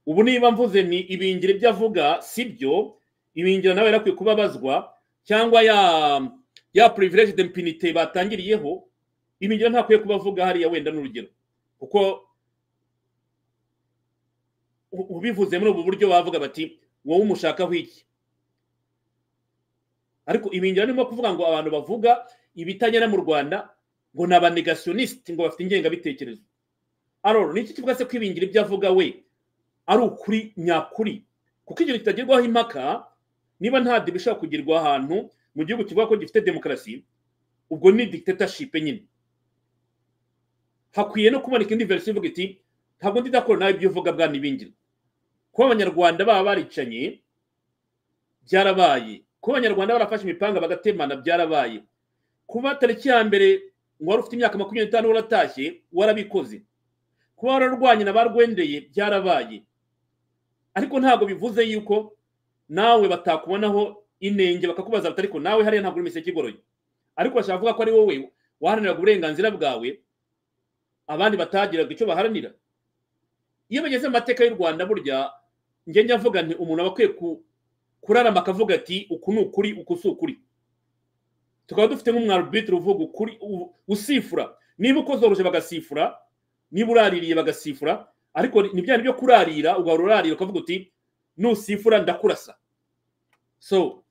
ubu niba mvuze ni ibingira ibyo avuga si byo ibingira nawe yarakwiye kubabazwa cyangwa ya ya privilege d'impunité batangiriyeho ibingira ntakwiye kubavuga hariya wenda n'urugero kuko u- ubivuze muri ubu buryo bavuga bati wowe umushakaho iki ariko ibingira nimo kuvuga ngo abantu bavuga ibitagera mu rwanda ngo ni abanegationiste ngo bafite ingengabitekerezo aroro ni iki kivuga se ko ibingira ibyo avuga we ari ukuri nyakuri kuko igihe kitagerwaho impaka niba nta dibi ishobora kugerwa ahantu mu gihugu kivuga ko gifite demokarasi ubwo ni dictatorship nyine hakwiye no kuboneka indi verisiyo ivuga iti ntabwo ndi ndakora nawe ibyo uvuga bwana ibingira kuba abanyarwanda baba baricanye byarabaye kuba abanyarwanda barafashe imipanga bagatemana byarabaye kuba tariki ya mbere wari ufite imyaka makumyabiri n'itanu waratashye warabikoze kuba wararwanye na barwendeye byarabaye ariko ntabwo bivuze yuko nawe batakubonaho inenge bakakubaza bati ariko nawe hariya ntabwo uri imiseke igoroye ariko bashaka kuvuga ko ari wowe waharaniraga uburenganzira bwawe abandi batagiraga icyo baharanira iyo bageze mu mateka y'u rwanda burya njya avuga nti umuntu aba akwiye kurarama akavuga ati uku ni ukuri uku si ukuri tukaba dufite nk'umwarubitiro uvuga ukuri usifura niba ukozoroje bagasifura niba uraririye bagasifura ariko ni bya byo kurarira ugahora urarira ukavuga uti nusifura ndakurasa so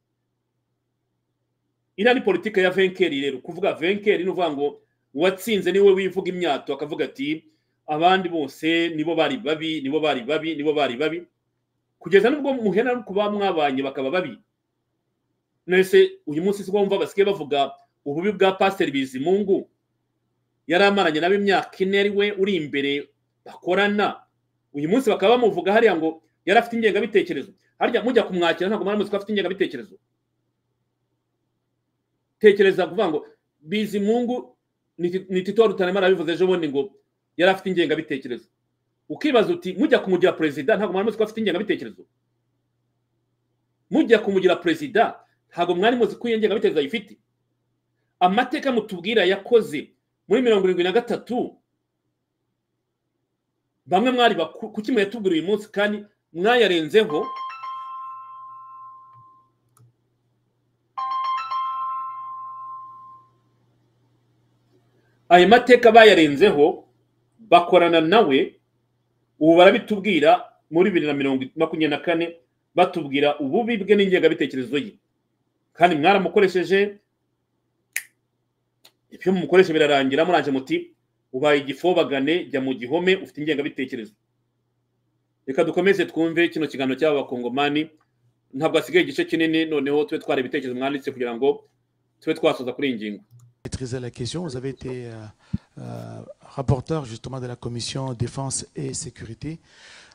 iriya ni politiki ya venkeri rero kuvuga venkeri ni uvuga ngo uwatsinze niwe wivuga imyato akavuga ati abandi bose nibo bari babi nibo bari babi nibo bari babi kugeza n'ubwo muhera no kuba mwabanye bakaba babi nese uyu munsi si wumva basigaye bavuga ububi bwa pasiteri bizimungu yari amaranye nabo imyaka ine ari we uri imbere bakorana uyu munsi bakaba bamuvuga hariya ngo yari afite ingengabitekerezo harya mujya kumwakira ntabwo mwari muzi ko afite ingengabitekerezo tekereza kuvuga ngo bizimungu ni tito rutaremara yabivuze ejo bundi ngo yari afite ingengabitekerezo ukibaza uti mujya kumugira perezida ntabwo mwari muzi ko afite ingengabitekerezo mujya kumugira perezida ntabwo mwari muzi ko iyo ngengabitekerezo ayifite amateka mutubwira yakoze muri mirongo irindwi na gatatu bamwe mwari kuki muyatubwira uyu munsi kandi mwayarenzeho ayo mateka bayarenzeho bakorana nawe ubu barabitubwira muri bibiri na mirongo makumyabiri na kane batubwira ububi bwe n'ingengabitekerezo ye kandi mwaramukoresheje ibyo mumukoresha birarangira muranje muti ubaye igifobagane jya mu gihome ufite ingengabitekerezo reka dukomeze twumve kino kiganiro cy'aba bakongomani ntabwo hasigaye igice kinini noneho tube twara ibitekerezo mwanditse kugira ngo tube twasoza kuri iyi ngingo maîtriser la question. Vous avez été euh, euh, rapporteur justement de la commission défense et sécurité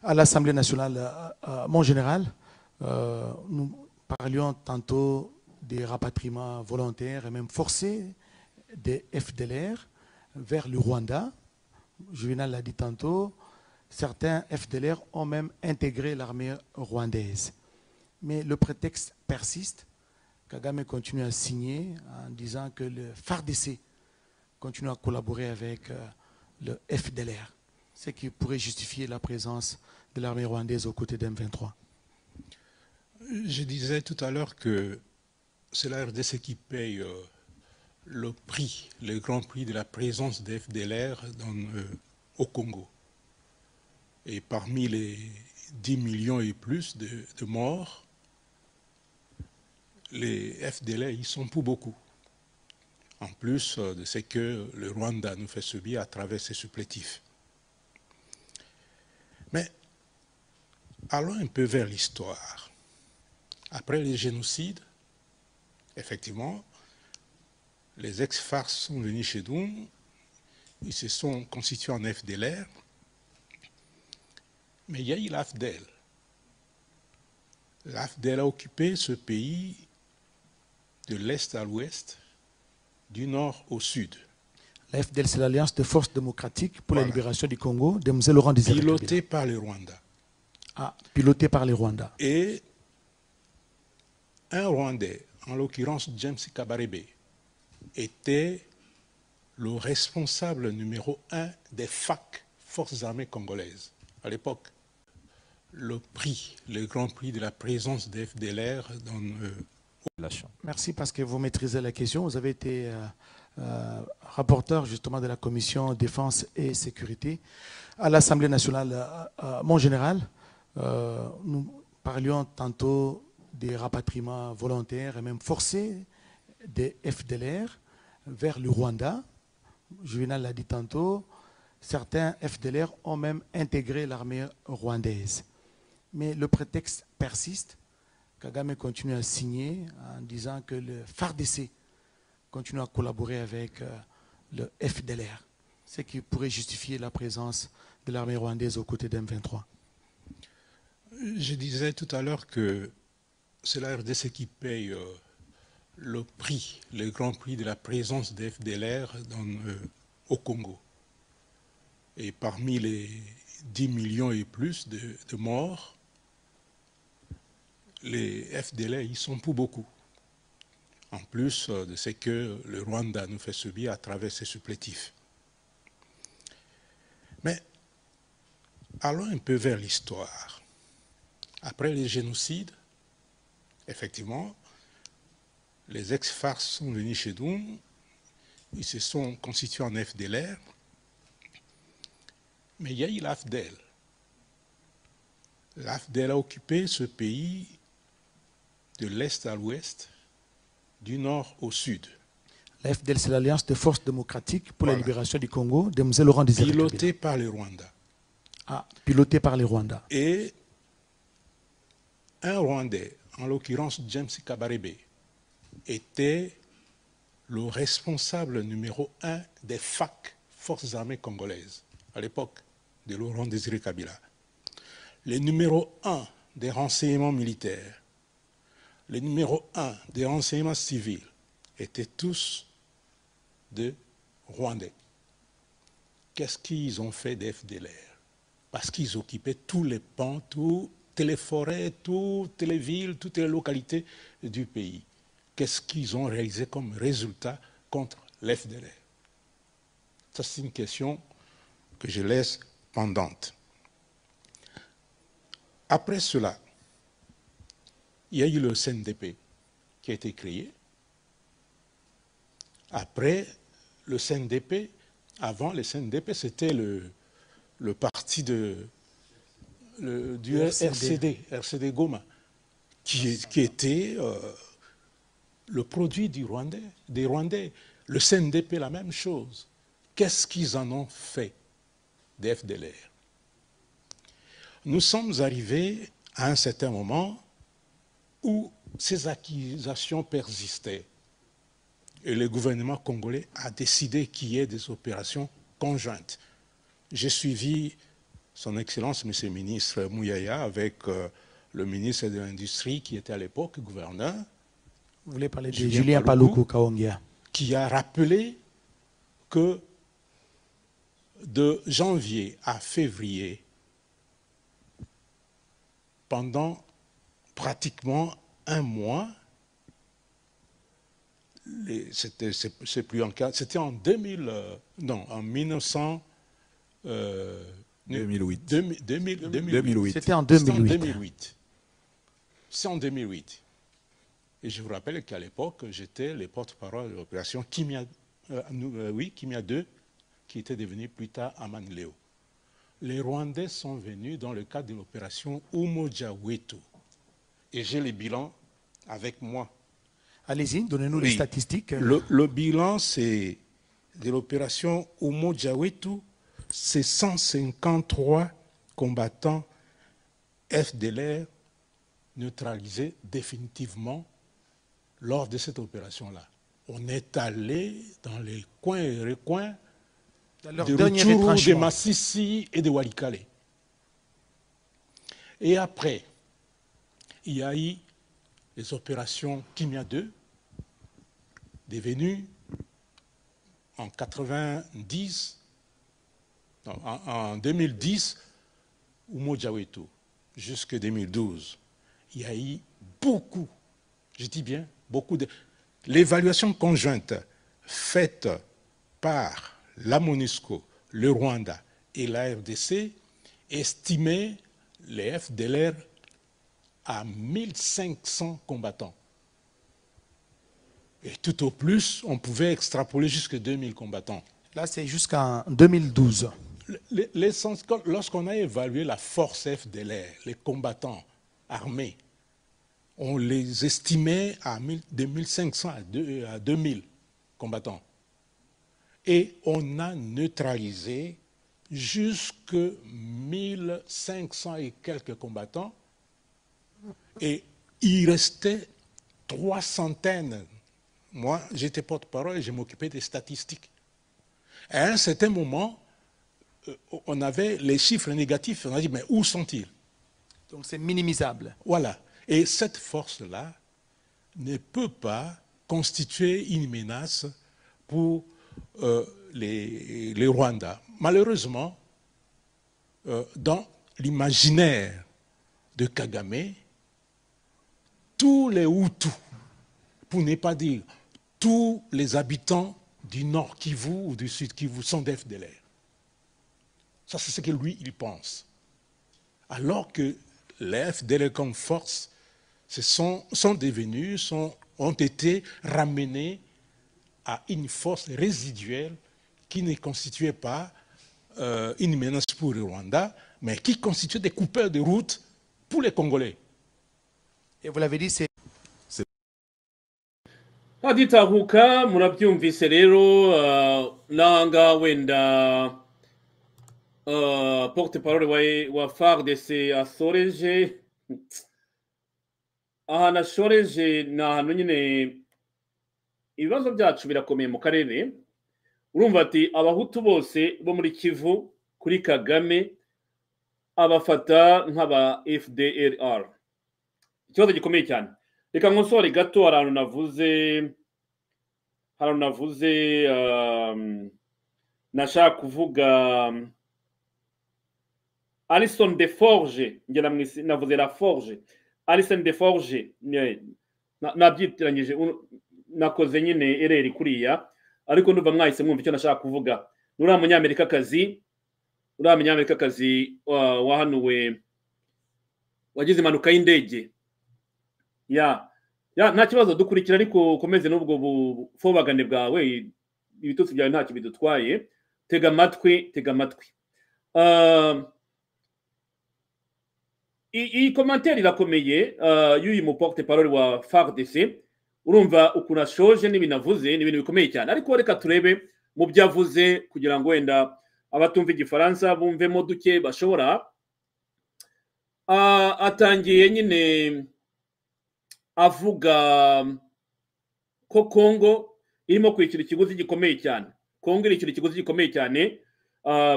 à l'Assemblée nationale. Euh, mon général, nous parlions tantôt des rapatriements volontaires et même forcés des FDLR vers le Rwanda. Juvenal l'a dit tantôt, certains FDLR ont même intégré l'armée rwandaise. Mais le prétexte persiste Kagame continue à signer en disant que le FARDC continue à collaborer avec le FDLR, ce qui pourrait justifier la présence de l'armée rwandaise aux côtés d'M23. Je disais tout à l'heure que c'est la RDC qui paye le prix, le grand prix de la présence des FDLR dans, euh, au Congo. Et parmi les 10 millions et plus de, de morts, les FDLR ils sont pour beaucoup. En plus de ce que le Rwanda nous fait subir à travers ses supplétifs. Mais allons un peu vers l'histoire. Après les génocides, effectivement, les ex-FARC sont venus chez nous, ils se sont constitués en FDLR, mais il y a eu l'AFDEL. L'AFDEL a occupé ce pays de l'Est à l'Ouest, du Nord au Sud. La FDL, c'est l'Alliance de forces démocratiques pour voilà. la libération du Congo de M. Laurent Désiré Pilotée par les Rwandais. Ah, pilotée par les Rwandais. Et un Rwandais, en l'occurrence James Kabarebe, était le responsable numéro un des FAC, Forces armées congolaises, à l'époque. Le prix, le grand prix de la présence des FDLR dans... Euh, Merci parce que vous maîtrisez la question. Vous avez été euh, euh, rapporteur justement de la commission défense et sécurité à l'Assemblée nationale. Euh, mon général, nous parlions tantôt des rapatriements volontaires et même forcés des FDLR vers le Rwanda. Juvenal l'a dit tantôt, certains FDLR ont même intégré l'armée rwandaise. Mais le prétexte persiste Kagame continue à signer en disant que le FARDC continue à collaborer avec le FDLR, ce qui pourrait justifier la présence de l'armée rwandaise aux côtés d'M23. Je disais tout à l'heure que c'est la RDC qui paye euh, le prix, le grand prix de la présence des FDLR dans, euh, au Congo. Et parmi les 10 millions et plus de, de morts, les FDLR y sont pour beaucoup. En plus euh, de ce que le Rwanda nous fait subir à travers ses supplétifs. Mais allons un peu vers l'histoire. Après les génocides, effectivement, les ex-FARC sont venus chez nous, ils se sont constitués en FDLR, mais il y a eu l'AFDEL. L'AFDEL a occupé ce pays de l'Est à l'Ouest, du Nord au Sud, La FDL, c'est l'Alliance des forces démocratiques pour la Voilà. libération du Congo de M. Laurent Désiré Kabila. piloté par le Rwanda. Ah, piloté par les Rwandais. Et un Rwandais, en l'occurrence James Kabarebe, était le responsable numéro un des FAC, Forces armées congolaises, à l'époque de Laurent Désiré Kabila. Le numéro un des renseignements militaires, le numéro un des renseignements civils étaient tous de Rwandais. Qu'est-ce qu'ils ont fait des FDLR parce qu'ils occupaient tous les pans, toutes les forêts, toutes les villes, toutes les localités du pays. Qu'est-ce qu'ils ont réalisé comme résultat contre l'FDLR Ça, c'est une question que je laisse pendante. Après cela, il y a eu le CNDP qui a été créé. Après le CNDP, avant le CNDP, c'était le, le parti de, le- du Le RCD, RCD Goma, qui, est- qui était euh, le produit du Rwandais, des Rwandais. Le CNDP, la même chose. Qu'est-ce qu'ils en ont fait des FDLR Nous sommes arrivés à un certain moment où ces accusations persistaient. Et le gouvernement congolais a décidé qu'il y ait des opérations conjointes. J'ai suivi son Excellence, Monsieur le ministre Mouyaya, avec euh, le ministre de l'Industrie qui était à l'époque gouverneur, Vous voulez parler de Julien Julien Paluku Paloukou Kaongia. qui a rappelé que de janvier à février, pendant pratiquement un mois, les- c'était c'est- c'est plus en cas- c'était en 2000, euh, non, en 1900, euh, 2008. 2000, 2000, 2008. 2008. C'était en C'est en 2008. 2008. C'est en 2008. Et je vous rappelle qu'à l'époque, j'étais le porte-parole de l'opération Kimia, euh, nous- euh, oui, Kimia 2, qui était devenue plus tard Aman Leo. Les Rwandais sont venus dans le cadre de l'opération Umojawetu. Et j'ai les bilans avec moi. Allez-y, donnez-nous les Oui. statistiques. Le, le bilan, c'est de l'opération Umojawetu, c'est 153 combattants FDLR neutralisés définitivement lors de cette opération-là. On est allé dans les coins et recoins Dans leur de dernier Rutshuru, de retranchement. Masisi et de Walikale. Et après, il y a eu les opérations Kimia 2, devenues en 90, non, en, en 2010, Umojawetu, jusque 2012. Il y a eu beaucoup, je dis bien beaucoup de... L'évaluation conjointe faite par la MONUSCO, le Rwanda et la RDC estimait les FDLR à 1500 combattants. Et tout au plus, on pouvait extrapoler jusqu'à 2000 combattants. Là, c'est jusqu'en 2012. Le- le- l'essence- quand- Lorsqu'on a évalué la force FDLR, les combattants armés, on les estimait à 1000 de 1500 à deux- à 2000 combattants. Et on a neutralisé jusque 1500 et quelques combattants. Et il restait trois centaines. Moi, j'étais porte-parole et je m'occupais des statistiques. À un certain moment, euh, on avait les chiffres négatifs, on a dit, mais où sont-ils Donc, c'est minimisable. Voilà. Et cette force-là ne peut pas constituer une menace pour euh, les, les Rwandais. Malheureusement, euh, dans l'imaginaire de Kagame, tous les Hutus, pour ne pas dire tous les habitants du Nord Kivu ou du Sud Kivu sont des FDLR. Ça, c'est ce que lui, il pense. Alors que les FDLR comme force se sont, sont devenus, sont, ont été ramenés à une force résiduelle qui ne constituait pas euh, une menace pour le Rwanda, mais qui constituait des coupeurs de route pour les Congolais. Et vous l'avez dit, c'est haditahuka murabyumvise rero uh, nanga wenda uh, porte parole wa, wa fardc asoreje ahantu ashoreje ni ahantu nyine ibibazo byacu birakomeye mu karere urumva ati abahutu bose bo muri kivu kuri kagame abafata nk'aba fdlr ikibazo gikomeye cyane reka nkosore gato hari ahantu navuze hari ahantu navuze nashaka kuvuga alison de forge ngera navuze la forge alison de forge nabyitiranyije nakoze nyine ereri kuriya ariko ndumva mwahise mwumva icyo nashaka kuvuga uriya munyamerikakazi uriya munyamerikakazi wahanuwe wagize impanuka y'indege ya ya nta kibazo dukurikira ariko ukomeze n'ubwo bufobagane bwawe ibitutsi byawe ntacyo bidutwaye tega amatwi tega amatwi iyi komantere irakomeye y'uyu muporte parole wa fardc urumva ukuntu ashoje n'ibintu avuze ni ibintu bikomeye cyane ariko reka turebe mu byo avuze kugira ngo wenda abatumva igifaransa bumvemo duke bashobora atangiye nyine avuga ko kongo irimo kwishyura ikiguzi gikomeye cyane kongo irishyura ikiguzi gikomeye cyane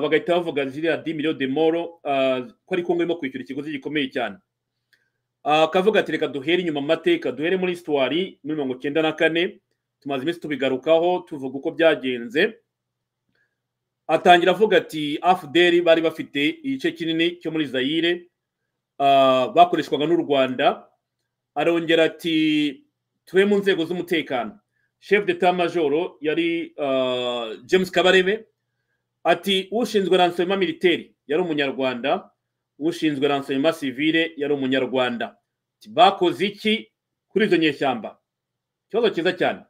bagahita bavuga ziriya di miliyo de moro ko ari kongo irimo kwishyura ikiguzi gikomeye cyane akavuga ati reka duhere inyuma amateka duhere muri situwari muri mirongo icyenda na kane tumaze iminsi tubigarukaho tuvuga uko byagenze atangira avuga ati afuderi bari bafite igice kinini cyo muri zayire bakoreshwaga n'u rwanda arongera ati tube mu nzego z'umutekano chef de majoro yari james kabarebe ati ushinzwe ransoma militeri yari umunyarwanda ushinzwe ransoma sivire yari umunyarwanda bakoze iki kuri izo nyeshyamba ikibazo cyiza cyane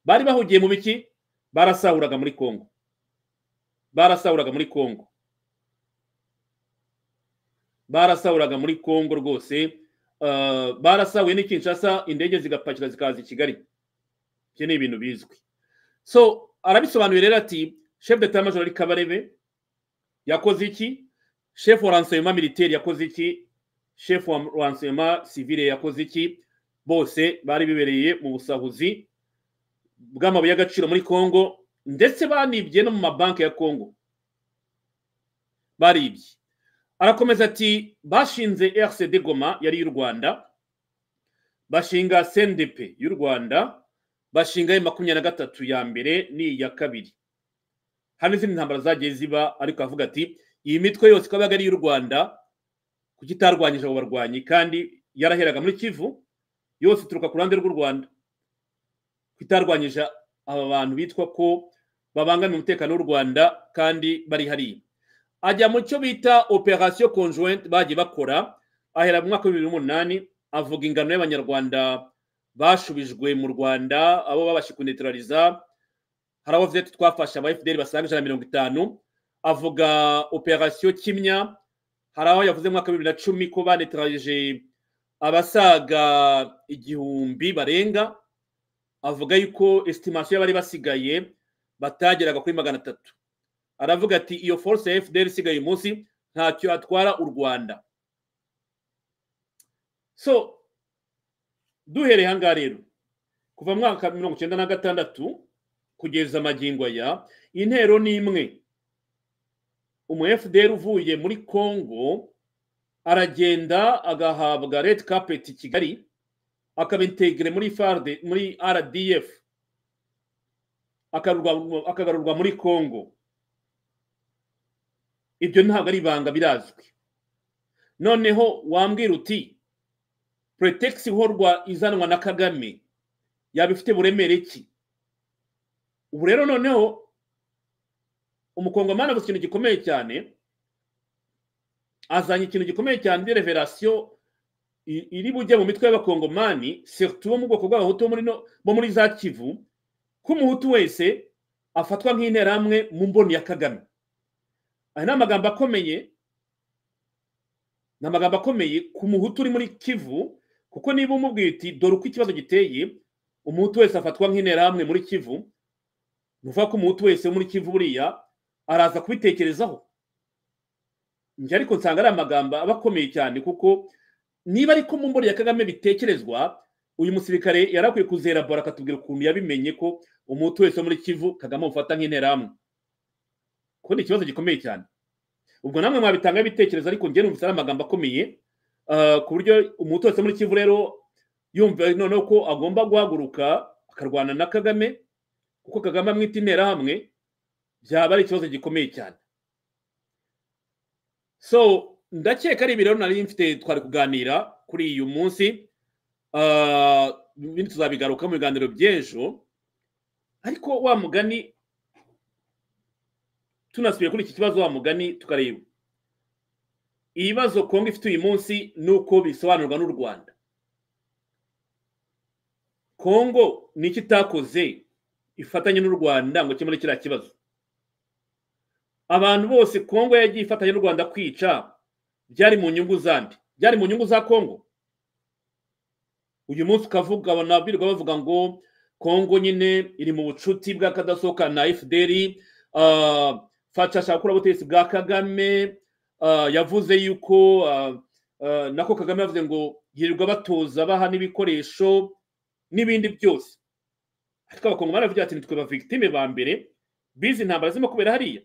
bari bahugiye mu biki barasahuraga muri congo barasahuraga muri congo barasahuraga muri congo rwose barasahuye ni kinshasa indege zigapakira zikaza i kigali ibyo ni ibintu bizwi so arabisobanuye rero ati chef de major ari kabarebe yakoze iki chef wa ransoma militeri yakoze iki chef wa ransoma sivire yakoze iki bose bari bibereye mu busahuzi bw'amabuye y'agaciro muri congo ndetse banibye no mu mabanki ya congo baribye arakomeza ati bashinze rcd goma yari y'u rwanda bashinga cndp y'u rwanda bashinga makumyabiri na gatatu ya mbere n'iya kabiri hari n'izindi ntambara zagiye ziba ariko avuga ati iyi mitwe yose ikaba ari iy'u rwanda kuko itarwanyije abo barwanyi kandi yaraheraga muri kivu yose ituruka ku ruhande rw'u rwanda kuko itarwanyije aba bantu bitwa ko babangamira umutekano w'u rwanda kandi bari hariya ajya mu cyo bita operasiyo konjuwenti bagiye bakora ahera mu mwaka w'ibihumbi n'umunani avuga ingano y'abanyarwanda bashubijwe mu rwanda abo babashe kunetirariza hari abo ati twafashe aba fdr basaga ijana na mirongo itanu avuga operasiyo kimya hari aho yavuze mu mwaka w'ibihumbi na cumi ko banetirarije abasaga igihumbi barenga avuga yuko esitimasiyo y'abari basigaye batageraga kuri magana atatu aravuga ati iyo force ya fdr isigaye umunsi ntacyo atwara u rwanda so duhereye aha ngaha rero kuva mu mwaka mirongo icyenda na gatandatu kugeza amagingo aya intero ni imwe umu fdr uvuye muri congo aragenda agahabwa redi kapeti kigali akaba integire muri farde muri rdf akagarurwa- akagarurwa muri congo ibyo ntabwo ari ibanga birazwi noneho wambwira uti pretext ihorwa izanwa na kagame yaba ifite buremere ki ubu rero noneho umukongomani avuze ikintu gikomeye cyane azanye ikintu gikomeye cyane de reverasiyo iri bujye mu mitwe y'abakongomani surtout bo mu bwoko bw'abahutu bo muri no- bo muri za kivu ko umuhutu wese afatwa nk'interahamwe mu mboni ya kagame aya ni amagambo akomeye ni amagambo akomeye ku muhutu uri muri kivu kuko niba umubwiye uti dore uko ikibazo giteye umuhutu wese afatwa nk'interahamwe muri kivu ni ukuvuga ko umuhutu wese wo muri kivu buriya araza kubitekerezaho njye ariko nsanga ari amagambo aba akomeye cyane kuko niba ariko mu mboni ya kagame bitekerezwa uyu musirikare yari akwiye kuzerabora akatubwira ukuntu yabimenye ko umuhutu wese wo muri kivu kagame amufata nk'interahamwe kuko ni ikibazo gikomeye cyane ubwo namwe mwabitanga ibitekerezo ariko njye numvise ari amagambo akomeye ah, ku buryo umuhutu wese wo muri kivu rero yumva noneho ko agomba guhaguruka akarwana na kagame kuko kagame amwita interahamwe byaba ari ikibazo gikomeye cyane so ndakeka ari ibirori nari mfite twari kuganira kuri uyu munsi Ah, ibindi tuzabigaruka mu biganiro by'ejo ariko wa mugani tunasubiye kuri iki kibazo wa mugani tukareba ibibazo kongo ifite uyu munsi ni uko bisobanurwa n'u rwanda kongo ni iki itakoze ifatanye n'u rwanda ngo kimure kiriya kibazo abantu bose kongo yagiye ifatanya n'u rwanda kwica byari mu nyungu zandi byari mu nyungu za kongo uyu munsi ukavuga banabirwa bavuga ngo kongo nyine iri mu bucuti bwa kadasohoka na fdr ah, faca ashaka gukora ubutegetsi bwa kagame ah, yavuze yuko ah, ah, nako kagame yavuze ngo yirirwa batoza baha n'ibikoresho n'ibindi byose ariko abakongomani baravuga ati nitwe ba victime ba mbere bizi intambara zirimo kubera hariya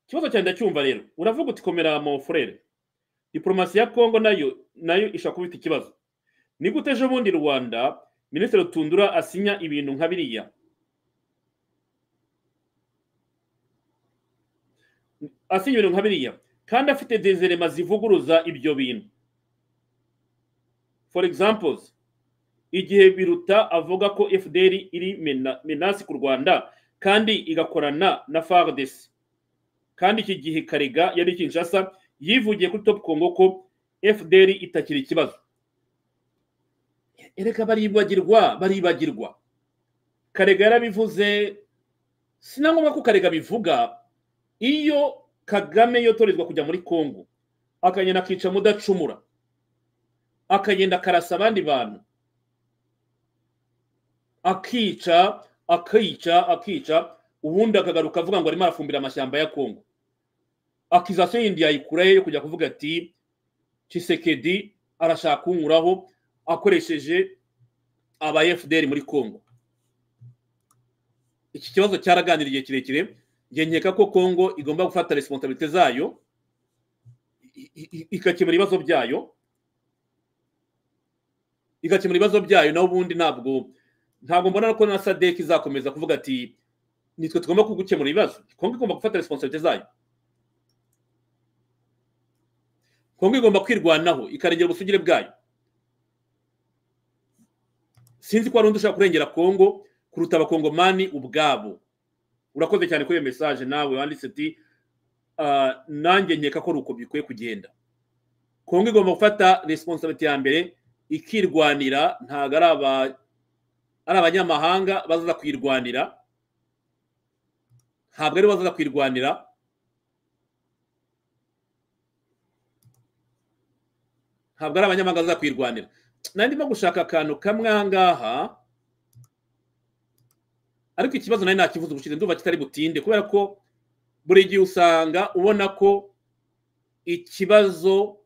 ikibazo cyanjye ndacyumva rero uravuga uti komera mu furere diporomasi ya kongo nayo nayo ishobora kuba ifite ikibazo ni gute ejo bundi rwanda minisitiri rutundura asinya ibintu nka biriya asinya ibintu nka biriya kandi afite dezerema zivuguruza ibyo bintu for examples igihe biruta avuga ko fdr iri mena- menasi ku rwanda kandi igakorana na fardesi kandi iki gihe karega yari kinshasa yivugiye kuri top congo ko fdr itakiri ikibazo ereka baribagirwa baribagirwa karega yarabivuze sinangombwa ko karega bivuga iyo kagame yotorezwa kujya muri congo akagenda akica mudacumura akagenda akarasa abandi bantu akica akica akica ubundi akagaruka avuga ngo arimo arafumbira amashyamba ya kongo akizasiyo yindi yayikurayo yo kujya kuvuga ati cisekedi arashaka kunkuraho akoresheje aba fdr muri kongo iki kibazo cyaraganiriye kirekire njye nkeka ko kongo igomba gufata resiponsabilite zayo i- i- i- igakemura ibibazo byayo igakemura ibibazo byayo naho ubundi ntabwo ntabwo mbona ko na sadek izakomeza kuvuga ati nitwe tugomba gukemura ibibazo kongo igomba gufata resiponsabilite zayo kongo igomba kwirwanaho ikarengera ubusugire bwayo sinzi ko hari undi ushaka kurengera kongo kuruta abakongomani ubwabo urakoze cyane kuri iyo mesaje nawe wanditse uti "Ah, nanjye nkeka ko ari uko bikwiye kugenda kongo igomba gufata resiponsabilite ya mbere ikirwanira ntabwo ari aba- ari abanyamahanga bazaza kuyirwanira ntabwo aribo bazaza kuyirwanira ntabwo ari abanyamahanga bazaza kuyirwanira nari ndimo gushaka akantu kamwe aha ngaha ariko ikibazo nari nakivuze ubushize ndumva kitari butinde kubera ko buri gihe usanga ubona ko ikibazo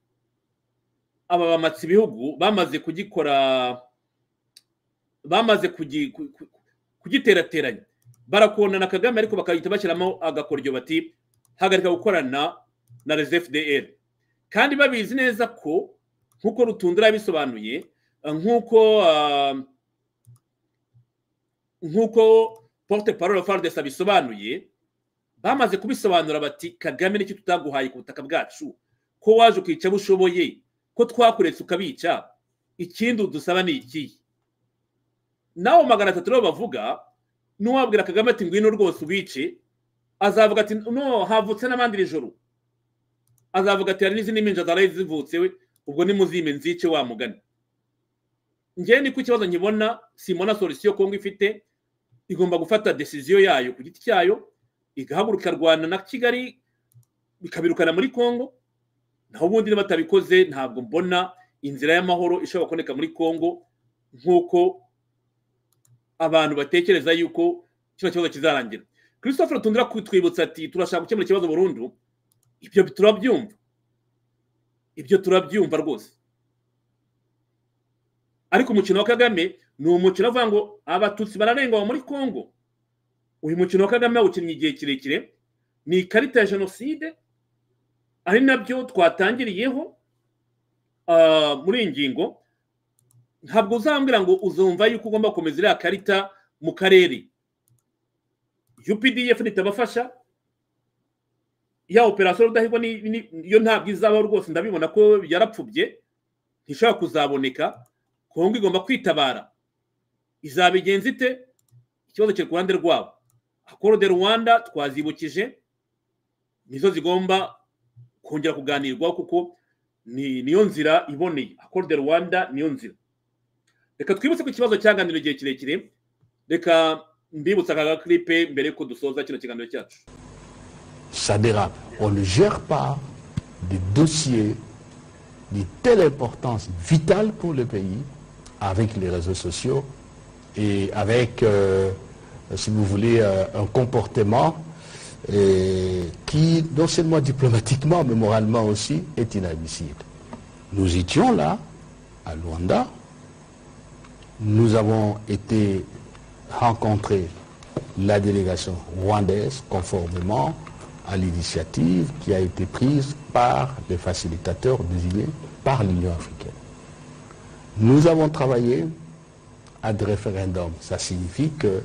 aba bamatsi ibihugu bamaze kugikora bamaze kugi- ku- ku- kugiterateranya barakonana kagame ariko bagahita bashyiramo agakoryo bati hagarika gukorana na rezefudr kandi babizi neza ko nk'uko rutundura yabisobanuye nk'uko nk'uko porute parole farudesi abisobanuye bamaze kubisobanura bati kagame nicyo tutaguhaye ku butaka bwacu ko waje ukica abo ushoboye ko twakuretse ukabica ikindi udusaba ni ikihe nawe magana atatu rero bavuga n'uwabwira kagame ati ngwino rwose ubice azavuga ati no havutse n'abandi nijoro azavuga ati hari n'izindi minja zaraye zivutse we ubwo nimuzime nzice wa mugani ngewe niko ikibazo nkibona simona solisiyo kongo ifite igomba gufata desiziyo yayo ku giti cyayo igahaguruka rwanda na kigali bikabirukana muri congo naho ubundi niba batabikoze ntabwo mbona inzira y'amahoro ishobora kuboneka muri congo nk'uko abantu batekereza yuko kino kibazo kizarangira christophe tundura kutwibutsa ati turashaka gukemura ikibazo burundu ibyo turabyumva ibyo turabyumva rwose ariko umukino wa kagame ni umukino uvuga ngo abatutsi bararengwa muri congo uyu mukino wa kagame yawukinnye igihe kirekire ni ikarita ya jenoside ari nabyo twatangiriyeho muri iyi ngingo ntabwo uzambwira ngo uzumva yuko ugomba gukomeza iriya karita mu karere updf ntitabafasha ya operasiyo rudahigwa yo ntabwo izabaho rwose ndabibona ko yarapfubye ntishobora kuzaboneka kongo igomba kwitabara izabigenza ite ikibazo kiri ku ruhande rwabo akoro de rwanda twazibukije nizo zigomba kongera kuganirwaho kuko niyo nzira iboneye akoro de rwanda niyo nzira reka twibutse ko ikibazo cyaganiriwe igihe kirekire reka mbibutsa aka gakiripe mbere yuko dusoza kino kiganiro cyacu ça dérape. On ne gère pas des dossiers de telle importance vitale pour le pays avec les réseaux sociaux et avec euh, si vous voulez, euh, un comportement euh, qui, non seulement diplomatiquement, mais moralement aussi, est inadmissible. Nous étions là, à Luanda, nous avons été rencontrer la délégation rwandaise conformément à l'initiative qui a été prise par les facilitateurs désignés par l'Union africaine. Nous avons travaillé à des référendums. Ça signifie que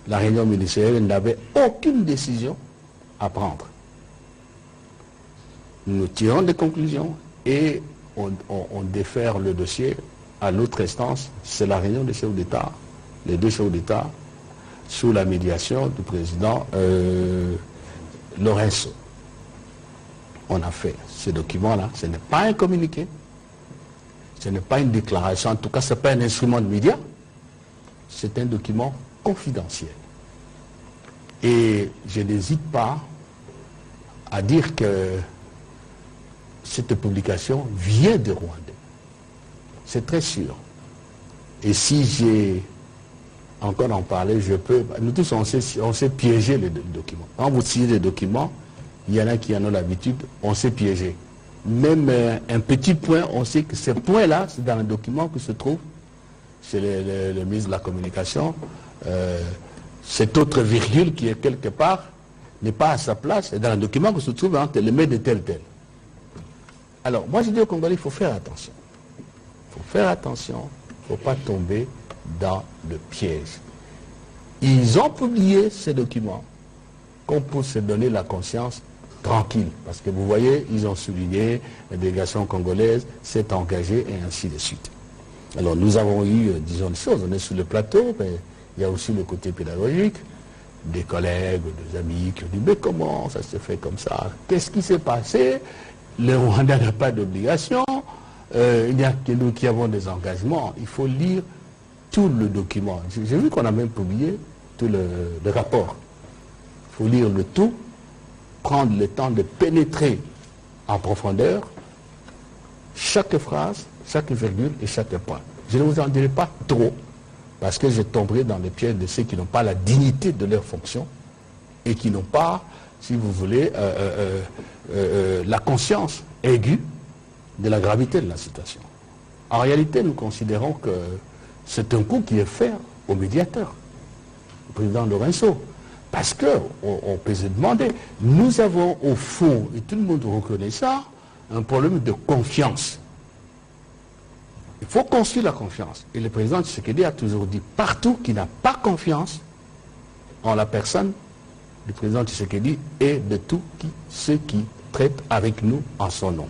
la réunion ministérielle n'avait aucune décision à prendre. Nous tirons des conclusions et on, on, on défère le dossier à l'autre instance, c'est la réunion des chefs d'État, les deux chefs d'État, sous la médiation du président euh, Lorenzo. On a fait ce document-là, ce n'est pas un communiqué, ce n'est pas une déclaration, en tout cas ce n'est pas un instrument de médias, c'est un document confidentiel. Et je n'hésite pas à dire que cette publication vient de Rwanda. C'est très sûr. Et si j'ai encore en parler, je peux... Nous tous, on sait, on sait piéger les documents. Quand vous signez des documents, il y en a qui en ont l'habitude, on sait piéger. Même euh, un petit point, on sait que ce point-là, c'est dans le document que se trouve c'est le, le, le, ministre de la Communication, euh, cette autre virgule qui est quelque part n'est pas à sa place, et dans le document que se trouve entre les mains de tel tel. Alors, moi je dis aux Congolais, il faut faire attention. Il faut faire attention, il ne faut pas tomber dans le piège. Ils ont publié ces documents qu'on peut se donner la conscience tranquille, parce que vous voyez, ils ont souligné, la délégation congolaise s'est engagée, et ainsi de suite. Alors nous avons eu, disons une chose, on est sur le plateau, mais il y a aussi le côté pédagogique, des collègues, des amis qui ont dit, mais comment ça se fait comme ça Qu'est-ce qui s'est passé Le Rwanda n'a pas d'obligation, euh, il n'y a que nous qui avons des engagements. Il faut lire tout le document. J'ai vu qu'on a même publié tout le, le rapport. Il faut lire le tout, prendre le temps de pénétrer en profondeur chaque phrase chaque virgule et chaque point. Je ne vous en dirai pas trop, parce que je tomberai dans les pièges de ceux qui n'ont pas la dignité de leur fonction et qui n'ont pas, si vous voulez, euh, euh, euh, la conscience aiguë de la gravité de la situation. En réalité, nous considérons que c'est un coup qui est fait aux médiateurs. président Lorenzo. Parce que on, on peut se demander, nous avons au fond, et tout le monde reconnaît ça, un problème de confiance. Il faut construire la confiance. Et le président Tshisekedi a toujours dit partout qu'il n'a pas confiance en la personne du président Tshisekedi et de tous qui- ceux qui traitent avec nous en son nom.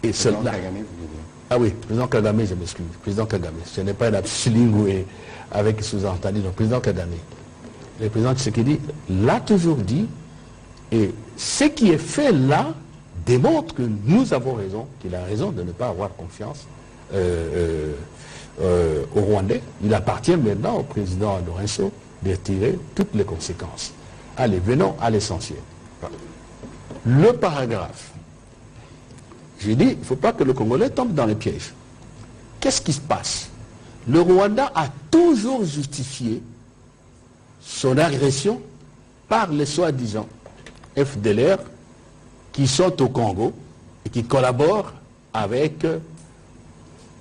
Et cela. Ah oui, président Kagame, je m'excuse. Président Kagame, ce n'est pas un abslingue avec sous-entendu. Donc, président Kagame. Le président Tshisekedi l'a toujours dit et ce qui est fait là démontre que nous avons raison, qu'il a raison de ne pas avoir confiance euh, euh, euh, aux Rwandais. Il appartient maintenant au président Lorenzo de tirer toutes les conséquences. Allez, venons à l'essentiel. Le paragraphe. J'ai dit, il ne faut pas que le Congolais tombe dans les pièges. Qu'est-ce qui se passe Le Rwanda a toujours justifié son agression par les soi-disant FDLR qui sont au Congo et qui collaborent avec euh,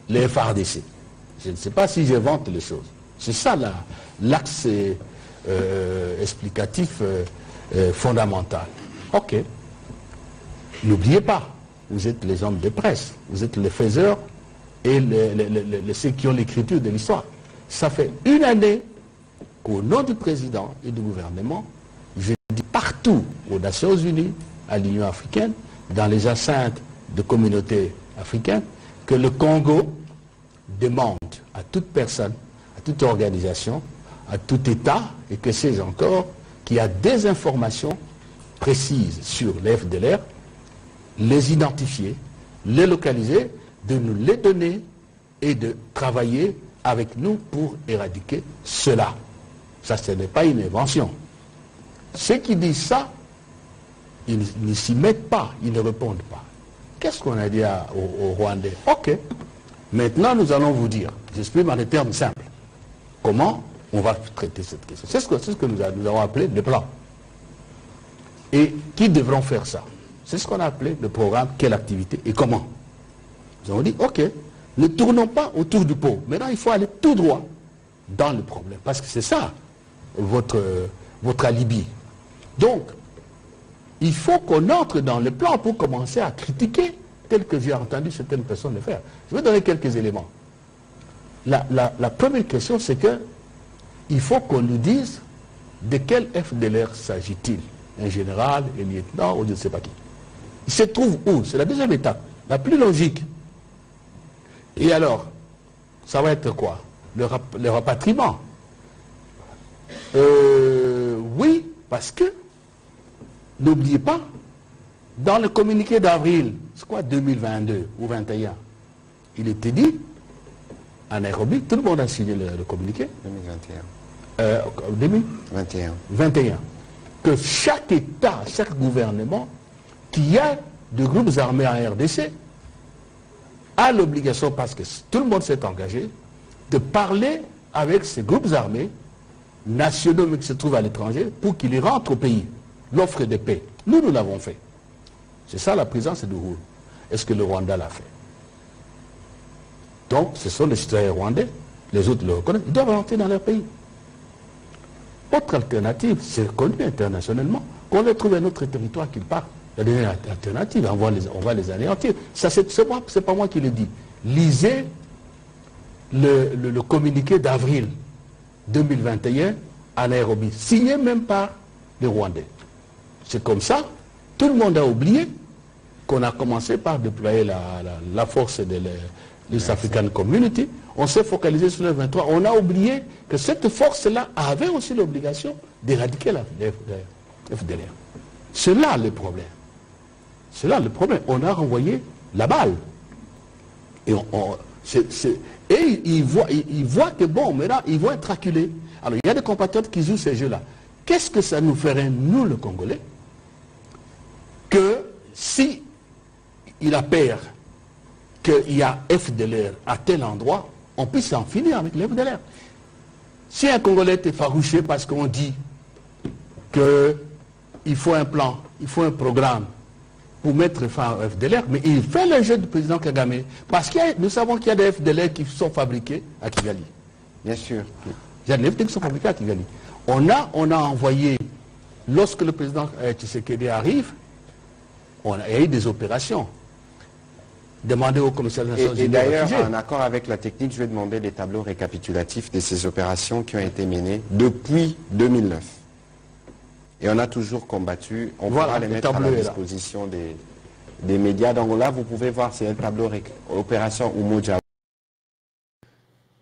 les FARDC. Je ne sais pas si j'invente les choses. C'est ça la- l'axe euh, explicatif euh, euh, fondamental. Ok. N'oubliez pas, vous êtes les hommes de presse, vous êtes les faiseurs et les- les- les- les- ceux qui ont l'écriture de l'histoire. Ça fait une année qu'au nom du président et du gouvernement, je dis partout aux Nations Unies, à l'Union africaine, dans les enceintes de communautés africaines, que le Congo demande à toute personne, à toute organisation, à tout État, et que c'est encore, qui a des informations précises sur les FDLR, les identifier, les localiser, de nous les donner et de travailler avec nous pour éradiquer cela. Ça, ce n'est pas une invention. Ceux qui disent ça, ils ne s'y mettent pas, ils ne répondent pas. Qu'est-ce qu'on a dit à- aux, aux Rwandais Ok, maintenant nous allons vous dire, j'exprime en des termes simples, comment on va traiter cette question. C'est ce que, c'est ce que nous, a- nous avons appelé le plan. Et qui devront faire ça C'est ce qu'on a appelé le programme, quelle activité et comment. Nous avons dit, ok, ne tournons pas autour du pot. Maintenant, il faut aller tout droit dans le problème. Parce que c'est ça, votre, euh, votre alibi. Donc, il faut qu'on entre dans le plan pour commencer à critiquer tel que j'ai entendu certaines personnes le faire. Je vais donner quelques éléments. La, la- la première question, c'est que il faut qu'on nous dise de quel FDLR s'agit-il Un général, un lieutenant ou je ne sais pas qui. Il se trouve où C'est la deuxième étape, la plus logique. Et alors, ça va être quoi le, rap- le rapatriement. Euh, oui, parce que, n'oubliez pas, dans le communiqué d'avril, c'est quoi 2022 ou 21, il était dit, à Nairobi, tout le monde a signé le, le communiqué, 2021. euh, 2000, 21. 21, que chaque État, chaque gouvernement qui a des groupes armés en RDC a l'obligation, parce que tout le monde s'est engagé, de parler avec ces groupes armés nationaux mais qui se trouvent à l'étranger pour qu'ils rentrent au pays. L'offre de paix. Nous, nous l'avons fait. C'est ça la présence de Uhuru. Est-ce que le Rwanda l'a fait Donc, ce sont les citoyens rwandais, les autres le reconnaissent, ils doivent rentrer dans leur pays. Autre alternative, c'est connu internationalement, qu'on ait trouvé un autre territoire qu'ils partent. La dernière alternative, on va les, on va les anéantir. Ça, c'est c'est moi- c'est pas moi qui le dis. Lisez le, le- le communiqué d'avril 2021 à Nairobi, signé même par les Rwandais. C'est comme ça, tout le monde a oublié qu'on a commencé par déployer la, la- la force de l'E- l'East African Community. On s'est focalisé sur le 23. On a oublié que cette force-là avait aussi l'obligation d'éradiquer la la- la FDLR. C'est là le problème. C'est là le problème. On a renvoyé la balle. Et, on- on- c'est- c'est- et ils, voient, ils- ils voient que bon, maintenant, ils vont être acculés. Alors, il y a des compatriotes qui jouent ces jeux-là. Qu'est-ce que ça nous ferait, nous, le Congolais, que si il a peur qu'il y a FDLR à tel endroit, on puisse en finir avec les FDLR. Si un Congolais est effarouché parce qu'on dit qu'il faut un plan, il faut un programme pour mettre fin au FDLR, mais il fait le jeu du président Kagame, parce que nous savons qu'il y a des FDLR qui sont fabriqués à Kigali. Bien sûr. Il y a des FDLR qui sont fabriqués à Kigali. On a, on a envoyé, lorsque le président euh, Tshisekedi arrive, on a, il y a eu des opérations. Demandez au commissaire des Nations Et, et Unies. d'ailleurs, aux réfugiés. en accord avec la technique, je vais demander les tableaux récapitulatifs de ces opérations qui ont été menées depuis 2009. Et on a toujours combattu. On Voilà, pourra les le mettre à la tableau est là. disposition des, des médias. Donc là, vous pouvez voir, c'est un tableau réc- opération Umoja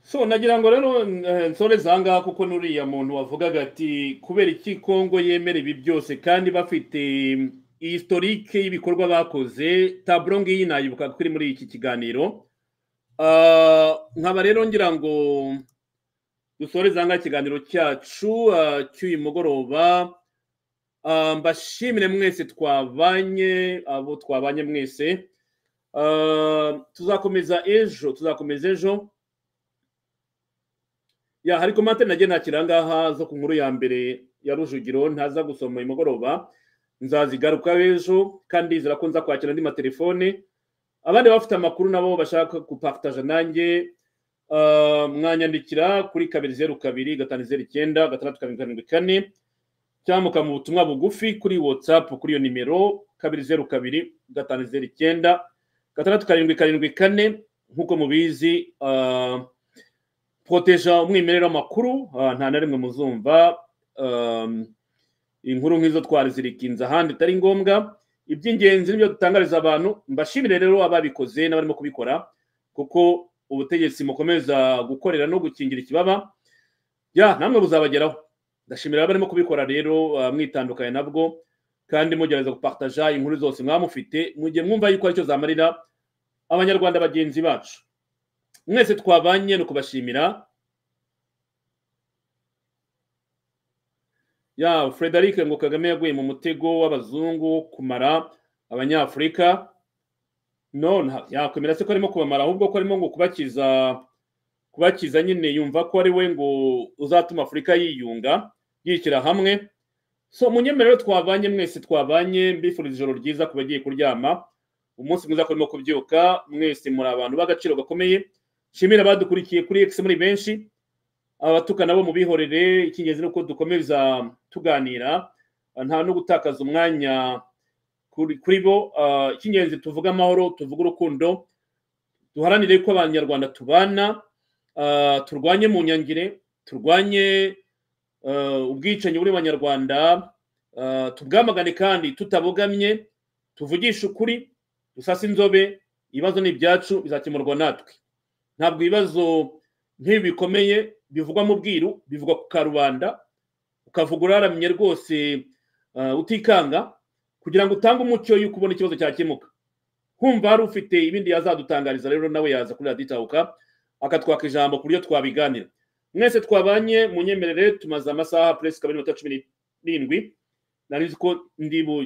so nagira ngo rero eh, nsoreze aha ngaha kuko n'uriya muntu wavugaga ati kubera iki kongo yemera ibi byose kandi bafite historike y'ibikorwa bakoze taburo ngiyi nayibuka kuri muri iki kiganiro Ah, nkaba rero ngira ngo dusoreze aha ngaha ikiganiro cyacu ah, cy'uyu mugoroba Ah, mbashimire mwese twabanye abo twabanye mwese Ah, tuzakomeza ejo tuzakomeza ejo ya hari komantere nagiye nakira ngaha zo ku nkuru ya mbere ya rujugiro ntaza gusoma uyu mugoroba nzazigaruka ejo kandi ndizera ko nza kwakira andi matelefone abandi bafite amakuru nabo bashaka gupakitaje nanjye ah, mwanyandikira kuri kabiri zeru kabiri gatanu zeru icyenda gatandatu karindwi karindwi kane cyangwa mukamuha ubutumwa bugufi kuri watsapu kuri iyo nimero kabiri zeru kabiri gatanu zeru icyenda gatandatu karindwi karindwi kane nk'uko mubizi ah, proteja umwimerere w'amakuru ah, nta na rimwe muzumva um, inkuru nk'izo twarizirikinze ahandi itari ngombwa iby'ingenzi nibyo dutangariza abantu mbashimire rero ababikoze n'abarimo kubikora kuko ubutegetsi mukomeza gukorera no gukingira ikibaba ya namwe buzabageraho ndashimira abarimo kubikora rero ah, mwitandukanye nabwo kandi mugerageza gupartaja inkuru zose mwaba mufite mu gihe mwumva yuko aricyo zamarira abanyarwanda bagenzi bacu mwese twabanye ni ukubashimira ya frederic ngo kagame yaguye mu mutego w'abazungu wo kumara abanyafurika no nta- yakwemera se ko arimo kubamara ahubwo ko arimo ngo kubakiza kubakiza nyine yumva ko ari we ngo uzatuma afurika yiyunga yishyira hamwe so munyemerero twabanye mwese twabanye mbifuriza ijoro ryiza ku bagiye kuryama umunsi mwiza ko urimo kubyuka mwese muri abantu b'agaciro gakomeye nshimira abadukurikiye kuri X muri benshi abatukana bo mubihorere icy'ingenzi ni uko dukomeza tuganira nta no gutakaza umwanya kuri kuri bo Ah, icy'ingenzi tuvuge amahoro tuvuge urukundo duharanire ko abanyarwanda tubana Ah, turwanye mu nyangire turwanye ah, ubwicanyi buri mu banyarwanda Ah, tubwamagane kandi tutabogamye tuvugishe ukuri dusase inzobe ibibazo ni ibyacu bizakemurwa natwe ntabwo ibibazo nk'ibi bikomeye bivugwa mu bwiru bivugwa ku karubanda ukavuga uraramye rwose eh, utikanga kugira ngo utange umucyo y'uko ubona ikibazo cyakemuka humva hari ufite ibindi yazadutangariza rero nawe yaza kuri radiyo itahuka akatwaka ijambo ku buryo twabiganira mwese twabanye munyemerere tumaze amasaha puresi kabiri n'iminota cumi n'irindwi nari nzi ko ndi mu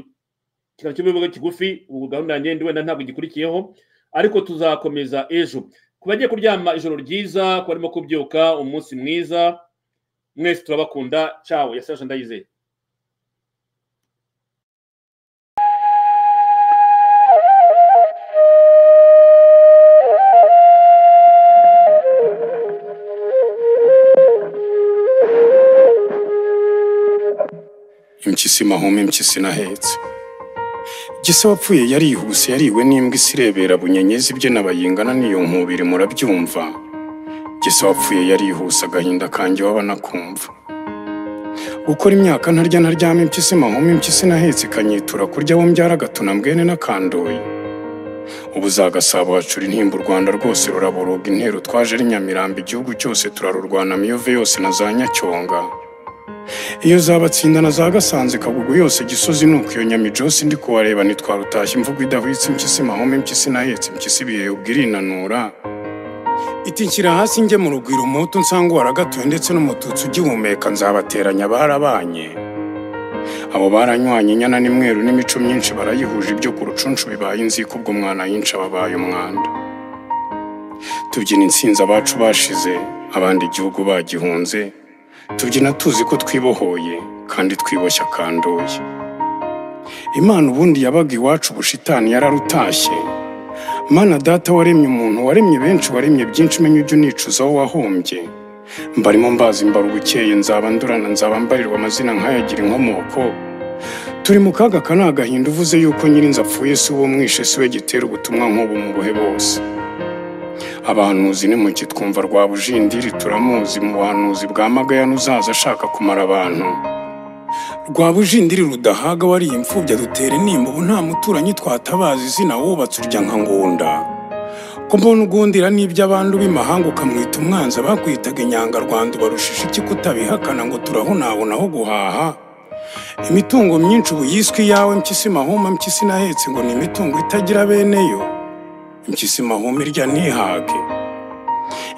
kiganiro cy'ubuyobozi kigufi ubu gahunda yanjye ndi wenda ntabwo igikurikiyeho ariko tuzakomeza ejo ku bagiye kuryama ijoro ryiza ku barimo kubyuka umunsi mwiza mwese turabakunda cawe yasasha ndayizeye impyisi mahoma impyisi nahetse gisa wapfuye yarihuse yariwe n'imbwa isirebera bunyenyezi ibye nabayingana n'iyo nkubiri murabyumva gisa wapfuye yarihuse agahinda kanjye waba nakumva gukora imyaka ntarya ntaryama impyisi mahoma impyisi nahetse ikanyitura kurya abo mbyara agatuna mbwene n'akandoye ubu za gasabo hacura intimba u rwanda rwose ruraboroga intero twaje ari nyamirambo igihugu cyose turarurwana miyove yose na za nyacyonga iyo zabatsinda na za gasanze kagugu yose gisozi nuko iyo nyamijosi ndi kuwareba ntitwarutashye imvugo idahwitse impyisi mahome impyisi nahetse impyisi ibihe ubwirinanura iti nshyira hasi njye mu rugwiro umuhutu nsanga waragatuye ndetse n'umututsi ugihumeka nzabateranya barabanye abo baranywanye inyana n'imweru n'imico myinshi barayihuje ibyo ku rucunshu bibaye inzika ubwo mwana yinshi ababaye umwanda tubyina insinzi abacu bashize abandi igihugu bagihunze tubyina tuzi ko twibohoye kandi twiboshya akandoye imana ubundi yabaga iwacu ubushitani yararutashye mana data waremye umuntu waremye benshi waremye byinshi umenya ujya unicuza aho wahombye mbarimo mbazi mbarwa ukeye nzaba ndurana nzaba mbarirwa amazina nkayagira inkomoko turi mu kaga ka ni agahinda uvuze yuko nyirinzu apfuye si uwo mwishe si we gitera ubutumwa nk'ubu mu buhe bose abahanuzi nimuki twumva rwa bujindiri turamuzi mu buhanuzi bwa magayane uzaza ashaka kumara abantu rwa bujindiri rudahaga wariye imfubyi adutera intimba ubu nta muturanyi twatabaza izina wubatse urya nka ngunda ko mbona ugundira n'ibyo abantu b'imahanga ukamwita umwanzi abakwitaga inyangarwanda ubarushisha iki kutabihakana ngo turahunabona aho guhaha imitungo myinshi ubu yiswe iyawe mpyisi mahuma mpyisi nahetse ngo ni imitungo itagira beneyo impyisi mahuma irya ntihage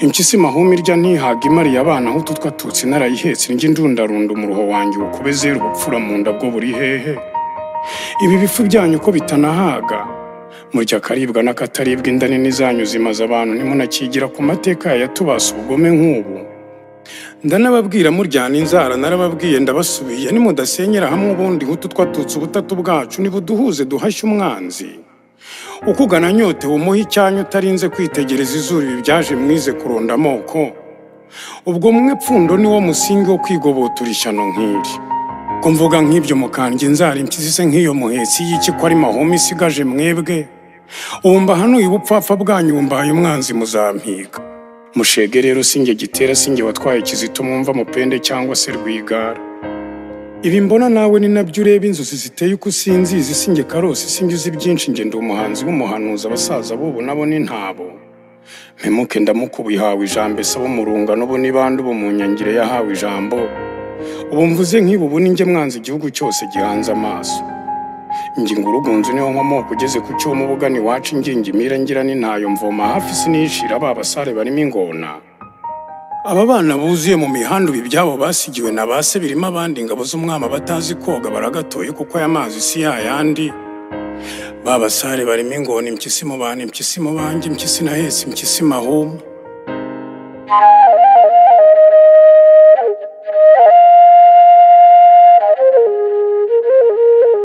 impyisi mahuma irya ntihage imariye abana aho utu twatutsi narayihetse njye ndundarunda umuruho wanjye ukube zera ubupfura mu nda bwo buri hehe ibi bifu byanyu ko bitanahaga murya akaribwa n'akataribwa inda nini zanyu zimaze abantu ntimunakigira ku mateka yatubasa ubugome nk'ubu ndanababwira muryana inzara narababwiye ndabasubiye nimudasenyera hamwe ubundi nk'utu twatutse ubutatu bwacu nibuduhuze duhashye umwanzi ukugana nyote umuhe icyanyu utarinze kwitegereza izuru ibi byaje mwize kuronda amoko ubwo mwe pfundo ni wo musingi wo kwigobotura ishyano nk'iri ko mvuga nk'ibyo mukandya inzara impyisi se nk'iyo muhetsi y'iki ko ari mahoma isigaje mwebwe ubu mbahanuye ubupfapfa bwanyu mbahaye umwanzi muzampiga mushege rero sinjye gitera sinjye watwaye kizito mwumva mupende cyangwa se rwigara ibi mbona nawe ni nabyo ureba inzozi ziteye uko usinzizi sinjye karosi sinjye uzi byinshi njye ndi umuhanzi w'umuhanuzi abasaza b'ubu nabo ni ntabo mpemuke ndamukubuye hawe ijambo ese abo mu rungano bo ni bande ubu mu nyangire yahawe ijambo ubu mvuze nk'ibi ubu ni njye mwanzi igihugu cyose gihanze amaso ngingo urugunzu niho nkomoko ugeze ku cyomo ubugana iwacu ingingi imira ngira n'intayo mvoma hafi sinishira ba basare barimo ingona aba bana buzuye mu mihanda ubu ibyabo basigiwe na ba se birimo abandi ingabo z'umwami batazi koga baragatoye kuko aya mazi si yayandi ba basare barimo ingona impyisi mu bantu impyisi mu banjye impyisi nahetse impyisi mahuma